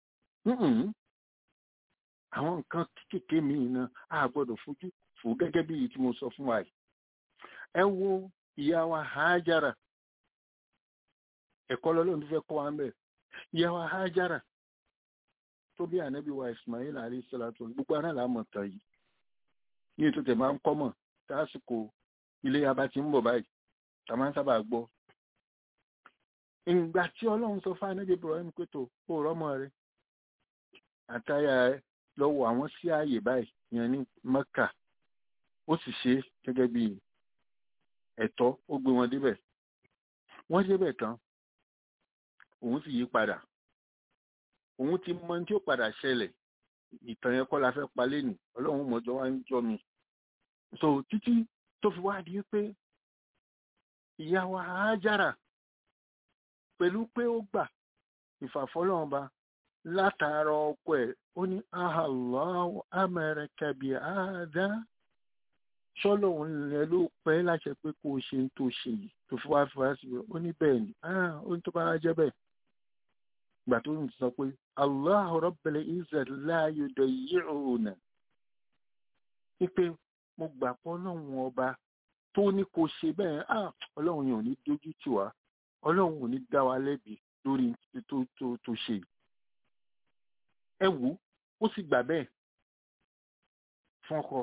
àwọn nǹkan kéékèèké míì náà a gbọ́dọ̀ fojú fò gẹ́gẹ́ bí èyí tí mo sọ fún wa yìí ẹ wo ìyá wa Hájára ẹ̀kọ́ lọ́lọ́run tó fẹ́ kọ́ wa ń bẹ̀ ìyá wa Hájára tó bí ànábì wa Ismail alayhi salatu gbogbo ara là mọ̀ tán yìí ní ètò tẹ̀ máa ń kọ́ mọ̀ tásìkò ilé abá ti ń bọ̀ báyìí tá máa ń sábà gbọ́ ìgbà tí ọlọ́run sọ fún ànábì Ibrahim pé tó ó rọ́mọ rẹ àtàyà rẹ lọ́wọ́ àwọn sí ààyè báyìí yẹn ní Mẹ́kà ó sì ṣe gẹ́gẹ́ bí ẹ̀tọ́ ó gbé wọn débẹ̀ wọ́n débẹ̀ tán òun sì yí padà òun ti mọ tí ó padà ṣẹlẹ̀ ìtàn yẹn kọ́ la fẹ́ pa lẹ́nu ọlọ́run mọ̀jọ́ wá ń jọ mi so títí tó fi wá di pé ìyá wa Hájára pẹ̀lú pé ó gbà ìfàfọ́lọ́ọ̀ba látara ọkọ ẹ̀ ó ní ahallahu amaraka bi hadha ṣọ́lọ́hún ilẹ̀ ló pẹ́ láṣẹ pé kó o ṣe ń tó ṣe yìí tó fi wá fi wá sí ó ní bẹ́ẹ̀ ni ó ní tó bá jẹ́ bẹ́ẹ̀ gbà tó ń sọ pé Allahu Rabbul Izzati la yudayyi'una wípé mo gbà pọ́ lọ́hùn ọba tó ní kó ṣe bẹ́ẹ̀ ọlọ́run yẹn ò ní dójú tì wá ọlọ́run ò ní dá wa lẹ́bi lórí tó tó tó ṣe yìí ẹ wò ó sì gbà bẹ́ẹ̀ fún ọkọ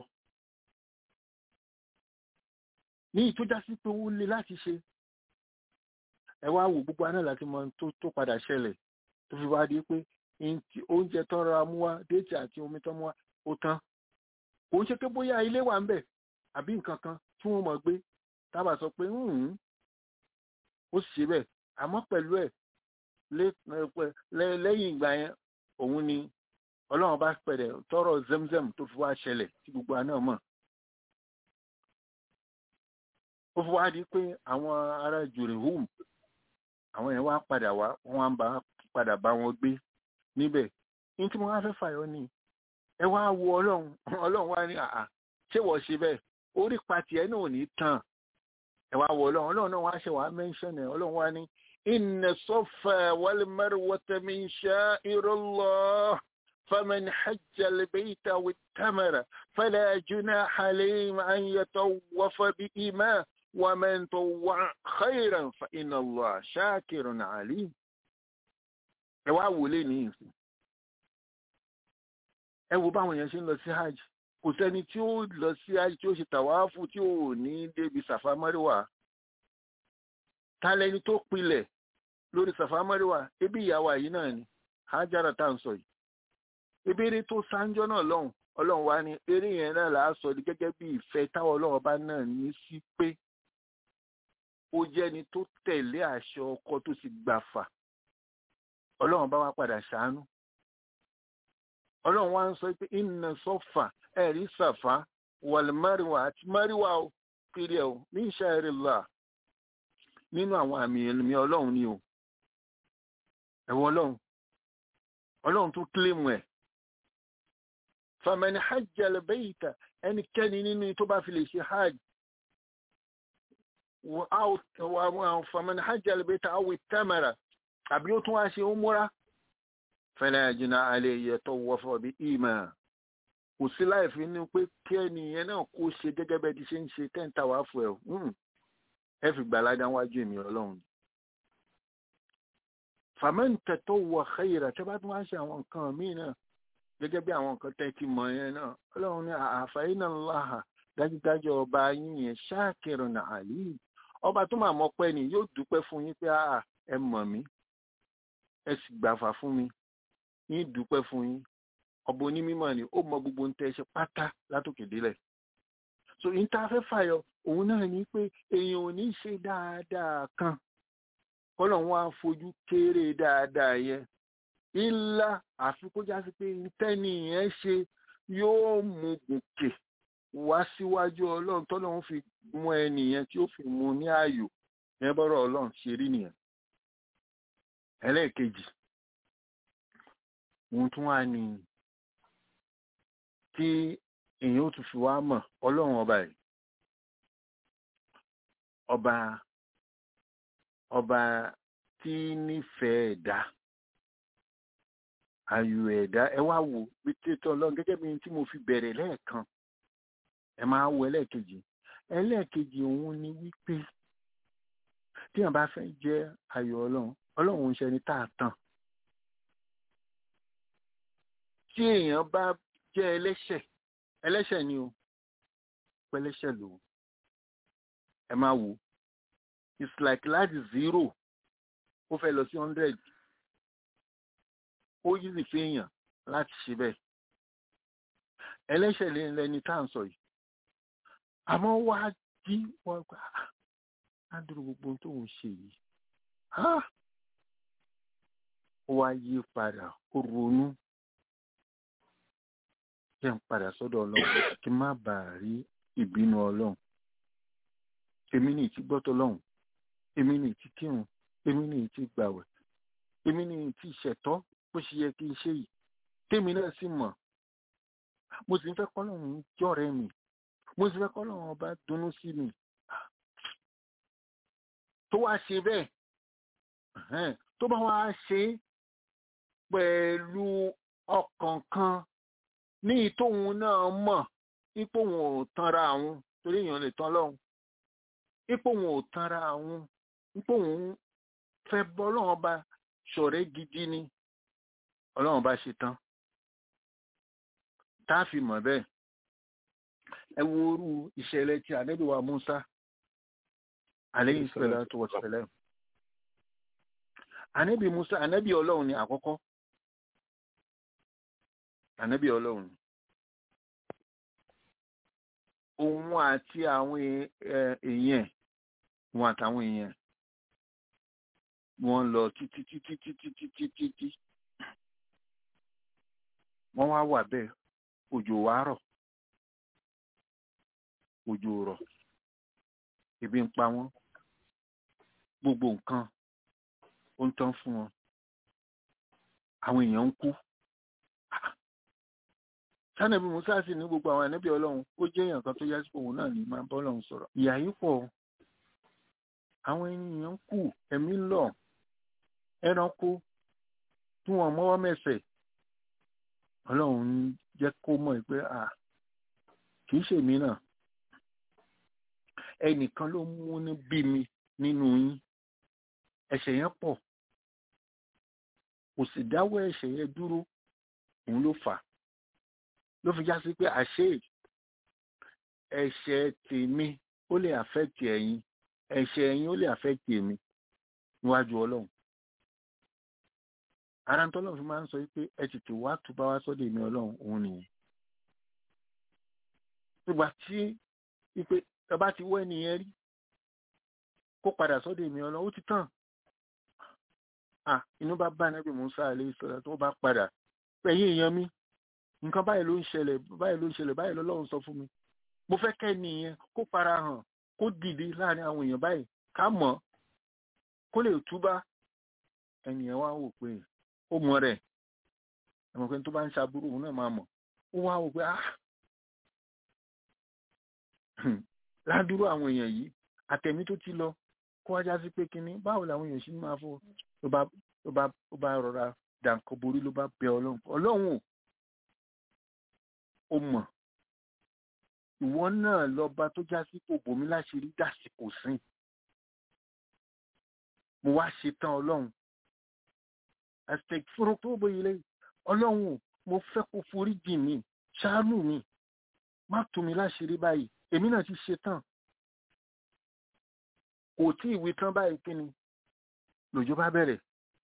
ní ìtújá sí pé ó le láti ṣe ẹ wá wò gbogbo aná láti mọ tó tó padà ṣẹlẹ̀ tó fi wá di pé oúnjẹ tó rọra mú wá déètì àti omi tó mú wá ó tán kò ń ṣe pé bóyá ilé wà ń bẹ̀ àbí nǹkan kan tí wọ́n mọ̀ gbé tábà sọ pé ó sì ṣe bẹ́ẹ̀ àmọ́ pẹ̀lú ẹ̀ lẹ́yìn ìgbà yẹn òun ni ọlọ́run bá pẹ̀lẹ̀ tọrọ zemzem tó fi wá ṣẹlẹ̀ tí gbogbo àná mọ̀ ó fi wá di pé àwọn ará jùrìhùm àwọn yẹn wá padà wá wọ́n bá padà bá wọn gbé níbẹ̀ ní tí mo wá fẹ́ fàyọ ni ẹ wá wo ọlọ́run ọlọ́run wá ní àà ṣé wọ́n ṣe bẹ́ẹ̀ orí pati ẹ̀ náà ò ní tàn ẹ wá wo ọlọ́run ọlọ́run náà wá ṣe wàá mẹ́ńṣọ̀n ẹ̀ ọlọ́run wá ní inna safa wal marwata min sha'irillah faman hajja al-bayta wat-tamara fala junaha alayhi an yatawwafa bihima wa man tawwa'a khayran fa inna Allah shakirun alim ẹ wá wò lé ní ìsìn ẹ wo báwọn èèyàn ṣe ń lọ sí hajj kò sẹ́ni tí ó lọ sí hajj tí ó ṣe tàwáfù tí ò ní débi sàfà mọ́ríwá ta lẹni tó pilẹ̀ lórí sàfà mọ́ríwá ebi ìyàwó yìí náà ni Hájára tá à ń sọ yìí ebi eré tó sáńjọ́ náà lọ́hùn ọlọ́run wá ní eré yẹn náà là á sọ ní gẹ́gẹ́ bí ìfẹ́ táwọn ọlọ́run bá náà ní sí pé ó jẹ́ni tó tẹ̀lé àṣẹ ọkọ tó sì gbàfà ọlọ́run bá wá padà ṣàánú ọlọ́run wá ń sọ pé inna sọ́fà ẹ̀rí sàfà wàlmárìwà àti máríwá ó kiri ẹ̀ ó ní sha'rillah nínú àwọn àmì ẹ̀mí ọlọ́run ni o ẹ̀wọ̀n ọlọ́run ọlọ́run tó kílèmù ẹ̀ faman hajja al-bayta ẹnikẹ́ni nínú tó bá fi lè ṣe hajj faman hajja al-bayta aw ittamara àbí ó tún wá ṣe umura fala junaha alayhi yatawwafa bi ima kò sí láìfi ní pé kí ẹnìyẹn náà kó ṣe gẹ́gẹ́ bẹ́ẹ̀ ti ṣe ń ṣe tẹ́ǹtà wá fún ẹ̀ ẹ fi gbàládá wájú èmi ọlọ́run ni. faman tatawwa khayra tẹ́ bá tún wá ṣe àwọn nǹkan míì náà gẹ́gẹ́ bí àwọn nǹkan tẹ́ ti mọ̀ yẹn náà ọlọ́run ní fa inna Allaha dájúdájú ọba yín yẹn shakirun alim ọba tó máa mọ̀ pẹ́ ni yóò dúpẹ́ fún yín pé ẹ mọ̀ mí ẹ sì gbàfà fún mi yín dúpẹ́ fún yín ọba onímọ̀ ni ó mọ gbogbo ń tẹ́ ṣe pátá látòkè délẹ̀ so yín tá a fẹ́ fàyọ òun náà ni pé èèyàn ò ní ṣe dáadáa kan kọ́lọ̀ wọn á fojú kéré dáadáa yẹn ilá àfi kó já sí pé tẹ́ni yẹn ṣe yóò mú gòkè wá síwájú ọlọ́run tọ́lọ́run fi mú ẹni yẹn tí ó fi mú ní ààyò yẹn bọ́rọ̀ ọlọ́run ṣe rí nìyẹn ẹlẹ́ẹ̀kejì ohun tún wà ní tí èèyàn ó tún fi wá mọ̀ ọlọ́run ọba yìí ọba ọba tí nífẹ̀ẹ́ ẹ̀dá ayò ẹ̀dá ẹ wá wò bí tètè ọlọ́run gẹ́gẹ́ bí tí mo fi bẹ̀rẹ̀ lẹ́ẹ̀kan ẹ máa wo ẹlẹ́ẹ̀kejì ẹlẹ́ẹ̀kejì òun ni wípé tí èèyàn bá fẹ́ jẹ́ ayò ọlọ́run ọlọ́run ń ṣe ẹni tá a tàn tí èèyàn bá jẹ́ ẹlẹ́ṣẹ̀ ẹlẹ́ṣẹ̀ ni o pẹ́lẹ́ṣẹ̀ lò ẹ máa wò it's like láti zero ó fẹ́ lọ sí hundred ó yíṣì fẹ́yàn láti ṣe bẹ́ẹ̀ ẹlẹ́ṣẹ̀ lẹ́ni tá à ń sọ yìí àmọ́ wá jí wọ́n gbà á dúró gbogbo tó ń ṣe yìí ó wá yí padà ó ronú jẹ́ ń padà sọ́dọ̀ ọlọ́run kí n má bàa rí ìbínú ọlọ́run èmi ní ìtí gbọ́tọ̀ lọ́hùn èmi ní ìtí kírun èmi ní ìtí gbàwẹ̀ èmi ní ìtí ìṣẹ̀tọ́ bó ṣe yẹ kí n ṣe yìí tèmi náà sì mọ̀ mo sì ń fẹ́ kọ́ lọ́hùn jọ̀rẹ́ mi mo sì fẹ́ kọ́ lọ́hùn ọba dunnú sí mi tó wá ṣe bẹ́ẹ̀ tó bá wá ṣe pẹ̀lú ọkàn kan ní ìtòhun náà mọ̀ ipò wọn ò tanra àwọn torí èèyàn lè tán lọ́hùn ipò wọn ò tanra àwọn ipò wọn fẹ́ bọ́ ọlọ́run bá ṣọ̀rẹ́ gidi ni ọlọ́run bá ṣe tán tá a fi mọ̀ bẹ́ẹ̀ ẹ wo orú ìṣẹ̀lẹ̀ tí ànábì wa Musa aleyhi salatu wa salam ànábì Musa ànábì ọlọ́run ni àkọ́kọ́ ànábì ọlọ́run ni òun àti àwọn èèyàn wọn àtàwọn èèyàn wọn lọ títí títí títí títí títí wọn wá wà bẹ́ẹ̀ òjò wá rọ̀ òjò rọ̀ ebi ń pa wọ́n gbogbo nǹkan ó ń tán fún wọn àwọn èèyàn ń kú sanabi musa sì ní gbogbo àwọn ànábì ọlọ́run ó jẹ́ èèyàn kan tó yá sí òun náà ní máa bọ́ ọlọ́run sọ̀rọ̀ ìyà yìí pọ̀ àwọn ènìyàn ń kú ẹ̀mí ń lọ ẹranko tí wọ́n mọ́wọ́ mẹ́sẹ̀ ọlọ́run ń jẹ́ kó mọ̀ pé à kì í ṣèmi náà ẹnìkan ló mú ní bí mi nínú yín ẹ̀ṣẹ̀ yẹn pọ̀ kò sì dáwọ́ ẹ̀ṣẹ̀ yẹn dúró òun ló fà á ló fi já sí pé àṣé ẹ̀ṣẹ̀ tèmi ó lè àfẹ́tì ẹ̀yin ẹ̀ṣẹ̀ ẹ̀yin ó lè àfẹ́tì èmi níwájú ọlọ́run ara ń tọ́lọ́run fi máa ń sọ pé ẹ tètè wá túbá wá sọ́dọ̀ èmi ọlọ́run òun nìyẹn nígbà tí ipe ẹ bá ti wọ́ ẹnìyẹn rí kó padà sọ́dọ̀ èmi ọlọ́run ó ti tàn ah inú bá bá nábì Musa alayhi salatu tó bá padà ẹ̀yin èèyàn mi nǹkan báyìí ló ń ṣẹlẹ̀ báyìí ló ń ṣẹlẹ̀ báyìí lọ́lọ́run sọ fún mi mo fẹ́ kẹ́ nìyẹn kó fara hàn kó dìde láàrin àwọn èèyàn báyìí ká mọ̀ kó lè túbá ẹnìyẹn wá wò pé ó mọ rẹ̀ ẹ̀mọ̀ pé tó bá ń ṣàbúrò òun náà máa mọ̀ ó wá wò pé ah ládùúrò àwọn èèyàn yìí àtẹ̀mí tó ti lọ kó wájá sí pé kínní báwo làwọn èèyàn ṣì máa fọ ló bá ló bá ló bá rọra dànkọ borí ló bá bẹ ọlọ́run ọlọ́run ò ó mọ̀ ìwọ náà lọ́ba tó já sí kò bòmí láṣìírí dàsìkò sí mo wá ṣetán ọlọ́run aztec fúnra tó bóyá lẹ́yìn ọlọ́run mo fẹ́ kó forí jì mí ṣàánú mi má tú mi láṣìírí báyìí èmi náà ti ṣetán kò tí ìwé tán báyìí kí ni lòjò bá bẹ̀rẹ̀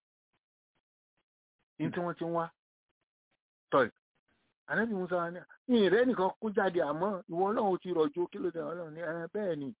ní tí wọ́n ti ń wá tọ́ì ànábì musa wa ní ìrẹ́ nìkan kó jáde àmọ́ ìwọ ọlọ́run ti rọ̀jò kí ló dé ọlọ́run ní ẹ bẹ́ẹ̀ ni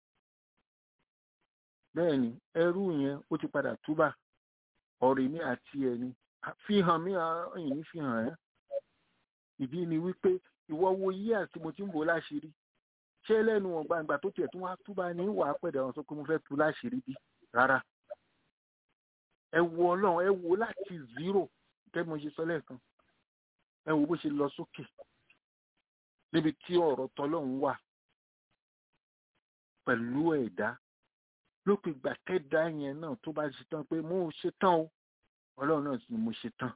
bẹ́ẹ̀ ni ẹrú yẹn ó ti padà túbà ọ̀rẹ́ mi àti ẹni fi hàn mí ẹ̀yìn ní fi hàn ẹ́ ìdí ni wípé ìwọ wo yí àti mo ti ń bò láṣìírí ṣé lẹ́nu ọ̀gbà ìgbà tó tiẹ̀ tún wá túbà ní wàá pẹ̀dẹ̀ ọ̀hún sọ pé mo fẹ́ tú láṣìírí bí rárá ẹ wo ọlọ́run ẹ wo láti zero kẹ́ mo ṣe sọ lẹ́ẹ̀kan ẹ wo bó ṣe lọ sókè níbi tí ọ̀rọ̀ tọlọ́run wà pẹ̀lú ẹ̀dá lópin ìgbà kẹ́dá yẹn náà tó bá ṣe tán pé mo ṣe tán o ọlọ́run náà sì ni mo ṣe tán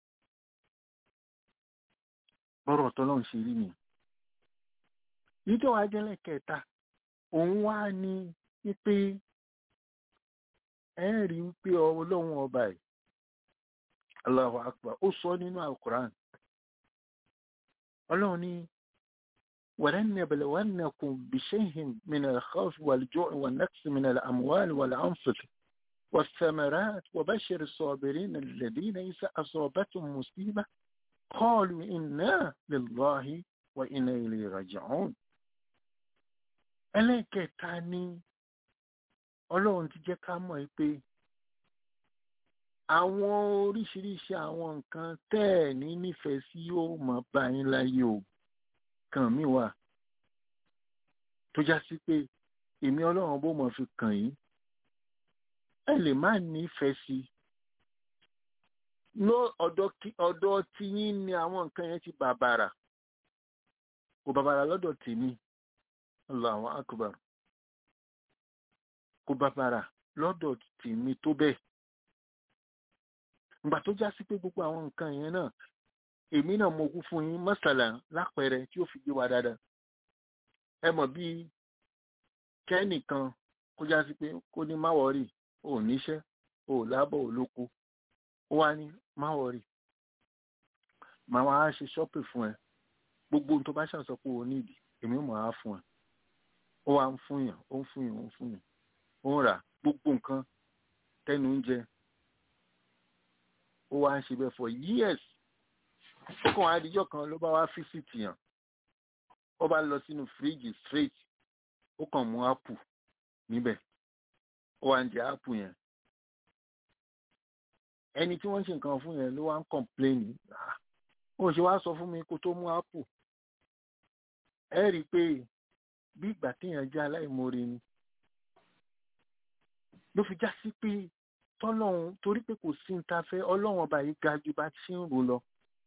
bọ́rọ̀ tọlọ́run ṣe rí nìyẹn nítorí wàá jẹ́lẹ̀ kẹta òun wá ní wípé ẹ rí wípé ọlọ́run ọba ẹ̀ Allahu akbar ó sọ nínú alukuran ọlọ́run ní ولنبلونكم بشيء من الخوف والجوع والنقص من الأموال والأنفس والثمرات وبشر الصابرين الذين إذا أصابتهم مصيبة قالوا إنا لله وإنا إليه راجعون ẹlẹ́kẹ̀ẹ́ta ni ọlọ́run ti jẹ́ ká mọ̀ pé àwọn oríṣiríṣi àwọn nǹkan tẹ́ ẹ̀ ní nífẹ̀ẹ́ sí yóò mọ̀ bá yín láyé o kàn mí wà tó já sí pé èmi ọlọ́run bó mọ̀ fi kàn yín ẹ lè má nífẹ̀ẹ́ sí i ló ọ̀dọ̀ kí- ọ̀dọ̀ tiyín ni àwọn nǹkan yẹn ti bàbàrà kò bàbàrà lọ́dọ̀ tèmi Allahu akbar kò bàbàrà lọ́dọ̀ tèmi tó bẹ́ẹ̀ ìgbà tó já sí pé gbogbo àwọn nǹkan yẹn náà èmi náà mo kú fún yín mọ́sàlá lápẹẹrẹ tí ó fi gbé wa dáadáa ẹ mọ̀ bí kẹ́nìkan kó já sí pé kó ní má wọ̀rì ò níṣẹ́ ò lábọ̀ ò lóko ó wá ní má wọ̀rì màá wá ṣe ṣọ́pì fún ẹ gbogbo ohun tó bá ṣàṣọ pé o nídìí èmi mọ̀ á fún ẹ ó wá ń fún yàn ó ń fún yàn ó ń fún yàn ó ń rà gbogbo nǹkan tẹnu ń jẹ ó wá ń ṣe bẹ́ẹ̀ for years ó kàn wá díjọ́ kan ló bá wá fíṣítì yàn ó bá lọ sínú fíríjì straight ó kàn mú ápù níbẹ̀ ó wá ń jẹ ápù yẹn ẹni tí wọ́n ń ṣe nǹkan fún yẹn ló wá ń kọ̀mpléènì ó ṣe wá sọ fún mi kó tó mú ápù ẹ rí i pé bí ìgbà téèyàn jẹ́ aláìmoore ni ló fi já sí pé tọ́lọ́run torí pé kò sí ní ta fẹ́ ọlọ́run ọba yìí ga ju bá ti ń rò lọ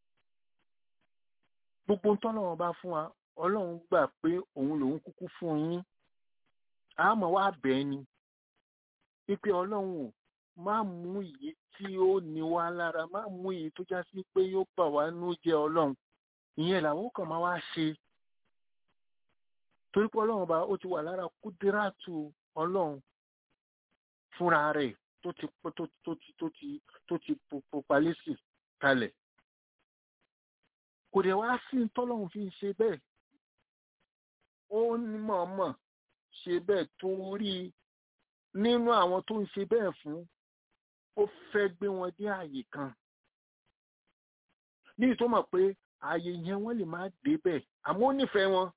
gbogbo ohun tọ́lọ́run bá fún wa ọlọ́run gbà pé òun lòun kúkú fún yín àmọ́ wá bẹ́ẹ̀ ni wípé ọlọ́run ò má mú èyí tí ó ní wá lára má mú èyí tó já sí pé yóò bà wá nú jẹ́ ọlọ́run ìyẹn làwọn kan máa wá ṣe torí pé ọlọ́run bá ó ti wà lára kúdíràtù ọlọ́run fúnra rẹ̀ tó ti tó ti tó ti tó ti tó ti popalẹ́sì kalẹ̀ kò dẹ̀ wá sí tọ́lọ́run fi ń ṣe bẹ́ẹ̀ ó ní mọ̀ọ́mọ̀ ṣe bẹ́ẹ̀ torí nínú àwọn tó ń ṣe bẹ́ẹ̀ fún ó fẹ́ gbé wọn dé ààyè kan ní ìtọ́mọ̀ pé ààyè yẹn wọ́n lè má débẹ̀ àmọ́ ó nífẹ̀ẹ́ wọn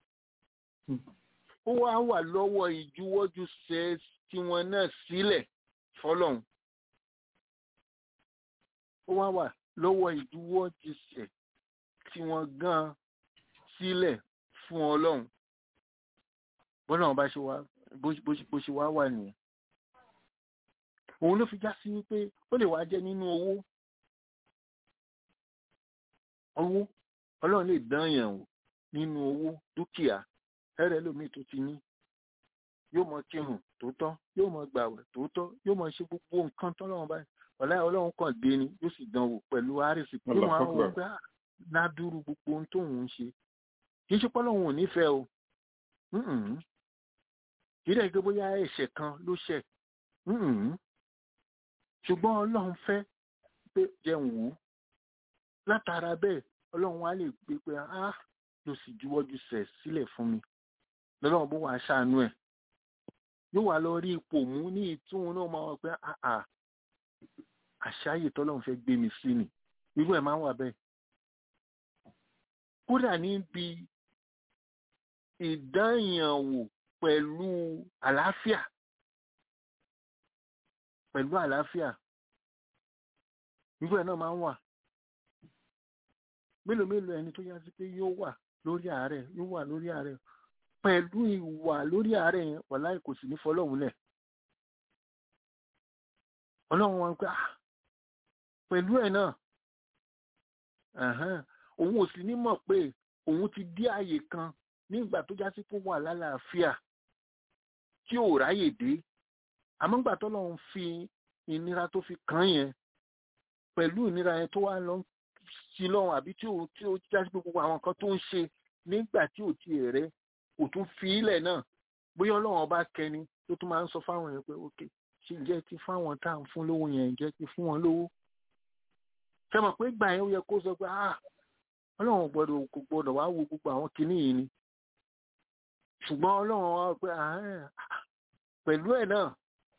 ó wá wà lọ́wọ́ ìjuwọ́jú ṣe tiwọn náà sílẹ̀ fọlọ́run ó wá wà lọ́wọ́ ìjuwọ́jú ṣe tiwọn gan sílẹ̀ fún ọlọ́run bọ́lá wọn bá ṣe wá bó ṣe wá wà nìyẹn òun ló fi já sí wípé ó lè wá jẹ́ nínú owó owó ọlọ́run lè dán yàn wò nínú owó dúkìá ẹrẹ lómi tó ti ní yóò mọ kírun tòótọ́ yóò mọ gbàwẹ̀ tòótọ́ yóò mọ ṣe gbogbo nǹkan tọ́lọ́run báyìí ọ̀la ọlọ́run kàn dé ni yóò sì dán wò pẹ̀lú àrísì pé wọ́n á wọ́n gbá ládùúrú gbogbo ohun tóun ń ṣe kì í ṣe pọ́lọ́run ò nífẹ̀ẹ́ o kì í dẹ̀ gbé bóyá ẹ̀ṣẹ̀ kan ló ṣẹ̀ ṣùgbọ́n ọlọ́run fẹ́ pé jẹun wò ó látara bẹ́ẹ̀ ọlọ́run wá lè gbé pé á ló sì juwọ́jú sẹ̀ sílẹ̀ fún mi lọ́lọ́run bó wàá ṣàánú ẹ̀ yóò wá lọ rí ipò mú ní ìtúhun náà máa wọ pé àà àṣàyè tọ́lọ́run fẹ́ gbé mi sí ni irú ẹ̀ máa ń wà bẹ́ẹ̀ kódà níbi ìdányànwò pẹ̀lú àlàáfíà pẹ̀lú àlàáfíà irú ẹ̀ náà máa ń wà mélòó mélòó ẹni tó yá sí pé yóò wà lórí àárẹ̀ yóò wà lórí àárẹ̀ pẹ̀lú ìwà lórí àárẹ̀ yẹn wàláì kò sì ní fọlọ́hún lẹ̀ ọlọ́run wọn pé pẹ̀lú ẹ̀ náà òun ò sì ní mọ̀ pé òun ti dé àyè kan nígbà tó já sí pé wà lálàáfíà tí ò ráyè dé àmọ́ gbà tọ́lọ́run fi ìnira tó fi kàn yẹn pẹ̀lú ìnira yẹn tó wá lọ sí lọ́run àbí tí ó tí ó já sí gbogbo àwọn nǹkan tó ń ṣe nígbà tí ò ti rẹ̀ kò tún fi ilẹ̀ náà bóyá ọlọ́run ọba kẹni tó tún máa ń sọ fáwọn yẹn pé ok ṣe jẹ́ ti fáwọn tá à ń fún lówó yẹn jẹ́ ti fún wọn lówó ṣe mọ̀ pé gbà yẹn ó yẹ kó sọ pé ah ọlọ́run gbọ́dọ̀ kò gbọ́dọ̀ wá wo gbogbo àwọn kinní yìí ni ṣùgbọ́n ọlọ́run wá pé pẹ̀lú ẹ̀ náà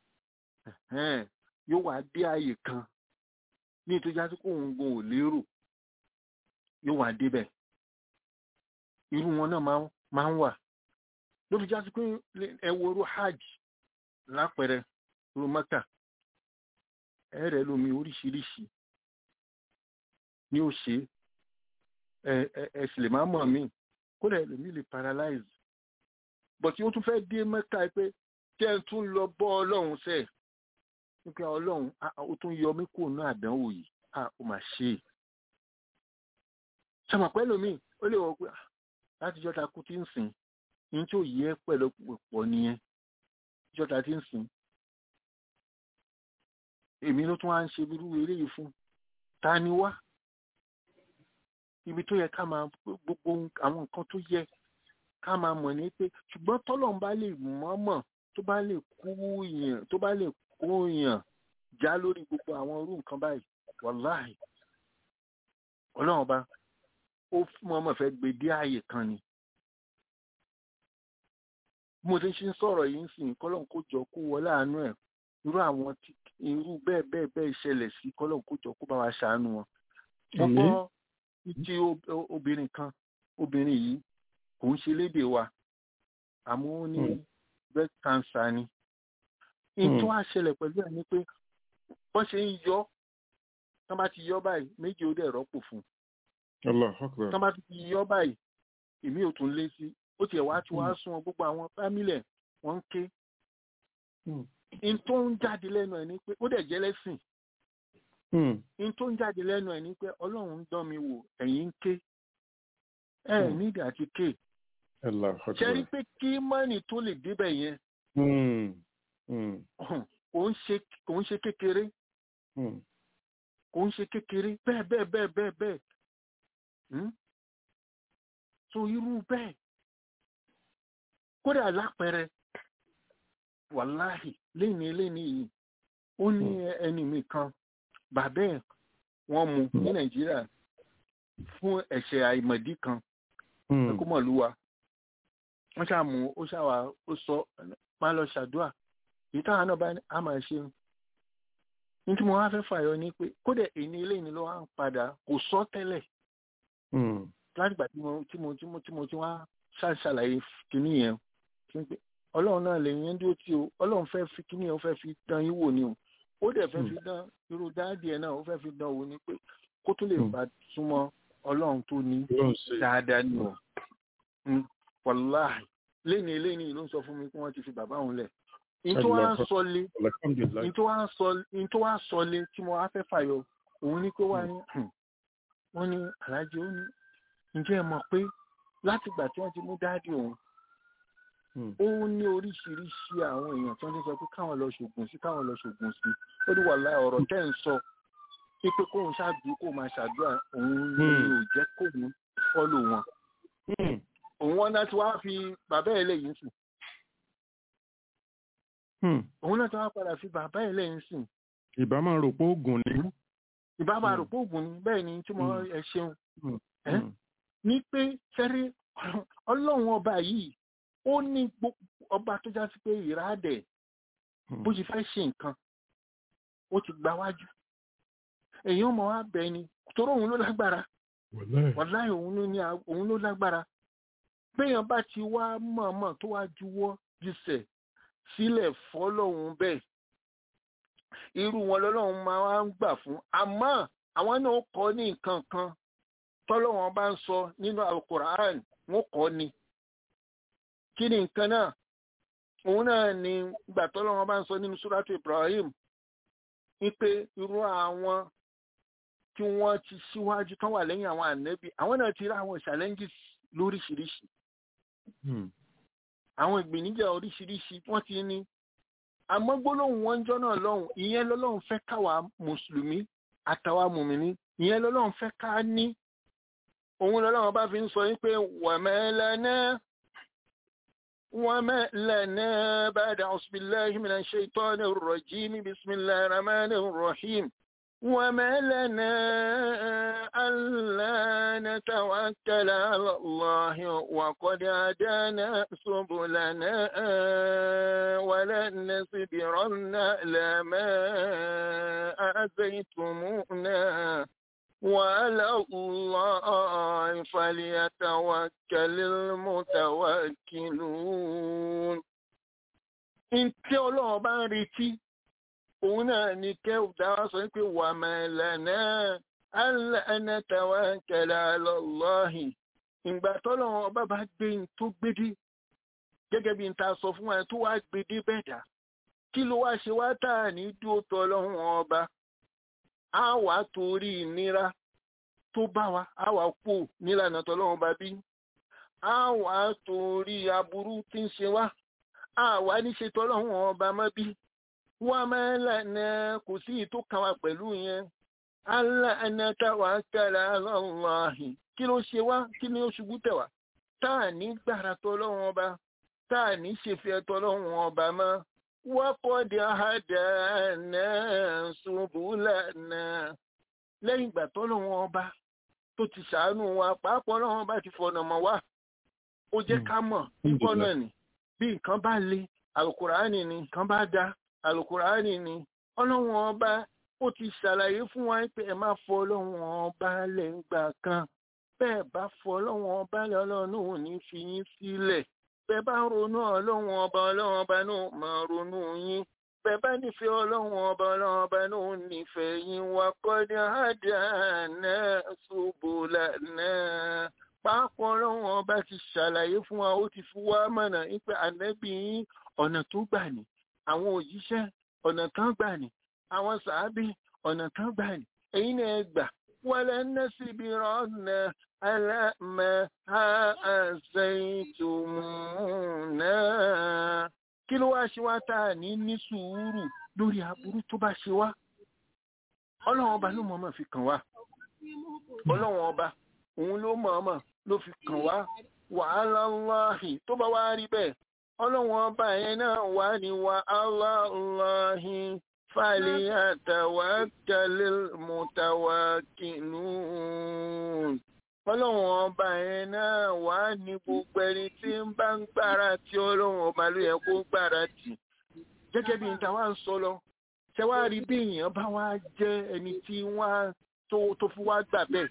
yóò wá dé ààyè kan ní ìtọ́jà tí kò ń gun ò lérò yóò wá débẹ̀ irú wọn náà máa ń wà ló fi já sí pé ẹ wo irú hajj lápẹẹrẹ irú mẹ́kà ẹ rẹ̀ lómi oríṣiríṣi ni ó ṣe ẹ ẹ sì lè má mọ̀ mí kódà ẹlòmíì lè paralyze bọ̀ tí ó tún fẹ́ dé mẹ́ta pé kẹ́ ẹ tún lọ bọ́ ọlọ́run sẹ́ẹ̀ nípa ọlọ́run ó tún yọ mí kúrò ní àdánwò yìí ó mà ṣe é ṣàmọ̀pẹ́ lómi ó lè wọ pé láti jọ́ta kú tí ń sìn ní tí ò yẹ pẹ̀lú pọ̀ nìyẹn jọ́ta tí ń sìn èmi ló tún wá ń ṣe irú eré yìí fún ta ni wá ibi tó yẹ ká máa gbogbo àwọn nǹkan tó yẹ ká máa mọ̀ ní pé ṣùgbọ́n tọ́lọ́run bá lè mọ̀ọ́mọ̀ tó bá lè kó yàn tó bá lè kó yàn já lórí gbogbo àwọn irú nǹkan báyìí wàláhì ọlọ́run ọba ó mọ̀ọ́mọ̀ fẹ́ gbé dé ààyè kan ni bí mo ti ń sọ̀rọ̀ yìí ń sìn kọ́lọ́n kó jọ kó wọlé àánú ẹ̀ irú àwọn irú bẹ́ẹ̀ bẹ́ẹ̀ bẹ́ẹ̀ ṣẹlẹ̀ sí kọ́lọ́n kó jọ kó bá wa ṣàánú wọn. mo gbọ́ ti obìnrin kan obìnrin yìí kò ń ṣe lédè wa àmọ́ ó ní breast cancer ni. ìtọ́ àṣẹlẹ̀ pẹ̀lú ẹ̀ ni pé wọ́n ṣe ń yọ tí wọ́n bá ti yọ báyìí méjì ó dẹ̀ rọ́pò fún un. tí wọ́n bá ti yọ báyìí èmi ò tún lé sí ó tiẹ̀ wá tí wàá sún gbogbo àwọn fámílẹ̀ wọ́n ń ké. in tó ń jáde lẹ́nu ẹ̀ ni pé ó dẹ̀ jẹ́ lẹ́sìn. in tó ń jáde lẹ́nu ẹ̀ ni pé ọlọ́run ń dán mi wò ẹ̀yin ń ké. ẹ ẹ̀ nídìí àti ké. ṣe rí pé kí mọ́nì tó lè débẹ̀ yẹn. kò ń ṣe kékeré. kò ń ṣe kékeré bẹ́ẹ̀ bẹ́ẹ̀ bẹ́ẹ̀ bẹ́ẹ̀ bẹ́ẹ̀. so irú bẹ́ẹ̀ kódà lápẹẹrẹ wàláhì léni léni yìí ó ní ẹni mi kan bàbá ẹ wọ́n mú ní nàìjíríà fún ẹ̀ṣẹ̀ àìmọ̀dí kan ẹkúmọlúwa wọ́n ṣàmú ó ṣàwà ó sọ máa lọ ṣàdúà èyí táwọn náà bá a máa ṣe ní tí mo wá fẹ́ fàyọ ni pé kódà èyí léni ló wá ń padà kò sọ tẹ́lẹ̀ látìgbà tí mo tí mo tí mo tí mo ti wá ṣàṣàlàyé kìíní yẹn ọlọ́run náà lè yẹn dúró tí o ọlọ́run fẹ́ fi kíní ẹ̀ ó fẹ́ fi dán yín wò ni o ó dẹ̀ fẹ́ fi dán irú dáàdì ẹ̀ náà ó fẹ́ fi dán wò ni pé kó tó lè bá súnmọ́ ọlọ́run tó ní dáadáa ni o wàláhì léni léni ló ń sọ fún mi pé wọ́n ti fi bàbá òun lẹ̀ ìtò wá ń sọlé ìtò wá ń sọlé tí mo wá fẹ́ fàyọ òun ní pé wá ní wọ́n ní aláàjì ó ní ǹjẹ́ ẹ mọ̀ pé látìgbà tí wọ́n ti mú dáàdì òun ó ní oríṣiríṣi àwọn èèyàn tí wọ́n ti sọ pé káwọn lọ ṣògùn sí káwọn lọ ṣògùn sí ó ní wàhálà ọ̀rọ̀ tẹ́ ń sọ pé kóun ṣáàdúró kó máa ṣàdúrà òun ní ò jẹ́ kóun fọ́lò wọn. òun wọn náà ti wá fi bàbá ẹ̀ lẹ́yìn sùn. òun náà ti wá padà fi bàbá ẹ̀ lẹ́yìn sùn. ìbá máa rò pé oògùn ni. ìbá máa rò pé oògùn ni bẹ́ẹ̀ ni tí mo ẹ ṣeun. ní pé sẹ́rí ọlọ́run ọba yìí ó ní ọba tó já sí pé ìrádẹ̀ bó ṣe fẹ́ ṣe nǹkan ó ti gba wájú èèyàn mọ̀ wá bẹ̀ ni torí òun ló lágbára wàláì òun ló lágbára péèyàn bá ti wá mọ̀ọ́mọ̀ tó wá juwọ́ jùsẹ̀ sílẹ̀ fọ́lọ́hún bẹ́ẹ̀ irú wọn lọ́lọ́run máa wá ń gbà fún àmọ́ àwọn náà kọ́ ní nǹkan kan tọ́lọ́wọ́n bá ń sọ nínú alukur'an wọ́n kọ́ ni kí ni nǹkan náà òun náà ni ìgbà tọ́lọ́wọ́n bá ń sọ nínú suratu Ibrahim wípé irú àwọn tí wọ́n ti síwájú tán wà lẹ́yìn àwọn ànẹ́bí àwọn náà ti rí àwọn challenges lóríṣiríṣi àwọn ìgbìníjà oríṣiríṣi wọ́n ti ní àmọ́ gbólóhùn wọn jọ náà lọ́hùn ìyẹn lọ́lọ́hùn fẹ́ káwa mùsùlùmí àtàwa mùmìnì ìyẹn lọ́lọ́hùn fẹ́ ká ní òun lọ́lọ́hùn bá fi ń sọ wípé wàmẹ́lẹ́nà وما لنا بعد أعوذ بالله من الشيطان الرجيم بسم الله الرحمن الرحيم وما لنا ألا نتوكل على الله وقد هدانا سبلنا ولن نصبرن على ما آذيتمونا وعلى الله فليتوكل المتوكلون Ntí ọlọ́run bá ń retí, òun náà ni kẹ́ òdáwà sọ pé wà mẹ́lẹ̀nà aláàánátàwà kẹlẹ̀ alọ́lọ́hìn. Ìgbà tọ́lọ́run ọba bá gbé tó gbédé, gẹ́gẹ́ bí n ta sọ fún wa tó wá gbé dé bẹ́ẹ̀dá kí ló wá ṣe wá tá à ní dúró tọ́ ọlọ́run ọba á wà á torí ìnira tó bá wa á wà á kú nílànà tọ́lọ́run ọba bí á wà á torí aburú tí ń ṣe wá á wà á ní ṣe tọ́lọ́run ọba mọ́ bí wọ́n máa ń lànà kò sí ìtò kan wa pẹ̀lú yẹn Allah ẹ̀nà táwa kẹ́ra lọ́láhìn kí ló ṣe wá kí ni ó ṣubú tẹ̀ wá tá à ní gbàrà tọ́lọ́run ọba tá à ní ṣèfẹ́ tọ́lọ́run ọba mọ́ wọ́pọ̀ di àhàdà náà ṣubú lánàá lẹ́yìn ìgbà tọ́lọ́run ọba tó ti ṣàánú wa pàápàá ọlọ́run ọba ti fọ̀nà mọ́ wá ó jẹ́ ká mọ̀ nígbọ́ náà ni bí nǹkan bá le àlùkùránì ni nǹkan bá da àlùkùránì ni ọlọ́run ọba ó ti ṣàlàyé fún wa pé ẹ má fọ ọlọ́run ọba lẹ́ngbà kan bẹ́ẹ̀ bá fọ ọlọ́run ọba lẹ́ ọlọ́run ò ní fi yín sílẹ̀ bẹ́ẹ̀ bá ronú ọlọ́run ọba ọlọ́run ọba náà máa ronú yín bẹ́ẹ̀ bá nífẹ̀ẹ́ ọlọ́run ọba ọlọ́run ọba náà nífẹ̀ẹ́ yín wà kọ́ni àdánà ṣubú lánà pàápàá ọlọ́run ọba ti ṣàlàyé fún wa ó ti fi wá mọ̀nà pé ànábì yín ọ̀nà tó gbà ní àwọn òjíṣẹ́ ọ̀nà kan gbà ní àwọn sàábì ọ̀nà kan gbà ní èyí ni ẹ gbà wọlé nẹ́sìbí rọ́nà alámẹ́ àṣẹ̀tùmùnà kí ló wá ṣe wá tá a ní ní sùúrù lórí aburú tó bá ṣe wá ọlọ́run ọba ló mọ̀ọ́mọ̀ fi kàn wá ọlọ́run ọba òun ló mọ̀ọ́mọ̀ ló fi kàn wá wàhálà ńláhì tó bá wá rí bẹ́ẹ̀ ọlọ́run ọba yẹn náà wà ní wàhálà ńláhì fàlẹ́ àtàwákàlẹ́ mùtàwákìlún ọlọ́run ọba yẹn náà wà ní gbogbo ẹni tí ń bá ń gbára tí ọlọ́run ọba ló yẹ kó gbára tì gẹ́gẹ́ bí níta wá ń sọ lọ ṣe wá rí bí èèyàn bá wá jẹ́ ẹni tí wọ́n tó fi wá gbà bẹ́ẹ̀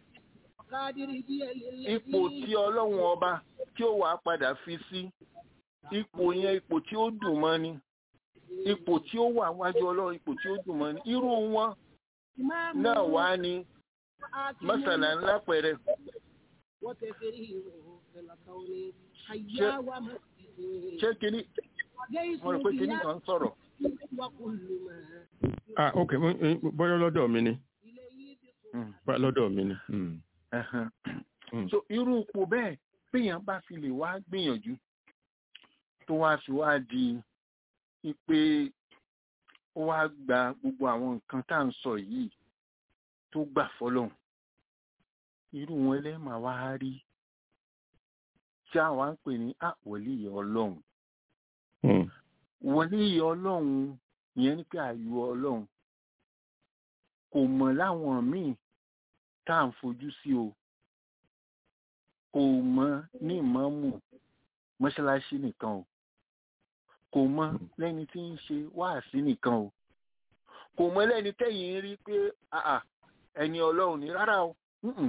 ipò tí ọlọ́run ọba tí ó wàá padà fi sí ipò yẹn ipò tí ó dùn mọ́ ni ipò tí ó wà wájú ọlọ́run ipò tí ó dùn mọ́ ni irú wọn náà wá ní mọ́sàlá ńlá pẹ̀rẹ̀ ṣé kíní mo rò pé kíní kan sọ̀rọ̀. ah ok bọ́yọ́ lọ́dọ̀ mi ni bọ́yọ́ lọ́dọ̀ mi ni. so irú ipò bẹ́ẹ̀ péyàn bá fi lè wá gbìyànjú tó wá fi wá di pé ó wá gba gbogbo àwọn nǹkan tá à ń sọ yìí tó gbà fọlọ́hún irú wọn lẹ́ẹ̀ma wá rí tí àwa ń pè ní àwọ̀líyẹ ọlọ́run wọ̀líyẹ ọlọ́run ìyẹn ní pé àyù ọlọ́run kò mọ̀ láwọn míì tá à ń fojú sí o kò mọ̀ ní ìmọ̀ọ́mù mọ́ṣáláṣí nìkan o kò mọ̀ lẹ́ni tí ń ṣe wáàsí nìkan o kò mọ̀ lẹ́ni tẹ́yìn ń rí pé ẹni ọlọ́run ní rárá o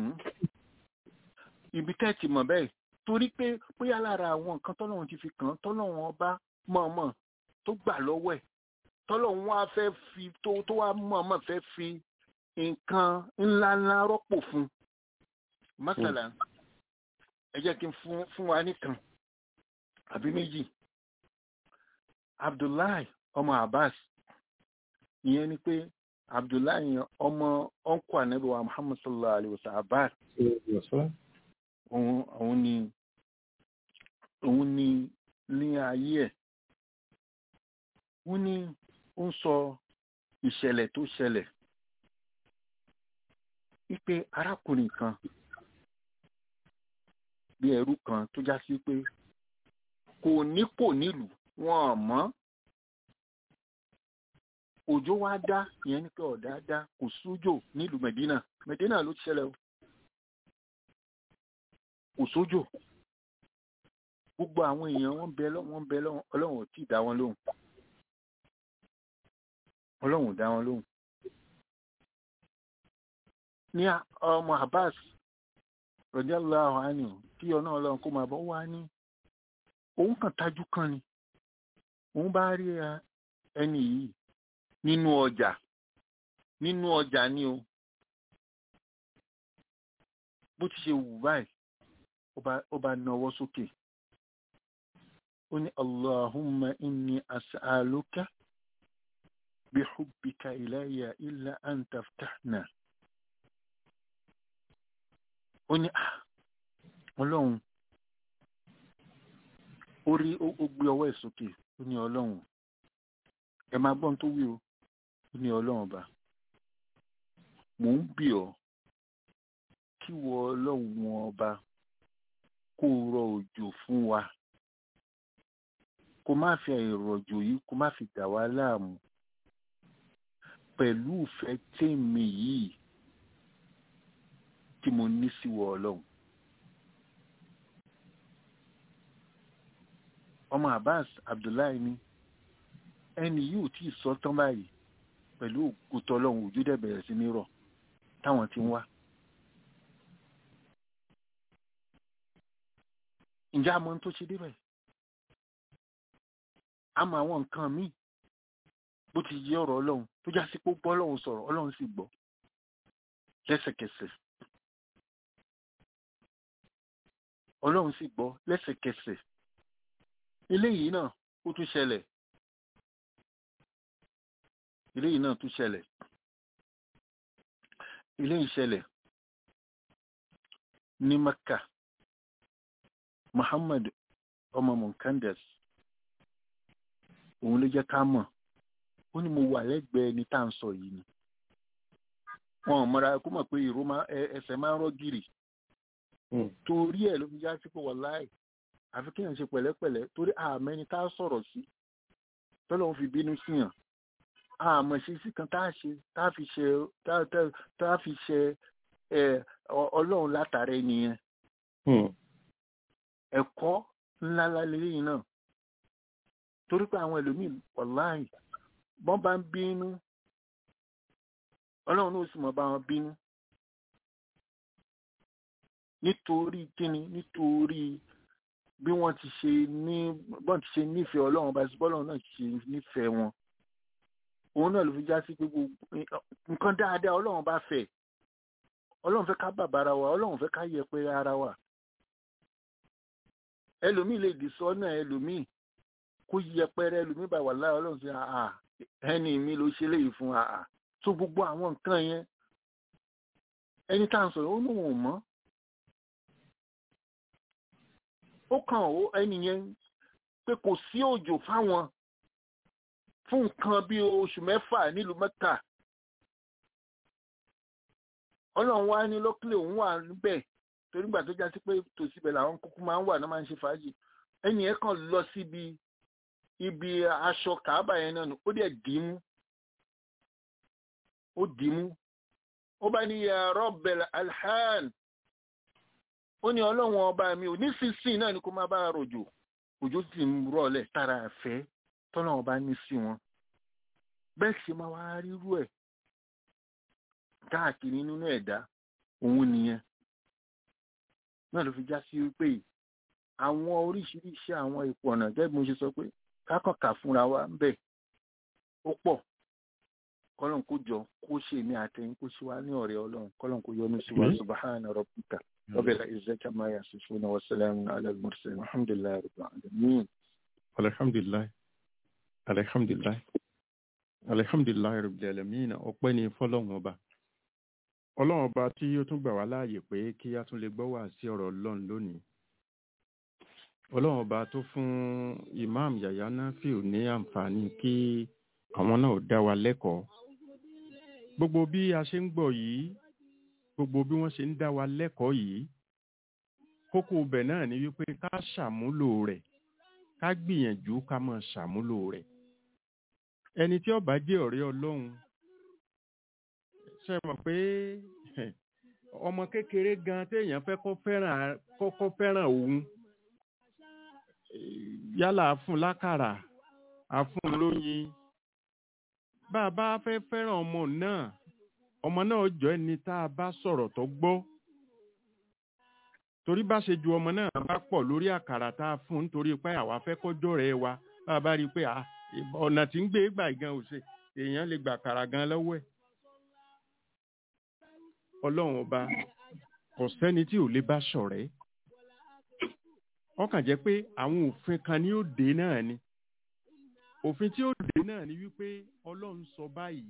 ibi tẹ́ ti mọ̀ bẹ́ẹ̀ torí pé bóyá lára àwọn nǹkan tọ́lọ́run ti fi kàn án tọ́lọ́run ọba mọ̀ọ́mọ̀ tó gbà lọ́wọ́ ẹ̀ tọ́lọ́run wá fẹ́ fi tó tó wá mọ̀ọ́mọ̀ fẹ́ fi nǹkan ńláńlá rọ́pò fún mọ́sálà ẹ jẹ́ kí n fún fún wa nìkan àbí méjì Abdullahi ọmọ Abbas ìyẹn ni pé Abdullahi ọmọ ọ̀nkù ànábì wa Muhammad sallallahu alayhi wa sallam Abbas òun òun ni òun ni ní ayé ẹ̀ wọ́n ní ó ń sọ ìṣẹ̀lẹ̀ tó ṣẹlẹ̀ wípé arákùnrin kan bí ẹrú kan tó já sí pé kò ní kò nílùú wọn mọ̀ òjò wá dá ìyẹn ní pé ọ̀dá dá kò sójò nílùú Medina Medina ló ti ṣẹlẹ̀ o kò sójò gbogbo àwọn èèyàn wọn bẹ lọ wọn bẹ lọ Ọlọ́run ò tí ì dá wọn lóhùn Ọlọ́run ò dá wọn lóhùn ní ọmọ Abbas radiyallahu anhu kí ọ̀nà Ọlọ́run kó máa bọ̀ wá ní òun kàn tajú kan ni òun bá rí ẹni yìí nínú ọjà nínú ọjà ni o bó ti ṣe wù báyìí ó bá nawọ́ sókè ó ní allahumma inni as'aluka bihubbika ilayya illa an taftahna ó ní ah ọlọ́run ó rí ó ó gbé ọwọ́ ẹ̀ sókè ó ní ọlọ́run ẹ máa gbọ́n tó wí o ó ní ọlọ́run ọba mò ń bì ọ́ kí wọ ọlọ́run ọba kó rọ òjò fún wa kó má fi àìrọ̀jò yìí kó má fi dà wá láàmú pẹ̀lú ìfẹ́ tèmi yìí tí mo ní sí wọ ọlọ́run. ọmọ abbas abdullahi ni ẹni yìí ò tí ì sọ tán báyìí pẹ̀lú òkúta ọlọ́run òjò dẹ̀ bẹ̀rẹ̀ sí ní rọ̀ táwọn ti ń wá. ǹjẹ́ a mọ ohun tó ṣe débẹ̀? a mọ àwọn nǹkan míì bó ti yé ọ̀rọ̀ ọlọ́run tó já sí pé ó bọ́ ọlọ́run sọ̀rọ̀ ọlọ́run sì gbọ́ lẹ́sẹ̀kẹsẹ̀. ọlọ́run sì gbọ́ lẹ́sẹ̀kẹsẹ̀. eléyìí náà ó tún ṣẹlẹ̀ eléyìí náà tún ṣẹlẹ̀ eléyìí ṣẹlẹ̀ ní Mẹ́kà Muhammad ọmọ Munkandas òun ló jẹ́ ká mọ̀ ó ní mo wà lẹ́gbẹ̀ẹ́ ẹni tá à ń sọ yìí ni wọn ò mọra kó mọ̀ pé ìró ẹsẹ̀ máa ń rọ́ gírì torí ẹ̀ ló fi já sí pé wàláì àfi kéèyàn ṣe pẹ̀lẹ́pẹ̀lẹ́ torí àmọ́ ẹni tá a sọ̀rọ̀ sí tọ́lọ́ fi bínú síyàn àmọ́ ṣe sí kan tá a ṣe tá a fi ṣe tá a fi ṣe ọlọ́run látàrí ẹnìyẹn ẹ̀kọ́ ńlá lélẹ́yìn náà torí pé àwọn ẹlòmíì wàláì bọ́n bá ń bínú ọlọ́run náà sì mọ̀ bá wọn bínú nítorí kíni nítorí bí wọ́n ti ṣe ní bọ́n ti ṣe nífẹ̀ẹ́ ọlọ́run bá sí bọ́lọ́run náà ṣe nífẹ̀ẹ́ wọn òun náà ló fi já sí pé gbogbo nǹkan dáadáa ọlọ́run bá fẹ́ ọlọ́run fẹ́ ká bàbá ara wa ọlọ́run fẹ́ ká yẹpẹrẹ ara wa ẹlòmíì lè dì sọ́nà ẹlòmíì kó yẹpẹrẹ ẹlòmíì bá wà lára ọlọ́run sí àà ẹni mi ló ṣe léyìí fún àà tó gbogbo àwọn nǹkan yẹn ẹni tá à ń sọ̀rọ̀ ó ní òun mọ́ ó kàn ó ẹni yẹn pé kò sí òjò fáwọn fún nǹkan bí oṣù mẹ́fà nílùú mẹ́ta ọlọ́run wá ní lọ́kìlẹ̀ òun wà níbẹ̀ torí gbà tó já sí pé tòsí ibẹ̀ làwọn kúkú máa ń wà náà máa ń ṣe fàájì ẹni yẹn kàn lọ síbi ibi aṣọ kàábà yẹn náà ó dẹ̀ dìímú ó dìímú ó bá ní ya Rabbal alhan ó ní ọlọ́run ọba mi ò ní sísìn náà ni kó máa bá rọ̀jò òjò sì ń rọ̀lẹ̀ tara àfẹ́ tọ́lọ́run ọba ní sí wọn bẹ́ẹ̀ sì máa wá rírú ẹ̀ káàkiri nínú ẹ̀dá òun nìyẹn náà ló fi já sí wípé àwọn oríṣiríṣi àwọn ipò ọ̀nà gẹ́gẹ́ bí mo ṣe sọ pé kákọ̀ọ̀kà fúnra wa ń bẹ̀ ó pọ̀ kọ́lọ́n kó jọ kó ṣe ní àtẹ̀yìn kó ṣe wá ní ọ̀rẹ́ ọlọ́run kọ́lọ́n kó yọ́nú sí wa subahana rabbika rabbil izzati amma yasifuna wa salamun ala al-mursalin alhamdulillahi rabbil alamin. alhamdulilayi alhamdulilayi alhamdulilayi rabbil alamin ọpẹ́ ni fọ́lọ́run ọba ọlọ́run ọba tí ó tún gbà wá láàyè pé kí a tún lè gbọ́ wá sí ọ̀rọ̀ ọlọ́run lónìí ọlọ́run ọba tó fún imam yahya nafiu ní àǹfààní kí àwọn náà dá wa lẹ́kọ̀ọ́ gbogbo bí a ṣe ń gbọ́ yìí gbogbo bí wọ́n ṣe ń dá wa lẹ́kọ̀ọ́ yìí kókó ibẹ̀ náà ni wípé ká ṣàmúlò rẹ̀ ká gbìyànjú ká máa ṣàmúlò rẹ̀ ẹni tí ó bá jẹ́ ọ̀rẹ́ ọlọ́run ṣe mọ̀ pé ọmọ kékeré gan téèyàn fẹ́ kó fẹ́ràn kọ́kọ́ fẹ́ràn òun yálà fún lákàrà àfún lóyin bá a bá fẹ́ fẹ́ràn ọmọ náà ọmọ náà jọ ẹni tá a bá sọ̀rọ̀ tó gbọ́ torí bá ṣe ju ọmọ náà bá pọ̀ lórí àkàrà tá a fún nítorí pé àwa fẹ́ kọjọ́ rẹ̀ wa bá a bá rí i pé ọ̀nà tí ń gbé gbà gan ò ṣe èèyàn lè gbà àkàrà gan lọ́wọ́ ẹ̀ ọlọ́run ọba kò sẹ́ni tí ò lè bá ṣọ̀rẹ́ ọkàn jẹ́ pé àwọn òfin kan ni ó dé náà ni òfin tí ó dé náà ni wípé ọlọ́run sọ báyìí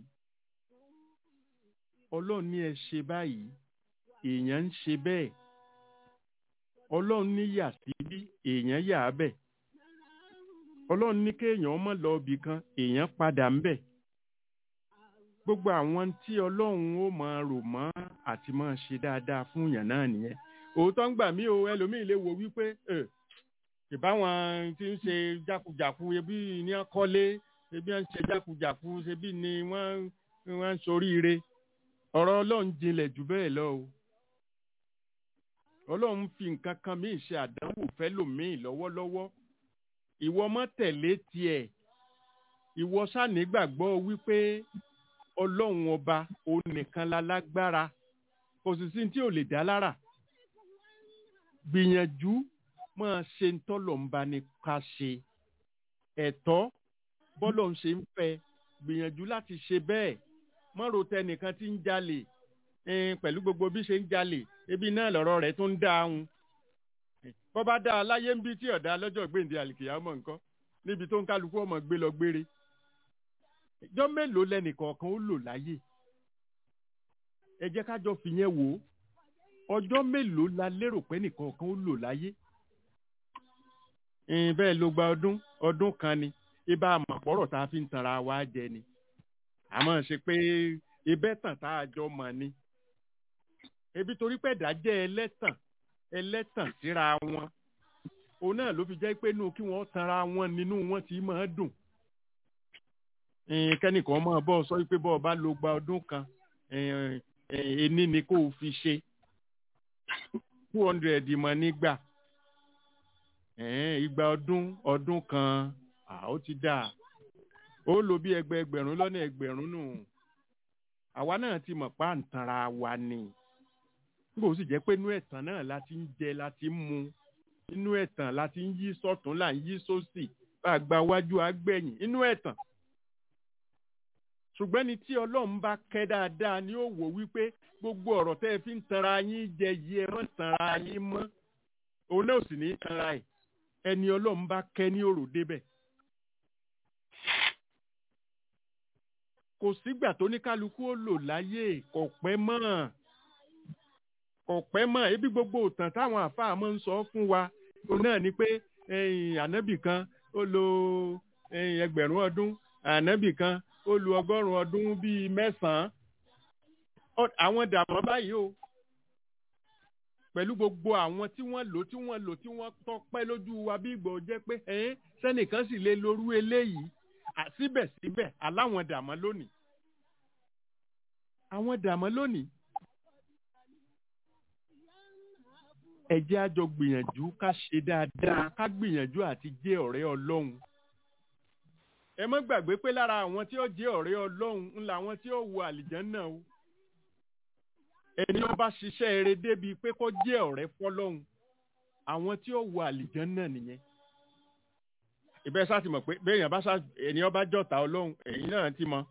ọlọ́run ní ẹ ṣe báyìí èèyàn ń ṣe bẹ́ẹ̀ ọlọ́run ní yà sí bí èèyàn yà á bẹ̀ ọlọ́run ní kéèyàn mọ̀ lọ ibì kan èèyàn padà ń bẹ̀ gbogbo àwọn tí ọlọ́run ó máa rò mọ́ àti máa ṣe dáadáa fún yàn náà nìyẹn òótọ́ ń gbà mí o ẹlòmíì lè wo wípé ẹ ìbáwọn tí ń ṣe jákujàku ebi ní wọ́n kọ́lé ebi wọ́n ń ṣe jákujàku ebi ni wọ́n wọ́n ń soríire ọ̀rọ̀ ọlọ́run jinlẹ̀ jù bẹ́ẹ̀ lọ o ọlọ́run fi nǹkan kan míì ṣe àdánwò fẹ́lòmíì lọ́wọ́lọ́wọ́ ìwọ mọ́ tẹ̀lé tiẹ̀ ìwọ ṣànígbàgbọ́ wípé ọlọ́run ọba òun nìkan la lágbára kò sì sí tí ò lè dá lára gbìyànjú máa ṣe ń tọ́lọ̀ ń bá ní ká ṣe ẹ̀tọ́ bọ́lọ̀ ń ṣe ń fẹ́ gbìyànjú láti ṣe bẹ́ẹ̀ mọ́rò tẹnìkan tí ń jalè ẹn, pẹ̀lú gbogbo bí ṣe ń jalè ebi náà lọ̀rọ̀ rẹ̀ tó ń dá ahun bọ́ bá dá a láyé ń bí tí ọ̀dà lọ́jọ́ gbèǹde àlìkìyàmọ̀ nǹkan níbi tó ń kálukú ọmọ gbé lọ gbére ìjọ́ mélòó lẹ́nìkọ̀ọ̀kan ó lò láyé ẹ jẹ́ ká jọ fìyẹn wò ó ọjọ́ mélòó la lérò pé nìkọ̀ọ̀kan ó lò láyé ẹn, bẹ́ẹ̀ ló gba ọdún ọdún kan ni ibà àmọ̀pọ̀rọ̀ tá a fi ń tanra wa jẹ ni àmọ́ ṣe pé ibẹ̀ tàn tá a jọ mọ̀ ni ebi torí pé ẹ̀dá jẹ́ ẹlẹ́tàn ẹlẹ́tàn síra wọn òun náà ló fi jẹ́ pé inú kí wọ́n tanra wọn nínú wọn ti máa dùn ẹn, kẹ́nìkan máa bọ́ ọ sọ pé bọ́ ọ bá lo gba ọdún kan ẹn, ẹn, ení ni kó o fi ṣe two hundred mọ̀ nígbà ẹn, igba ọdún ọdún kan à, ó ti dáa ó lo bí ẹgbẹ́ ẹgbẹ̀rún lọ́nà ẹgbẹ̀rún nù àwa náà ti mọ̀ pa ǹtanra wa ni nígbà ó sì jẹ́ pé inú ẹ̀tàn náà la ti ń jẹ la ti ń mu inú ẹ̀tàn la ti ń yí sọ́tún là ń yí sósì bá a gba wájú agbẹ̀yìn inú ẹ̀tàn ṣùgbọ́n ni tí ọlọ́run bá kẹ́ dáadáa ni ó wò wípé gbogbo ọ̀rọ̀ tẹ́ ẹ fi ń tanra yín jẹ yìí ẹ mọ́ tanra yín mọ́ òun náà sì ní í tanra ẹ̀ ẹni ọlọ́run bá kẹ́ ní òrò débẹ̀. kò sígbà tó ní kálukú ó lò láyé kò pẹ́ mọ́ kò pẹ́ mọ́ ebi gbogbo òtàn táwọn àfáà máa ń sọ fún wa òun náà ni pé ẹ̀yìn ànábì kan ó lo ẹ̀yìn ẹgbẹ̀rún ọdún ànábì kan ó lu ọgọ́rùn-ún ọdún bíi mẹ́sàn-án Ọ- àwọn dàmọ́ báyìí o pẹ̀lú gbogbo àwọn tí wọ́n lò tí wọ́n lò tí wọ́n tọ́pẹ́ lójú wa bí ìgbò jẹ́ pé ẹ̀ẹ́n sẹ́nìkan sì lè lorú eléyìí À- síbẹ̀síbẹ̀ aláwọn dàmọ́ lónìí àwọn dàmọ́ lónìí ẹ jẹ́ a jọ gbìyànjú ká ṣe dáadáa ká gbìyànjú àti jẹ́ ọ̀rẹ́ ọlọ́run ẹ mọ́ gbàgbé pé lára àwọn tí ó jẹ́ ọ̀rẹ́ ọlọ́run ńlá àwọn tí ó wọ àlìjánná o ẹni ó bá ṣiṣẹ́ eré débi pé kó jẹ́ ọ̀rẹ́ fọlọ́run àwọn tí ó wọ àlìjánná nìyẹn ìbẹ́ sá ti mọ̀ pé béèyàn bá sá ẹni ó bá jọ̀tá ọlọ́run ẹ̀yin náà ti mọ̀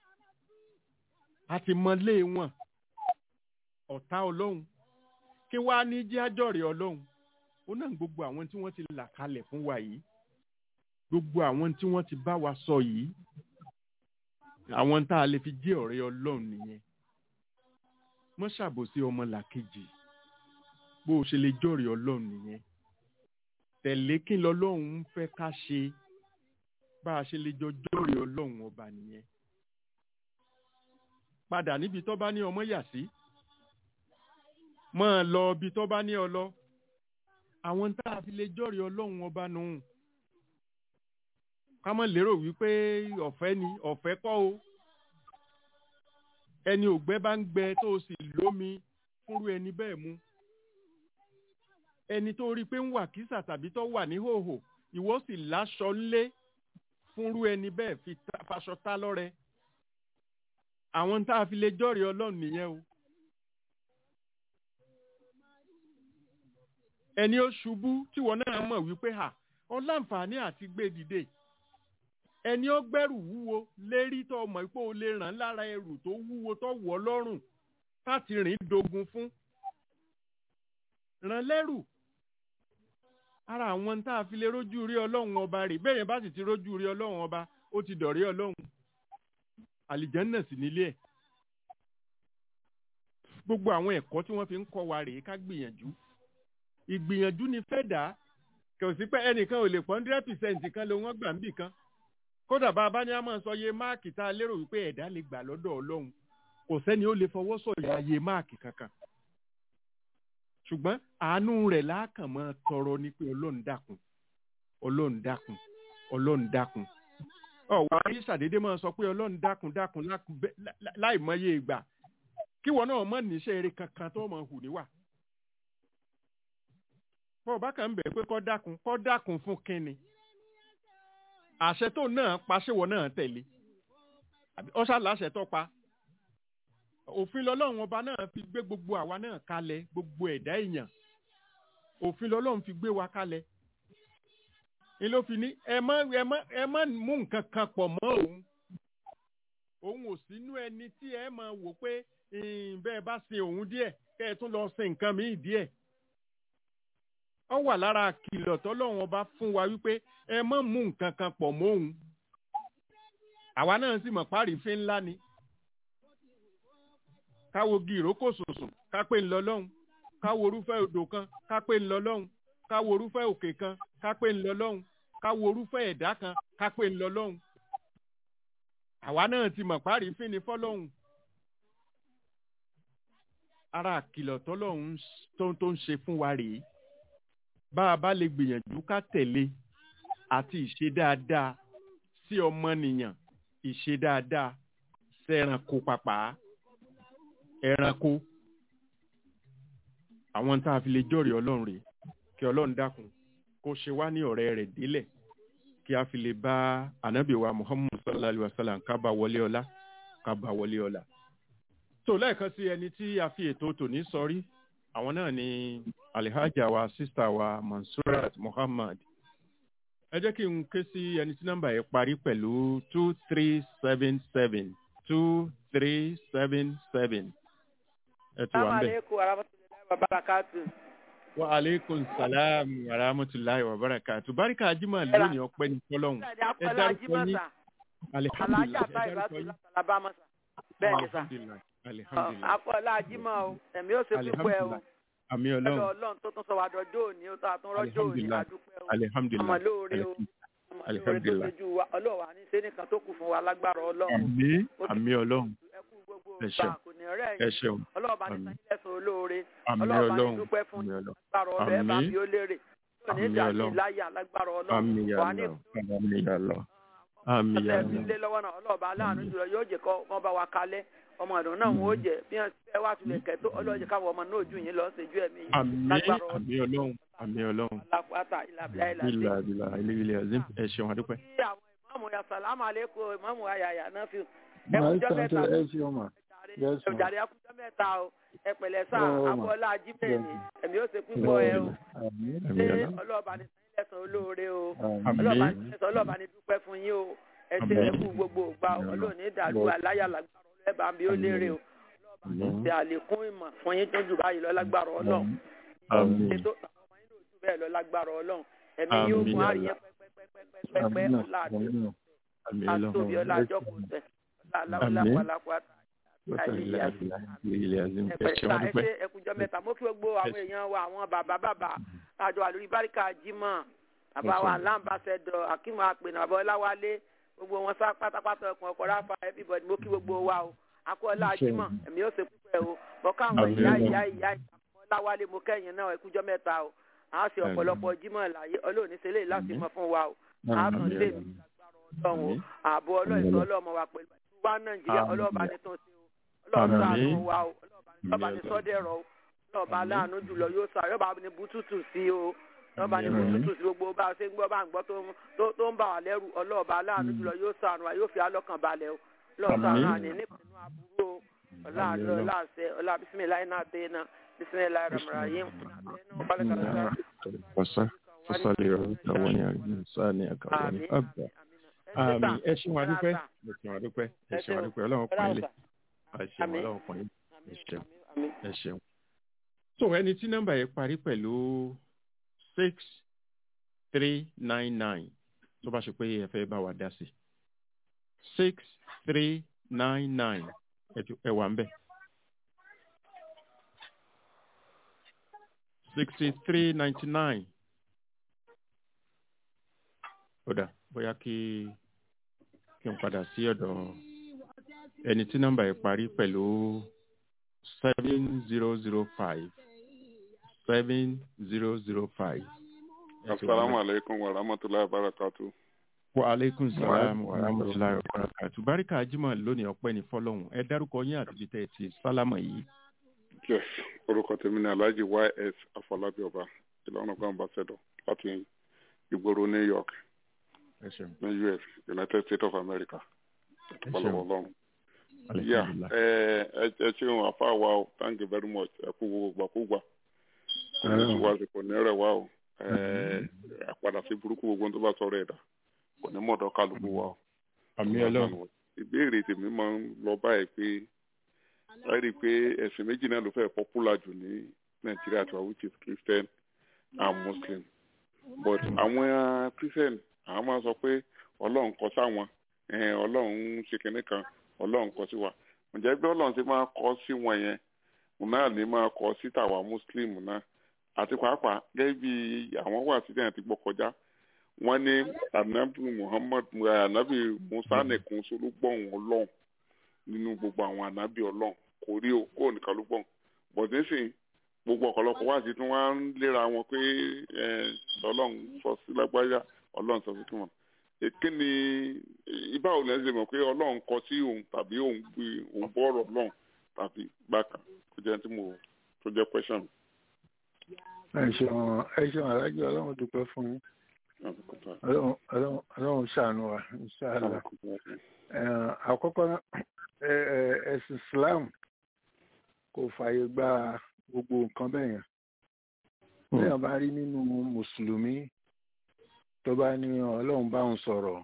a ti mọ lé wọn ọ̀tá ọlọ́run kí wàá ní jẹ́ àjọ̀rẹ́ ọlọ́run ó náà gbogbo àwọn tí wọ́n ti là kalẹ̀ fún wa yìí gbogbo àwọn tí wọ́n ti bá wa sọ yìí àwọn tá a lè fi jẹ́ ọ̀rẹ́ ọlọ́run nìyẹn mọ́ ṣàbòsí ọmọ làkejì bó o ṣe lè jọ̀rẹ́ ọlọ́run nìyẹn tẹ̀lé kí lọ́lọ́run ń fẹ́ ká ṣe bá a ṣe lè jọ jọ̀rẹ́ ọlọ́run ọba nìyẹn padà níbi tó bá ní ọmọ yà sí máa lọ ibi tó bá ní ọ lọ àwọn tá a fi lè jọ̀rẹ́ ọlọ́run ọba nù ká má lérò wípé ọ̀fẹ́ ni ọ̀fẹ́ kọ́ o ẹni ògbẹ́ bá ń gbẹ tó o sì lómi fúnrú ẹni bẹ́ẹ̀ mu ẹni tó rí i pé ń wà kísà tàbí tó wà ní hòhò ìwọ sì láṣọ ńlé fúnrú ẹni bẹ́ẹ̀ fi ta- faṣọ tá lọ́rẹ àwọn tá a fi lè jọ́rìí ọlọ́run nìyẹn o ẹni ó ṣubú tíwọ náà mọ̀ wípé hà ọ láǹfààní àti gbé dìde ẹni ó gbẹ́rù wúwo lérí tó mọ̀ pé o lè ràn lára ẹrù tó wúwo tó wọ̀ lọ́rùn láti rìn dogun fún ràn lẹ́rù ara àwọn tá a fi lè rójú rí ọlọ́run ọba rè bẹ́ẹ̀ yẹn bá sì ti rójú rí ọlọ́run ọba ó ti dọ̀rí ọlọ́run àlìjánná sì nílé ẹ̀ gbogbo àwọn ẹ̀kọ́ tí wọ́n fi ń kọ́ wa rèé ká gbìyànjú ìgbìyànjú ni fẹ́ dà á kò sí pé ẹnìkan ò lè pọ́n hundred percent kan ló wọ́n gbà ń bì kan kódà bá a bá ní a máa sọ iye máàkì tá a lérò wípé ẹ̀dá lè gbà lọ́dọ̀ ọlọ́run kò sẹ́ni ó lè fọwọ́ sọ̀yà iye máàkì kankan ṣùgbọ́n àánú rẹ̀ láàkàn máa tọrọ ní pé ọlọ́run dákun ọlọ́run dákun ọlọ́run dákun ọ̀wọ́ ayé ṣàdédé máa sọ pé ọlọ́run dákun dákun lákun bẹ́- lá- lá- láì mọye ìgbà kí wọn náà mọ̀ níṣẹ́ eré kankan tó mọ̀ hù níwà bọ́ọ̀ bá kàn ń bẹ̀ pé kọ́ dákun kọ́ dákun fún kínni àṣẹ tó náà pa ṣéwọ náà tẹ̀lé àbí ọ̀ṣà láṣẹ tó pa òfin lọ́lọ́run ọba náà fi gbé gbogbo àwa náà kalẹ̀ gbogbo ẹ̀dá èèyàn òfin lọ́lọ́run fi gbé wa kalẹ̀ ni ló fi ní ẹ má ẹ má ẹ má mú nǹkan kan pọ̀ mọ́ òun òun ò sínú ẹni tí ẹ máa wò pé "Hmm, bẹ́ẹ̀ bá sin òun díẹ̀ kẹ́ ẹ tún lọ sin nǹkan míì díẹ̀ ó wà lára kìlọ̀ tọ́lọ́run ọba fún wa wípé ẹ má mú nǹkan kan pọ̀ mọ́ òun àwa náà sì mọ̀ párífín ńlá ni káwo gi ìrókò sùnsùn ká pé ńlọ lọ́hùn káwo orúfẹ́ odò kan ká pé ńlọ lọ́hùn káwo orúfẹ́ òkè kan ká pé ńlọ lọ́hùn káwo orúfẹ́ ẹ̀dá kan ká pé ńlọ lọ́hùn àwa náà ti mọ̀ párífín ni fọ́lọ́hùn ara àkìlọ̀ tọ́lọ́hún tó tó ń ṣe fún wa rèé bá a bá lè gbìyànjú ká tẹ̀lé àti ìṣe dáadáa sí ọmọnìyàn ìṣe dáadáa sẹ́ranko pàpà ẹranko àwọn tá a fi lè jọ́rìí ọlọ́run rèé kí ọlọ́run dákun kó ṣe wá ní ọ̀rẹ́ rẹ̀ délẹ̀ kí a fi lè bá ànábì wa muhammad sallallahu alayhi wa sallam ká bá wọlé ọlá ká bá wọlé ọlá tó lẹ́ẹ̀kan sí ẹni tí a fi ètò tòní sọrí àwọn náà ni alihaja wa sista wa mansurat muhammad ẹ jẹ́ kí n ké sí ẹni tí nọ́mbà yẹn parí pẹ̀lú two three seven seven two three seven seven ẹ ti wà ń bẹ̀. alaikum warahmatullahi wabarakatuh. wa aleykum salaam wa rahmatulahi wa barakatu barika ajima lónìí ọpẹ́ ní fọ́lọ́run Ṣáàdì ẹ Akọ́lá dárúkọ Ajímọ̀sà, yín Alájà alihamdulilayi ẹ Táyì dárúkọ Bàtú yín láti Alabama sà. Bẹ́ẹ̀ ni sà. alihamdulilayi alihamdulilayi Akọ́lá Ajímọ̀ o, ẹ̀mí ó ṣe púpọ̀ ẹ o. alihamdulilayi àmì Ẹ̀dọ̀ ọlọ́run Ọlọ́run tó tún sọ wá dọjọ́ òní, ó tó àtún rọ́jọ́ òní, Alhamdulillah. adúpẹ́ o. Ọmọ alihamdulilayi lóore o. Ọmọ lóore tó Alhamdulillah. ṣojú wa. Ọlọ́run wà ní sẹ́nìkan tó kù fún wa lágbára Ọlọ́run. àmì àmì ọlọ́run Ẹ kú gbogbo Ẹ ìgbà ṣeun. kò ní rẹ̀ ẹ yín. ṣeun Ọlọ́run bá ní Àmín. sanyí lẹ́sùn olóore. àmì Ọlọ́run bá ní ọlọ́run dúpẹ́ fún àmì yín. ọlọ́run Lágbára Ọlọ́run ẹ bá Àmín. bí ó léèrè. Yóò ní Àmín ìdàgbé Ọlọ́run. láyà lágbára Ọlọ́run. àmì Wà ní ọlọ́run àmì ọlọ́run àmì ọ̀sẹ̀ tí ń ọlọ́run lé lọ́wọ́ náà ọlọ́ọ̀bá aláàánú jùlọ yóò jẹ́ kọ́ wọ́n bá wa kalẹ̀ ọmọ ọ̀dùn náà wọ́n ó jẹ́ bí wọ́n fẹ́ wá tulẹ̀ kẹ́ tó ọlọ́ọ̀jẹ́ káwọn ọmọ náà ojú yín lọ ṣèjú ẹ̀mí yìí àmì lágbára àmì ọlọ́run àmì ọlọ́run alápàtà ìlàbílà ìlàbí. ìlà ìlà ilé ilé azim ẹ ṣeun adúpẹ́. Bí àwọn ìmọ̀ọ́mù ya sàlámù àlékún ìmọ̀ọ́mù ayàyà náà fi ẹkùnjọ́ mẹ́ta ẹ ṣe ọmọ Yes, ma'am. jàre ẹkùnjọ́ mẹ́ta o ẹ pẹ̀lẹ́ sá Oh, ma'am. abọ́lá ajíbẹ̀ ni ẹ̀mí ó ṣe púpọ̀ ẹ o àmín àmì ṣé ọlọ́run ọlọ́ọ̀bá ní sẹ́yìn lẹ́sàn olóore o àmín ọlọ́ọ̀bá ní sẹ́yìn ọlọ́ọ̀bá ní dúpẹ́ fún yín o ẹ ṣe Àmín. ẹkú gbogbo ògbà ọlọ́ọ̀ní ìdàlú aláyàlágbára ọlọ́ọ̀bá bí ó lérè o àmín ṣe àlékún ìmọ̀ fún yín tó jù báyìí lọ lágbára ọlọ́run àmín ètò àwọn ọmọ yín ló jù bẹ́ẹ̀ lọ lágbára ọlọ́run ẹ̀mí yóò Àmín. fún àríyẹ pẹ́pẹ́pẹ́pẹ́pẹ́ àmín ọ̀la àti àmì àtòbí ọlọ́run ọ̀la àjọkù tẹ̀ ọ̀la ọ̀la Àmín. pàlàpàtà ilé ilé azim ẹ ẹ̀pẹ̀ ṣeun ta adúpẹ́. ẹsẹ̀ ẹkùnjọ́ mẹ́ta mo kí gbogbo àwọn èèyàn wa àwọn bàbá bàbá àjọ àlórí báríkà jimá bàbá wa láǹbàṣẹdọ akínmọ àpènà bàbá ọláwálé gbogbo wọn sá pátápátá ọkùnrin ọkọ ráfa everybody mo kí gbogbo wa o akọ́lá jimá ẹ̀mí ó ṣe púpẹ̀ o bọ́ká àwọn Àmín. ìyá ìyá ìyá ìyá ọláwálé mo kẹ́yìn náà ẹkùnjọ́ mẹ́ta o à á ṣe ọ̀pọ̀lọpọ̀ jimá láyé ọlọ́ọ̀ni ṣe lè láti mọ fún wa o à á tún lè ní ọlọ́run o ààbò ọlọ́ọ̀sọ ọlọ́mọ wa pẹ̀lú wa nàìjíríà Àmín. ọlọ́ọ̀bá ní tó ṣe o ọlọ́ọ̀sọ Àmín. àánú wa o ọlọ́ọ̀bá ní sọ́dẹ̀rọ̀ o ọlọ́ọ̀bá Àmín. láàánú jùlọ yóò sọ àyọ̀bá ní bùtùtù sí o ọlọ́ọ̀bá ní Àmín. bùtùtù sí gbogbo bá a ṣe ń gbọ́ bá ń gbọ́ tó ń- tó- tó ń bà wá lẹ́rù ọlọ́ọ̀bá láàánú jùlọ yóò sọ àánú wa yóò fi alọ́kàn balẹ̀ o ọlọ́ọ̀sọ Àmín. àánú àní nípinnu àbúrò o ọláàánú Àmín. ọláàṣẹ ọlá bisimilayi náà dé náà bisimilayi rahmanirahim Wasa fasali ọ̀rọ̀ àwọn ní àgbẹ̀ sáni àkàwé ní àgbà. Àmì ẹ ṣeun adúpẹ́. Ẹ ṣeun adúpẹ́. Ẹ ṣeun adúpẹ́. Ọlọ́run pọ̀ ilé. Ẹ ṣeun Àmín. ọlọ́run pọ̀ ilé. Ẹ ṣeun. Ẹ ṣeun. So ẹni tí nọ́mbà yẹn parí pẹ̀lú six three nine nine tó bá ṣe pé ẹ fẹ́ bá wa dá sí six three nine nine ẹ wà ń bẹ̀. sixty three ninety nine. ó dà bóyá kí kí n padà sí ọ̀dọ̀ ẹni tí nọ́mbà yìí parí pẹ̀lú seven zero zero five seven zero zero five. asalaamu aleykum wa rahmatulahi wa barakatu. wa aleykum salaam wa rahmatulahi wa barakatu. barika ajima lónìí ọpẹ́ ní fọ́lọ́run ẹ dárúkọ yín àti ibi tẹ́ ẹ ti sálámà yìí. yes orúkọ tèmi ni alhaji ys afọlábí ọba ìlànà ọgbà ambassador láti ìgboro new york ẹ ṣeun. ní us united states of america ẹ ọlọ́wọ́ ṣeun. ọlọ́run. yà Alhamdulillah. ẹ ẹ ṣeun àfa wa o thank you very much ẹ kú gbogbo gbàkúgbà kò ní sùn wá sí kò ní rẹ̀ wá o ẹ àpadà sí burúkú gbogbo tó bá sọ̀rọ̀ ẹ̀dá kò ní mọ̀dọ̀ kálukú wa o. àmì ọlọ́run. ìbéèrè tèmi máa ń lọ báyìí pé ẹ rí i pé ẹ̀sìn méjì náà ló fẹ́ popular jù ní nàìjíríà tó which is christian and muslim but àwọn christian àwọn máa sọ pé ọlọ́run kọ sáwọn ẹ̀hìn, ọlọ́run ń ṣe kinní kan ọlọ́run kọ sí wa ǹjẹ́ bí ọlọ́run ṣe máa kọ sí wọn yẹn òun náà ní máa kọ sí tàwa muslim náà àti pàápàá gẹ́gẹ́ bí àwọn wà sí ẹ̀yìn tí gbọ́ kọjá wọ́n ní anabi muhammad eh, anabi musa nìkan ṣo ló gbọ́n ọlọ́run nínú gbogbo àwọn anabi ọlọ́run kò rí o kó nìkan ló gbọ́n but nísìnyí gbogbo ọ̀pọ̀lọpọ̀ wá sí tí wọ́n á ń léra wọn pé eh, ọlọ́run sọ sí lágbájá ọlọ́run sọ sí kí wọn kí ni ibà ò lẹ́sìn mọ̀ pé ọlọ́run kọ sí òun tàbí òun gbé òun bọ́ ọ̀rọ̀ ọlọ́run tàbí bákan tó jẹ́ tí mo tó jẹ́ question mi. ẹ ṣeun ẹ ṣeun alájọ ọlọ́run dúpẹ́ fún yín ọlọ́run ọlọ́run ọlọ́run ṣàánú wa inshallah Eh, àkọ́kọ́ náà, eh, eh, ẹ̀sìn islam kò fààyè gba gbogbo nǹkan bẹ́ẹ̀ yẹn bẹ́ẹ̀ bá rí nínú mùsùlùmí tó bá ní ọlọ́run bá òun sọ̀rọ̀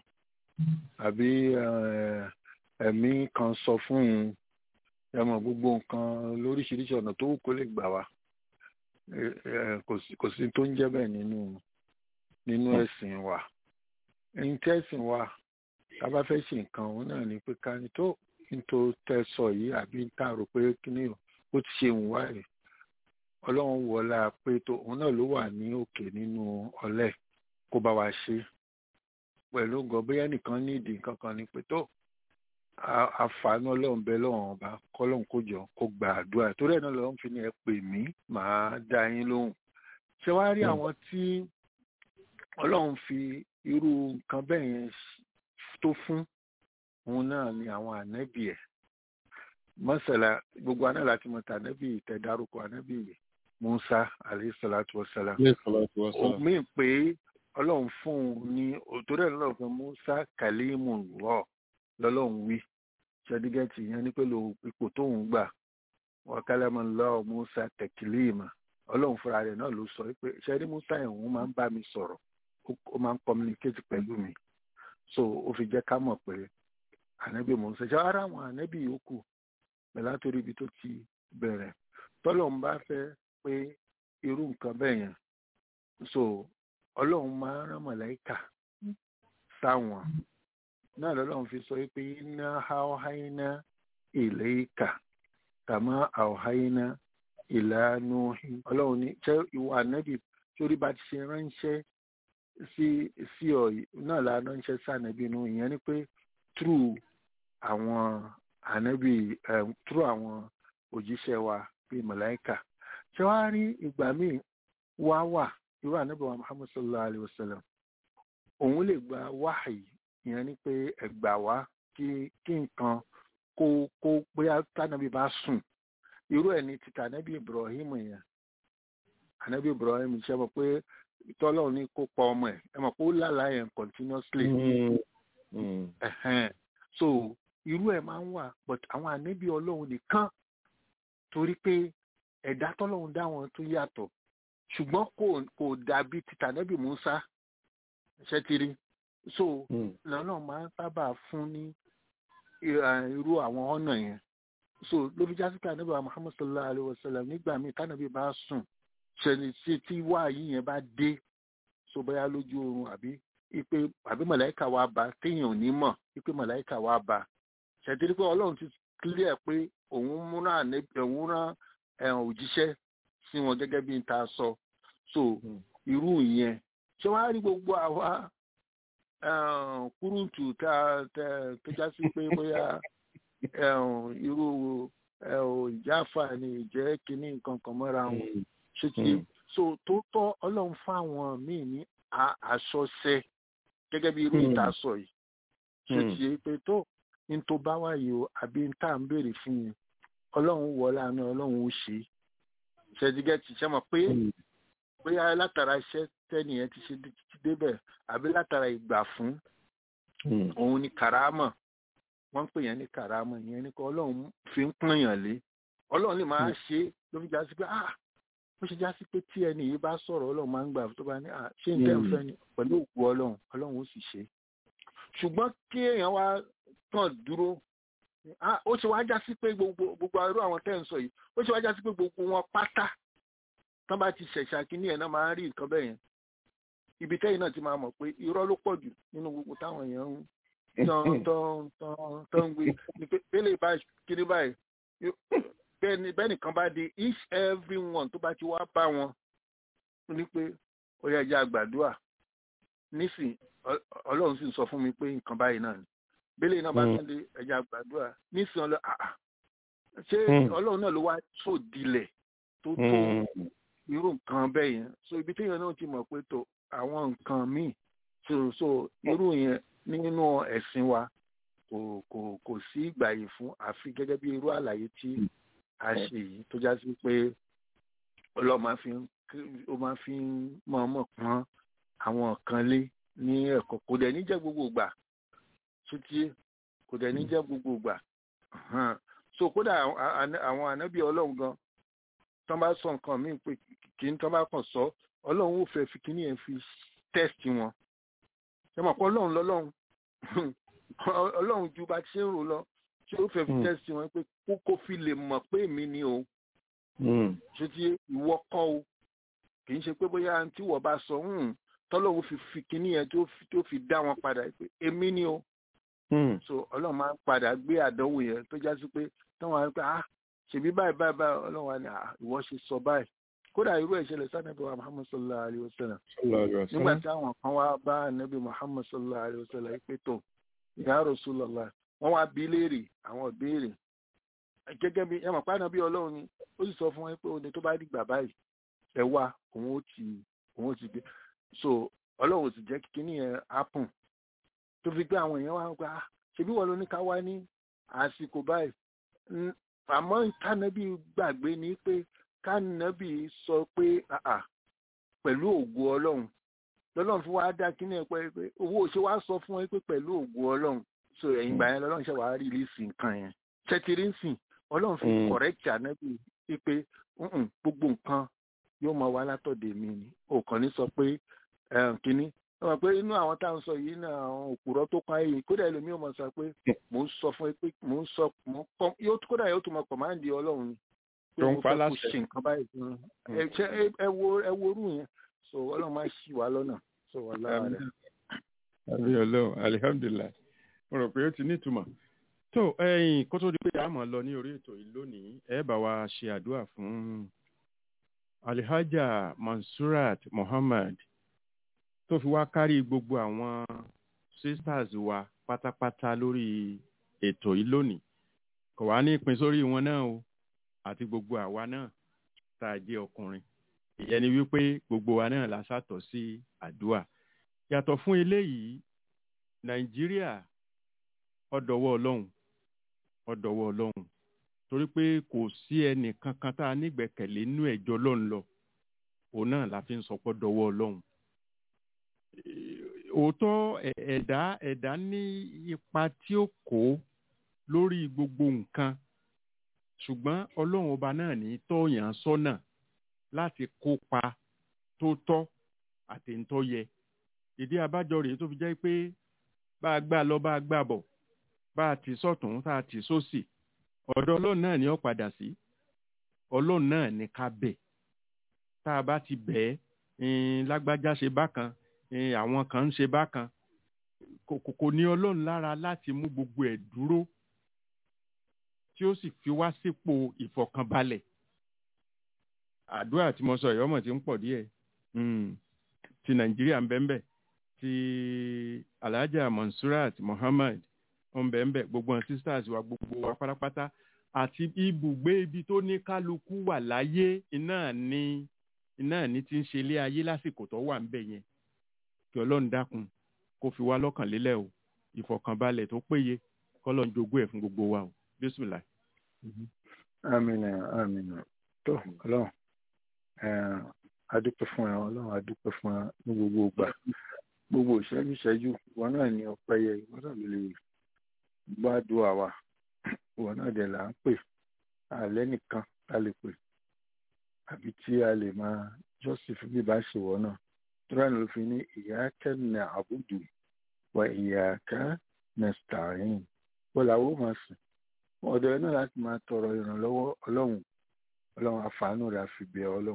àbí eh, ẹ̀mí kan sọ fún un ẹmọ gbogbo nǹkan lóríṣiríṣi ọ̀nà tó wù kó lè gbà wá Eh, eh, kò sí- kò sí tó ń jẹ́ bẹ́ẹ̀ nínú nínú ẹ̀sìn wa ẹ̀yin tí ẹ̀sìn wa tá a bá fẹ́ ṣe nǹkan òun náà ni pé ká ní tó nítorí tẹ́ sọ yìí àbí tá a rò pé kíní o ó ti ṣe òun wá rè ọlọ́run wọlá pé tó òun náà ló wà ní òkè nínú ọlẹ́ kó bá wa ṣe pẹ̀lú gan bóyá nìkan ní ìdí nǹkan kan ni pé tó a- àǹfààní ọlọ́run bẹ lọ́wọ́n ọba kọ́lọ́run kó jọ kó gba àdúrà torí ẹ̀ náà lọ́run fi ní ẹ pè mí màá dá yín lóhùn ṣé wàá rí àwọn tí ọlọ́run fi irú nǹkan bẹ́ẹ̀ yẹn tó fún òun náà ni àwọn ànábì ẹ̀ mọ́sálà gbogbo àná láti mọ̀ tà ànábì ìtẹ̀dárúkọ ànábì musa alayhi salatu wa salam omi pé ọlọ́run fún un ní òtòrẹ́ lọ́lọ́run fún musa kalimu lọ lọ́lọ́run wí ṣẹ́dígẹ́tì yẹn ní pẹ̀lú ipò tóun gbà wa kalama Allah musa tẹ̀kílíìmà ọlọ́run fúnra rẹ̀ náà ló sọ pé ṣẹ́rí musa yẹn òun máa ń bá mi sọ̀rọ̀ ó- ó máa ń communicate pẹ̀lú mi so ó fi jẹ́ ká mọ̀ pé ànábì musa ṣe ara àwọn ànábì yòókù bẹ̀ látòrí ibi tó ti bẹ̀rẹ̀ tọ́lọ́run bá fẹ́ pé irú nǹkan bẹ́ẹ̀ yẹn so ọlọ́run máa ń rán mọ̀lẹ́kà sáwọn náà lọ́lọ́run fi sọ pé iná haúháínà ìlẹ́yìká kàmá àwòháínà ìlànà ọlọ́run ní ṣé ìwọ ànábì torí bá ti ṣe ránṣẹ́ sí sí ọ yìí, náà la ránṣẹ́ sí ànábì inú ìyẹn ni pé through àwọn ànábì um, through àwọn òjíṣẹ́ wa bíi mọ̀láìkà ṣé wàá rí ìgbà míì wá wà irú ànábì wa muhammad sallallahu alayhi wa sallam òun lè gba wáhàyí ìyẹn ni pé ẹgbà wá kí kí nǹkan kó kó bóyá tànàbí bá sùn irú ẹ̀ ní títà ànábì ibrahim yẹn ànábì ibrahim ṣe mọ̀ pé tọ́lọ́run ní kó pa ọmọ ẹ̀ ẹ mọ̀ pé ó lálàá yẹn continuously ẹ̀hẹ́n. so irú ẹ̀ máa ń wà but àwọn ànábì ọlọ́run nìkan torí pé ẹ̀dá tọ́lọ́run dá wọn tó yàtọ̀ ṣùgbọ́n kò kò dàbí títà ànábì musa ṣe ti rí so lọ́nà máa ń sábà fún ní i- irú àwọn ọ̀nà yẹn so ló fi jásí pé ànábì wa muhammad sallallahu alayhi wa sallam nígbà míì tánàbí bá sùn ṣẹni tí tí wáàyí yẹn bá dé so bóyá lójú oorun àbí ipe àbí màláìka wa bá téèyàn ò ní mọ̀ ipe màláìka wa bá ṣètìrí pé ọlọ́run ti clear pé òun múra òun rán òjíṣẹ́ sí wọn gẹ́gẹ́ bí n ta sọ so irú ìyẹn ṣé wàá rí gbogbo àwa kúrúǹtù tá tó já sí pé bóyá irú ìjáfà ni ìjẹ́ kínní nǹkan kan mọ́ra wọn ṣé ti so tó tọ́ ọlọ́run fáwọn míì ní àṣọṣẹ gẹ́gẹ́ bí irú ìta sọ yìí ṣé ti yé pé tó ní tó bá wáyé o àbí ní tá à ń béèrè fún yẹn ọlọ́run wọ láàánú ọlọ́run ó ṣe ṣẹ́dígẹ́tì ṣe mọ̀ pé bóyá látara iṣẹ́ tẹ́nìyẹn ti ṣe ti débẹ̀ àbí látara ìgbà fún òun ni kàrámọ̀ wọ́n ń pè yẹn ní kàrámọ̀ ìyẹn ní kọ́ ọlọ́run fi ń pọ̀nyàn lé ọlọ́run lè máa ṣe ló fi já sí pé ah ó ṣe já sí pé tí ẹni yìí bá sọ̀rọ̀ ọlọ́run máa ń gbà tó bá ní ah ṣé n tẹ́ ń fẹ́ ni pẹ̀lú òkú ọlọ́run ọlọ́run ó sì ṣe ṣùgbọ́n kí èèyàn wá kàn dúró ó ṣe wá já sí pé gbogbo gbogbo irú àwọn tẹ́ ń sọ yìí ó ṣe wá já sí pé gbogbo wọn pátá tán bá ti ṣẹ̀ṣà kínní ẹ̀ náà máa ń rí nǹkan bẹ́ẹ̀ yẹn ibi tẹ́yìn náà ti máa mọ̀ pé irọ́ ló pọ̀ jù nínú gbogbo táwọn èèyàn ń tán tán tán tán ń gbé ni pé bẹ́lẹ̀ bá kiri báyìí bẹ́ẹ̀ nìkan bá di each every one tó bá ti wá bá wọn ní pé ó yẹ ẹja àgbàdua nísìn ọlọ́run sì ń sọ fún mi pé nǹkan báyìí náà ni bẹ́lẹ̀ náà bá tún lé ẹja àgbàdua nísìn ọlọ́ àà ṣé ọlọ́run náà ló wá tó dilẹ̀ tó tó irú nǹkan bẹ́ẹ̀ yẹn so ibi téèyàn náà ti mọ̀ pé tó àwọn nǹkan míì so so irú yẹn nínú ẹ̀sìn wa kò kò kò sí ìgbàyè fún àfi gẹ́gẹ́ bí irú àlàyé tí a ṣe yìí tó já sí pé ọlọ́run máa fi ó máa fi mọ̀ọ́mọ̀ pọ́n àwọn kan lé ní ẹ̀kọ́ kò dẹ̀ ní jẹ́ gbogbo ìgbà títí kò dẹ̀ ní jẹ́ gbogbo ìgbà so kódà àwọn ànábì ọlọ́run gan tán bá sọ nǹkan míì pé kì í tán bá kàn sọ ọlọ́run ò fẹ́ fi kíní yẹn fi test wọn ṣe mọ̀ pé ọlọ́run lọ́lọ́run ọlọ́run ju bá ṣe ń rò lọ ṣé ó fẹ́ fi test wọn pé kó fi lè mọ̀ pé èmi ni o ṣé tí ìwọ kọ́ o kì í ṣe pé bóyá tí wọ́n bá sọ tọ́lọ́run fi fi kíní yẹn tó fi dá wọn padà pé èmi ni o so ọlọ́run máa ń padà gbé àdánwò yẹn tó já sí pé táwọn á pé ah ṣèbí báyìí báyìí báyìí ọlọ́run wa ni ìwọ ṣe sọ báyìí kódà irú ìṣẹ̀lẹ̀ sanabi wa muhammad sallallahu alayhi wa sallam nígbà tí àwọn kan wá bá anabi muhammad sallallahu alayhi wa sallam pé tó ya Rasulullah wọ́n wá bí léèrè àwọn ìbéèrè gẹ́gẹ́ bí ẹmọ pa anabi ọlọ́run ni ó sì sọ fún wọn pé òde tó bá dìgbà báyìí ẹ wá òun ó ti òun ó ti gbé so ọlọ́run ò sì jẹ́ kíní yẹn happen tó fi gbé àwọn èèyàn wá gba ṣebí wọ́n ló ní ká wá ní àsìkò báyìí àmọ́ kánẹ́bí gbàgbé ni pé kánẹ́bí sọ pé pẹ̀lú ògo ọlọ́run lọ́lọ́run fún wa dá kíní ẹ̀ pé owó ṣe wá sọ fún ẹ pé pẹ̀lú ògo ọlọ́run so ẹ̀yìn ìgbà yẹn lọ́lọ́run ṣe wàá rí lísì nǹkan yẹn ṣẹ́tìrì ń sìn ọlọ́run fi correct ànẹ́bí pé gbogbo nǹkan yóò máa wá látọ̀dẹ̀ mi ni òkàn ní sọ pé kíní ọmọ pé inú àwọn tá à ń sọ yìí náà àwọn òpùrọ́ tó pa èyí kódà ẹlòmíràn mọ̀ sọ pé mò ń sọ fún ẹ pé mò ń sọ yóò kódà yóò tún mọ kọ̀máǹdì ọlọ́run ni pé mo fẹ́ kó ṣe nǹkan báyìí fún ẹ ṣe ẹ wo ẹ wo orú yẹn so ọlọ́run máa ṣì wá lọ́nà so wà lára rẹ̀. àbí ọlọ́run alihamdulilayi mo rò pé ó ti nítumọ̀ tó ẹ̀yin kó tó di pé a máa lọ ní orí ètò yìí lónìí ẹ bá wa ṣe àdúrà fún alihaja mansurat muhammad tó fi wá kárí gbogbo àwọn sisters wa pátápátá lórí ètò yìí lónìí kò wá ní ìpín sórí wọn náà o àti gbogbo àwa náà tá a jẹ́ ọkùnrin ìyẹn ni wípé gbogbo wa náà la sàtọ̀ sí àdúà yàtọ̀ fún eléyìí nàìjíríà ọdọwọ Ọlọ́run ọdọwọ Ọlọ́run torí pé kò sí ẹnì kankan tá a nígbẹ́kẹ̀lé nínú ẹjọ́ Ọlọ́run lọ òun náà la fi ń sọ pé dọwọ Ọlọ́run òótọ́ ẹ̀dá ẹ̀dá ní ipa tí ó kó lórí gbogbo nǹkan ṣùgbọ́n ọlọ́run ọba náà ní tọ́yàn sọ́nà láti kópa tó tọ́ àti ń tọ́ yẹ ìdí abájọ rèé tó fi jẹ́ pé bá a gbà lọ bá a gbà bọ̀ bá a ti sọ̀tún tá a ti sósì ọ̀dọ̀ ọlọ́run náà ni ó padà sí ọlọ́run náà ní ká bẹ̀ tá a bá ti bẹ̀ ẹ́ lágbájá ṣe bákan eh, àwọn kan ń ṣe bákan kò kò- kò ní ọlọ́run lára láti mú gbogbo ẹ̀ dúró tí ó sì fi wá sípò ìfọ̀kànbalẹ̀ àdúrà tí mo sọ yìí ọmọ tí ń pọ̀ díẹ̀ Mm. ti nàìjíríà ń bẹ́ẹ̀ bẹ́ẹ̀ ti alhaja monsurat muhammad ń bẹ́ẹ̀ bẹ́ẹ̀ gbogbo àwọn sisters wa gbogbo wa pátápátá àti ibùgbé ibi tó ní kálukú wà láyé iná ní iná ní ti ń ṣe ilé ayé lásìkò tó wà ń bẹ̀ yẹn kí ọlọ́run dákun kó fi wá lọ́kàn lélẹ̀ o ìfọ̀kànbalẹ̀ tó péye kọ́lọ́n jogún ẹ̀ fún gbogbo wa o bísímìlà. amina amina tó ọlọ́run eh, adúpẹ́ fún ẹ ọlọ́run adúpẹ́ fún ẹ ní gbogbo ìgbà gbogbo ìṣẹ́jú ìṣẹ́jú ìwọ náà ní ọpẹ́ yẹ ìwọ náà ló lè gbàdúrà wa ìwọ náà dẹ̀ là ń pè àlẹ́ nìkan tá lè pè àbí tí a lè máa jọ́sìn fún bíbá ṣèwọ náà tóra ló fi ní ìyá kẹ́nà àbùdù wa ìyá ká nẹ́stàrín wọ́n làwọn ò máa sìn ọ̀dọ̀ ẹ náà láti máa tọrọ ìrànlọ́wọ́ ọlọ́run ọlọ́run àfààní rẹ̀ àfi bẹ̀ ọlọ́run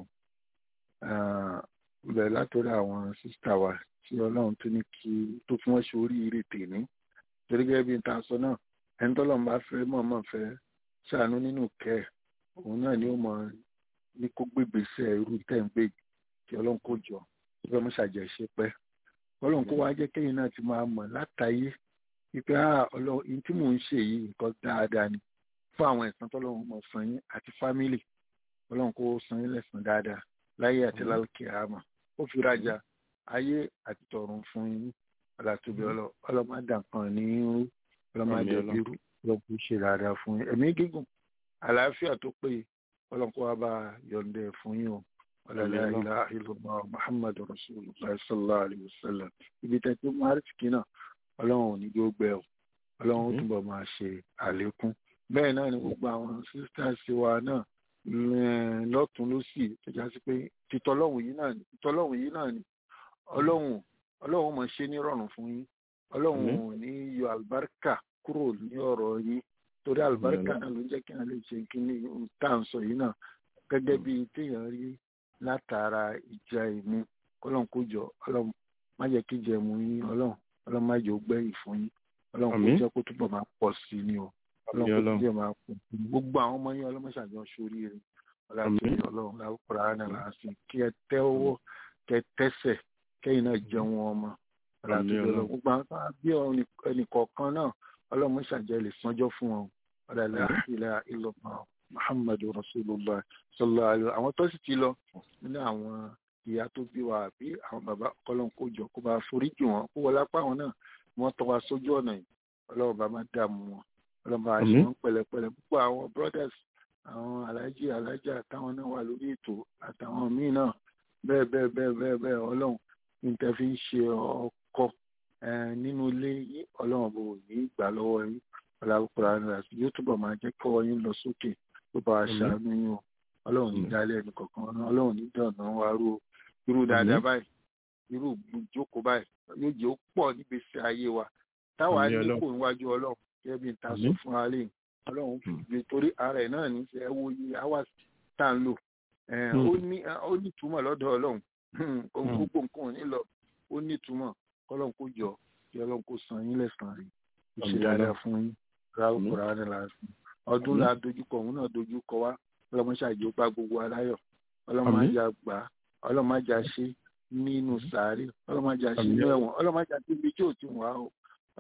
bẹ̀rẹ̀ látọ̀rọ̀ àwọn sísítà wa tí ọlọ́run tó ní kí tó fún wọn ṣe oríire tèmi torí gẹ́gẹ́ bí n ta sọ náà ẹni tọ́lọ́run bá fẹ́ mọ̀ọ́mọ̀ fẹ́ ṣàánú nínú kẹ́ ẹ̀ òun náà ni ó mọ ní kó gbégbèsè irú tẹ̀ ń gbé kí ọlọ́run kó jọ kí ọlọ́run ṣàjẹ́ ṣe pẹ́ ọlọ́run kó wá jẹ́ kéyìn náà ti máa mọ̀ látàyé wípé ọlọ́run ihun tí mò ń ṣe yìí nǹkan dáadáa ni fún àwọn ẹ̀san tọ́lọ́run mọ̀ san yín àti fámìlì ọlọ́run kó san yín lẹ́san dáadáa láyé àti lálùkì àmọ́ ó fi rajà ayé àti tọ̀run fún yín ọlọ́túbi ọlọ́mọdàkan ní irú ọlọ́mọdàbírú ọlọ́kù ṣe dáadáa fún yín ẹ̀mí gígùn àlàáfíà tó péye ọlọ́kù wa bá yọ̀ǹdẹ̀ fún yín o ọlọ́lá ilá ìlúmọ̀ muhammadu rasulullah sallallahu alayhi wa sallam ibi tẹ́tí maharik náà ọlọ́run ò ní gbé gbẹ o ọlọ́run ó túbọ̀ máa ṣe àlékún bẹ́ẹ̀ náà ni gbogbo àwọn sisters wa náà lọ́tún lọ́sì tó já sí pé titọ́lọ́hùn yìí náà ni titọ́lọ́hùn yìí náà ni ọlọ́run ọlọ́run máa ṣe ní rọrùn fún yín ọlọ́run ò ní yọ àlùbáríkà kúrò ní ọ̀rọ̀ yín torí àlùbáríkà náà ló ń jẹ́ kí wọ́n lè ṣe kí ní tá à ń sọ yìí náà gẹ́gẹ́ bí téèyàn rí látara ìjà ìmú ọlọ́run kó jọ ọlọ́run má jẹ́ kí ìjà ìmú yín ọlọ́run ọlọ́run má jẹ́ ó gbẹ̀yìn fún yín ọlọ́run kó jẹ́ kó túbọ̀ máa pọ̀ sí ni o ọlọ́run kó jẹ́ máa pọ̀ sí ni gbogbo àwọn ọmọ yín ọlọ́run ṣàjọ sórí rẹ̀ ọlọ́run ọlọ́run láwùkọ́ra náà láàásì kí ẹ tẹ́ owó kẹ tẹ́sẹ̀ kẹ́yìn náà jẹun ọmọ ọlọ́run gbogbo àwọn tó bí ẹnìkọ̀ọ̀kan náà ọlọ́run ṣàjẹ́ lè sanjọ́ fún wọn ọlọ́run ilẹ̀ ìlọ́mọ muhammadu rasulullah sallallahu alaihi àwọn tó sì ti lọ nínú àwọn ìyá tó bí wa àbí àwọn bàbá ọlọ́run kó jọ kó bá foríjì wọn kó wọlé apá wọn náà wọ́n tọ́ wa sójú ọ̀nà yìí ọlọ́run bá má dààmú wọn ọlọ́run bá ṣe wọn pẹ̀lẹ́pẹ̀lẹ́ púpọ̀ àwọn brothers àwọn alájí alájà táwọn náà wà lórí ètò àtàwọn míì náà bẹ́ẹ̀ bẹ́ẹ̀ bẹ́ẹ̀ bẹ́ẹ̀ bẹ́ẹ̀ ọlọ́run ní tẹ́ fi ń ṣe ọkọ nínú ilé yìí ọlọ́run bò ní ìgbà lọ́wọ́ yín ọlọ́run àti yóò túbọ̀ máa jẹ́ kọ́ yín lọ sókè tó bá ṣàánú yín o ọlọ́run ní dálẹ̀ ẹnì kọ̀ọ̀kan ọlọ́run ní dọ̀nà wa rú irú dáadáa báyìí irú ìjókòó báyìí yóò jẹ́ ó pọ̀ nígbèsè ayé wa táwa ní kò níwájú ọlọ́run gẹ́gẹ́ bí n ta sọ fún wa lẹ́yìn ọlọ́run fi torí ara ẹ̀ náà ní ṣe ẹ wo iye hours tá à ń lò ó ní ó ní ìtumọ̀ lọ́dọ̀ ọlọ́run gbogbo nǹkan ò ní lọ ó ní ìtumọ̀ kọ́lọ́run kó jọ kí ọlọ́run kó san yín lẹ́sàn-án rí ó ṣe dáadáa fún yín ráúkú rárá láàfin ọdún la dojúkọ òun náà dojúkọ wá ọlọ́mọṣàjò bá gbogbo aláyọ̀ ọlọ́mọjà gbà ọlọ́mọjà ṣe nínú sàárè ọlọ́mọjà ṣe nínú ẹ̀wọ̀n ọlọ́mọjà tó bí tí ò ti wà ó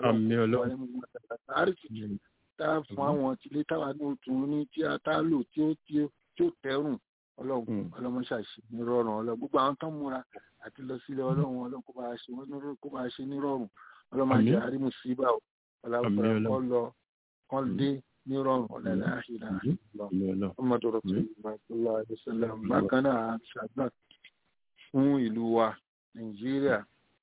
ọlọ́mọjà tá a fún àwọn tilé táwa ní òtún ní tí a tá lò tí ó tí ó tẹrùn ọlọ́run ọlọ́mọṣàṣe ní rọrùn ọlọ́run gbogbo àwọn tó ń múra àti lọ sílé ọlọ́run ọlọ́run kó bá a ṣe wọ́n kó bá a ṣe ní rọrùn ọlọ́mọjà àrímùsíbà ọlọ́run kọ́ lọ kọ́ dé ní rọrùn ọ̀lẹ́lẹ́ àṣírà ọmọdé rọ̀tùlá àdìsẹ́lẹ̀ bákan náà ṣàgbà fún ìlú wa nàìjíríà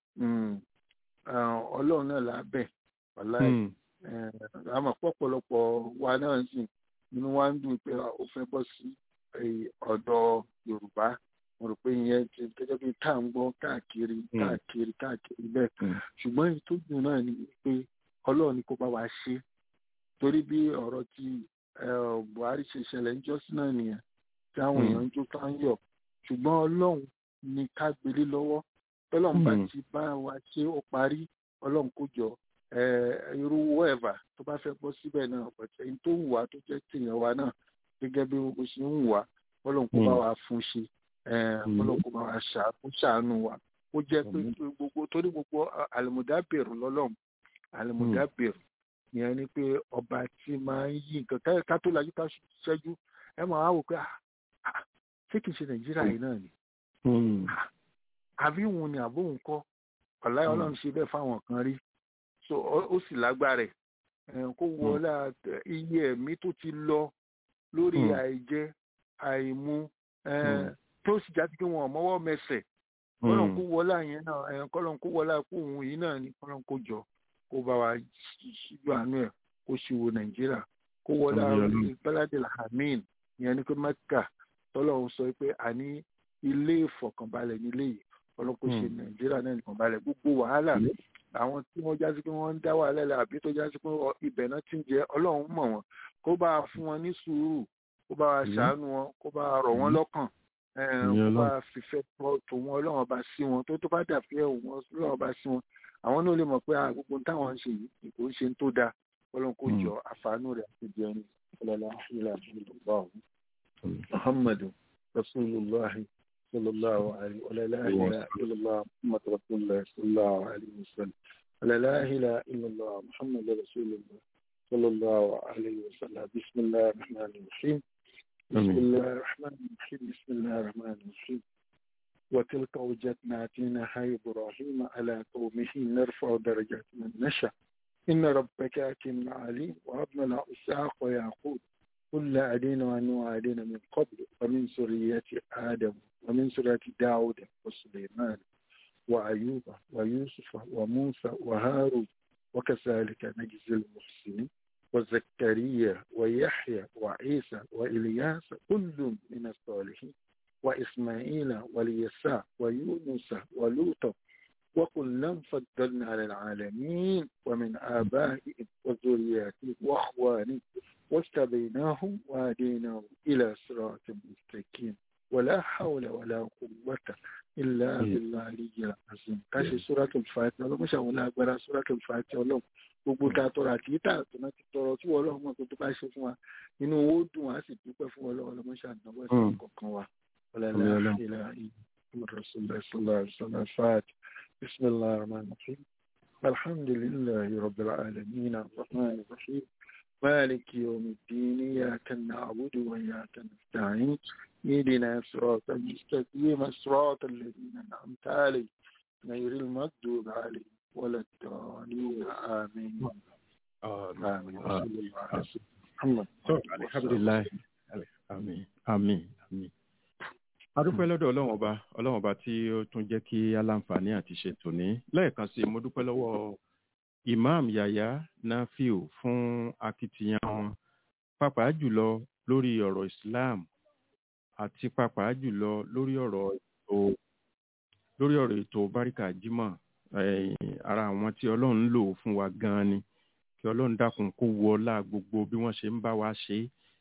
ọlọ́run náà lábẹ́ wàláì àmọ́ pọ̀pọ̀lọpọ̀ wa náà sì inú wa ń dùn pé ó fẹ́ bọ́ sí ọ̀dọ̀ yorùbá mo rò pé ìyẹn ti gẹ́gẹ́ bí tá à ń gbọ́ káàkiri káàkiri káàkiri bẹ́ẹ̀ ṣùgbọ́n èyí tó dùn náà ni pé ọlọ́run ni kó bá wa ṣe torí bí ọ̀rọ̀ ti buhari ṣe ṣẹlẹ̀ ń jọ́sí náà nìyẹn tí àwọn èèyàn ń jó tó ń yọ̀ ṣùgbọ́n ọlọ́run ni ká gbélé lọ́wọ́ tọ́lọ́run bá Mm. ti bá wa ṣe ó parí ọlọ́run kó jọ eh, irú wẹ́ẹ̀và tó bá fẹ́ bọ́ síbẹ̀ náà pẹ̀tẹ́ ẹni tó wù wá tó jẹ́ tèèyàn wa náà gẹ́gẹ́ bí o ṣe ń wù wá ọlọ́run kó bá Mm. wa fún ṣe eh, Mm. ọlọ́run kó bá wa ṣà- kó ṣàánú wa ó jẹ́ pé Àmín. gbogbo torí gbogbo àlùmọ̀dábẹ̀rù lọ́lọ́run àlùmọ̀dábẹ̀rù ìyẹn ni pé ọba tí máa ń yí nǹkan ká- ká tó lajú ká ṣẹ́jú ẹ máa wá wò pé ah, ah, ṣé kìí ṣe nàìjíríà yìí náà ni Mm. àbí òun ni àbó òun kọ́ ọ̀láyà ọlọ́run ṣe bẹ́ẹ̀ fáwọn kan rí so ó ó sì lágbára ẹ̀ ẹ̀, kó wọlá iye ẹ̀mí tó ti lọ lórí Mm. àìjẹ àìmu ẹ̀, Mm. tó sì já sí pé wọn ò mọ́wọ́ mẹsẹ̀ kọ́lọ́n Mm. kó wọlá yẹn náà ẹ̀, kọ́lọ́n kó wọlá kó òun yìí náà ni kọ́lọ́n kó jọ kó bá wa ṣíjú àánú ẹ̀ kó ṣíwò nàìjíríà kó wọlá Àmín Ọlọ́run. bẹ́ládìlà hameen ìyẹn ni pé mẹ́kà tọ́lọ́run sọ pé àní ilé ìfọ̀kànbalẹ̀ nílé yìí ọlọ́kọ̀ ṣe Mm. nàìjíríà náà nìkan balẹ̀ gbogbo wàhálà Mm. àwọn tí wọ́n já sí pé wọ́n ń dá wàhálà lẹ̀ àbí tó já sí pé ọ- ibẹ̀ náà ti ń jẹ ọlọ́run mọ̀ wọ́n kó bá a fún wọn ní sùúrù kó bá a Mm. ṣàánú wọn kó bá a rọ̀ wọ́n Mm. lọ́kàn eh, Àmín kó bá Ọlọ́run. a fìfẹ́ tọ́ tó wọn ọlọ́run ọba sí wọn tó tó bá dàbí ẹ̀ wọn ọlọ́run ọba sí wọn àwọn náà lè mọ̀ pé ah, gbogbo táwọn ń ṣe yìí kò ń ṣe tó dáa ọlọ́run kò Mm. jọ àfààní rẹ̀ àti jẹun ọlọ́lá ilà ìlú محمد رسول الله صلى الله عليه ولا لا اله الا الله محمد رسول الله صلى الله عليه وسلم ولا لا اله الا الله محمد رسول الله صلى الله عليه وسلم بسم الله الرحمن الرحيم بسم آمين. الله الرحمن الرحيم بسم الله الرحمن الرحيم وتلك وجدنا آتيناها إبراهيم على قومه نرفع درجات من نشاء إن ربك حكيم عليم وهبنا له إسحاق ويعقوب كل أدينا ونوح أدينا من قبل ومن سرية آدم ومن سرية داود وسليمان وأيوب ويوسف وموسى وهارون وكذلك نجزي المحسنين وزكريا ويحيى وعيسى وإلياس كل من الصالحين وإسماعيل واليساع ويونس ولوطا وكلا فضلنا على العالمين ومن آبائهم وذرياتهم وأخوانهم واجتبيناهم وهديناهم إلى صراط مستقيم ولا حول ولا قوة إلا بالله العلي العظيم كاشي سورة الفاتحة لو مش هقول أكبر سورة الفاتحة لو gbogbo ta tọrọ àti yìí tà tó náà ti tọrọ tí wọn lọ́wọ́ mọ̀ tó tó bá ṣe fún wa inú owó dùn á sì dúpẹ́ fún wọn lọ́wọ́ lọ́mọ ṣàdánwò ẹ̀sìn kọ̀ọ̀kan wa ọ̀làlá ìlà ìmọ̀rọ̀sọ̀lá ìṣọ̀lá ìṣọ̀lá fàt بسم الله الرحمن الرحيم الحمد لله رب العالمين الرحمن الرحيم مالك يوم الدين إياك نعبد وإياك نستعين اهدنا صراط المستقيم صراط الذين أنعمت عليهم غير المغضوب عليهم ولا الضالين آمين آمين وصلى الله على سيدنا محمد So, alhamdulilayi àmín àmín àmín. adúpẹ́ lọ́dọ̀ ọlọ́run ọba ọlọ́run ọba tí ó tún jẹ́ kí aláǹfààní àti ṣètò ní lẹ́ẹ̀kan sí i mo dúpẹ́ lọ́wọ́ imam yaya nafiu fún akitiyan wọn pàápàá jùlọ lórí ọ̀rọ̀ islam àti pàápàá jùlọ lórí ọ̀rọ̀ ètò lórí ọ̀rọ̀ ètò báríkà jimoh eh, ara àwọn tí ọlọ́run ń lò fún wa gan-an ni kí ọlọ́run dákun kó wọlá gbogbo bí wọ́n ṣe ń bá wa ṣe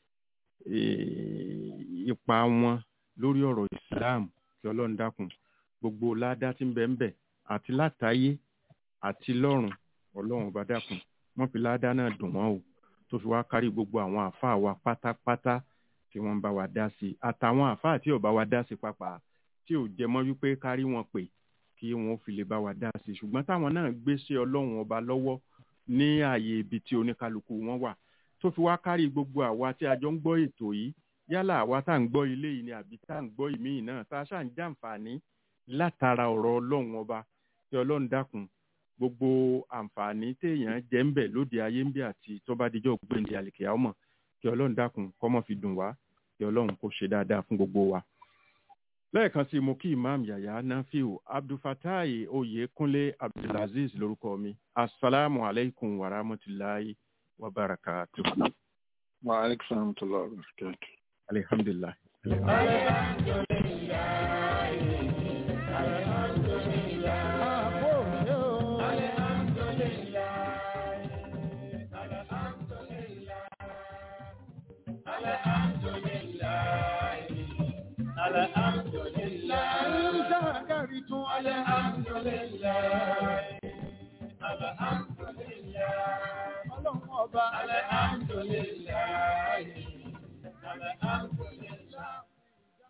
é ipa wọn lórí ọ̀rọ̀ islam kí ọlọ́run dákun gbogbo ládá tí ń bẹ ń bẹ àti látàyé àti lọ́run ọlọ́run ọba dákun wọ́n fi ládá náà dùn wọ́n o tó fi wá kárí gbogbo àwọn àáfàá wa pátápátá tí wọ́n ń bá wa dá sí i àtàwọn àáfàá tí ò bá wa dá sí pàápàá tí ò jẹ mọ́ wípé kárí wọn pè kí wọ́n fi lè bá wa dá sí i ṣùgbọ́n táwọn náà gbé sí ọlọ́run ọba lọ́wọ́ ní ààyè ibi tí oníkálukú wọn wà tó fi wá kárí gbogbo àwa tí a jọ ń gbọ́ ètò yìí yálà àwa tá à ń gbọ́ ilé yìí ni àbí tá à ń gbọ́ ìmíì náà tá a ṣáà ń jàǹfààní látara ọ̀rọ̀ ọlọ́run ọba tí ọlọ́run dákun gbogbo àǹfààní téèyàn jẹ́ ń bẹ̀ lóde ayé ń bẹ̀ àti tó bá dijọ́ gbẹ̀ǹdì àlìkè ọmọ kí ọlọ́run dákun kọ́mọ́ fi dùn wá kí ọlọ́run kó ṣe dáadáa fún gbogbo wa. lẹ́ẹ̀kan sí mo kí imam yahya nafiu abdulfatai oyekunle abdulaziz lórúkọ mi asalaamu alaykum wa rahmatulahi wa barakatuh. wa aleykum salaam wa rahmatulah wa barakatuh. alihamdulilah. Alhamdulillah. Alhamdulillah. titun. Alhamdulillah. Alhamdulillah. Ọlọ́run ọba. Alhamdulillah. Alhamdulillah.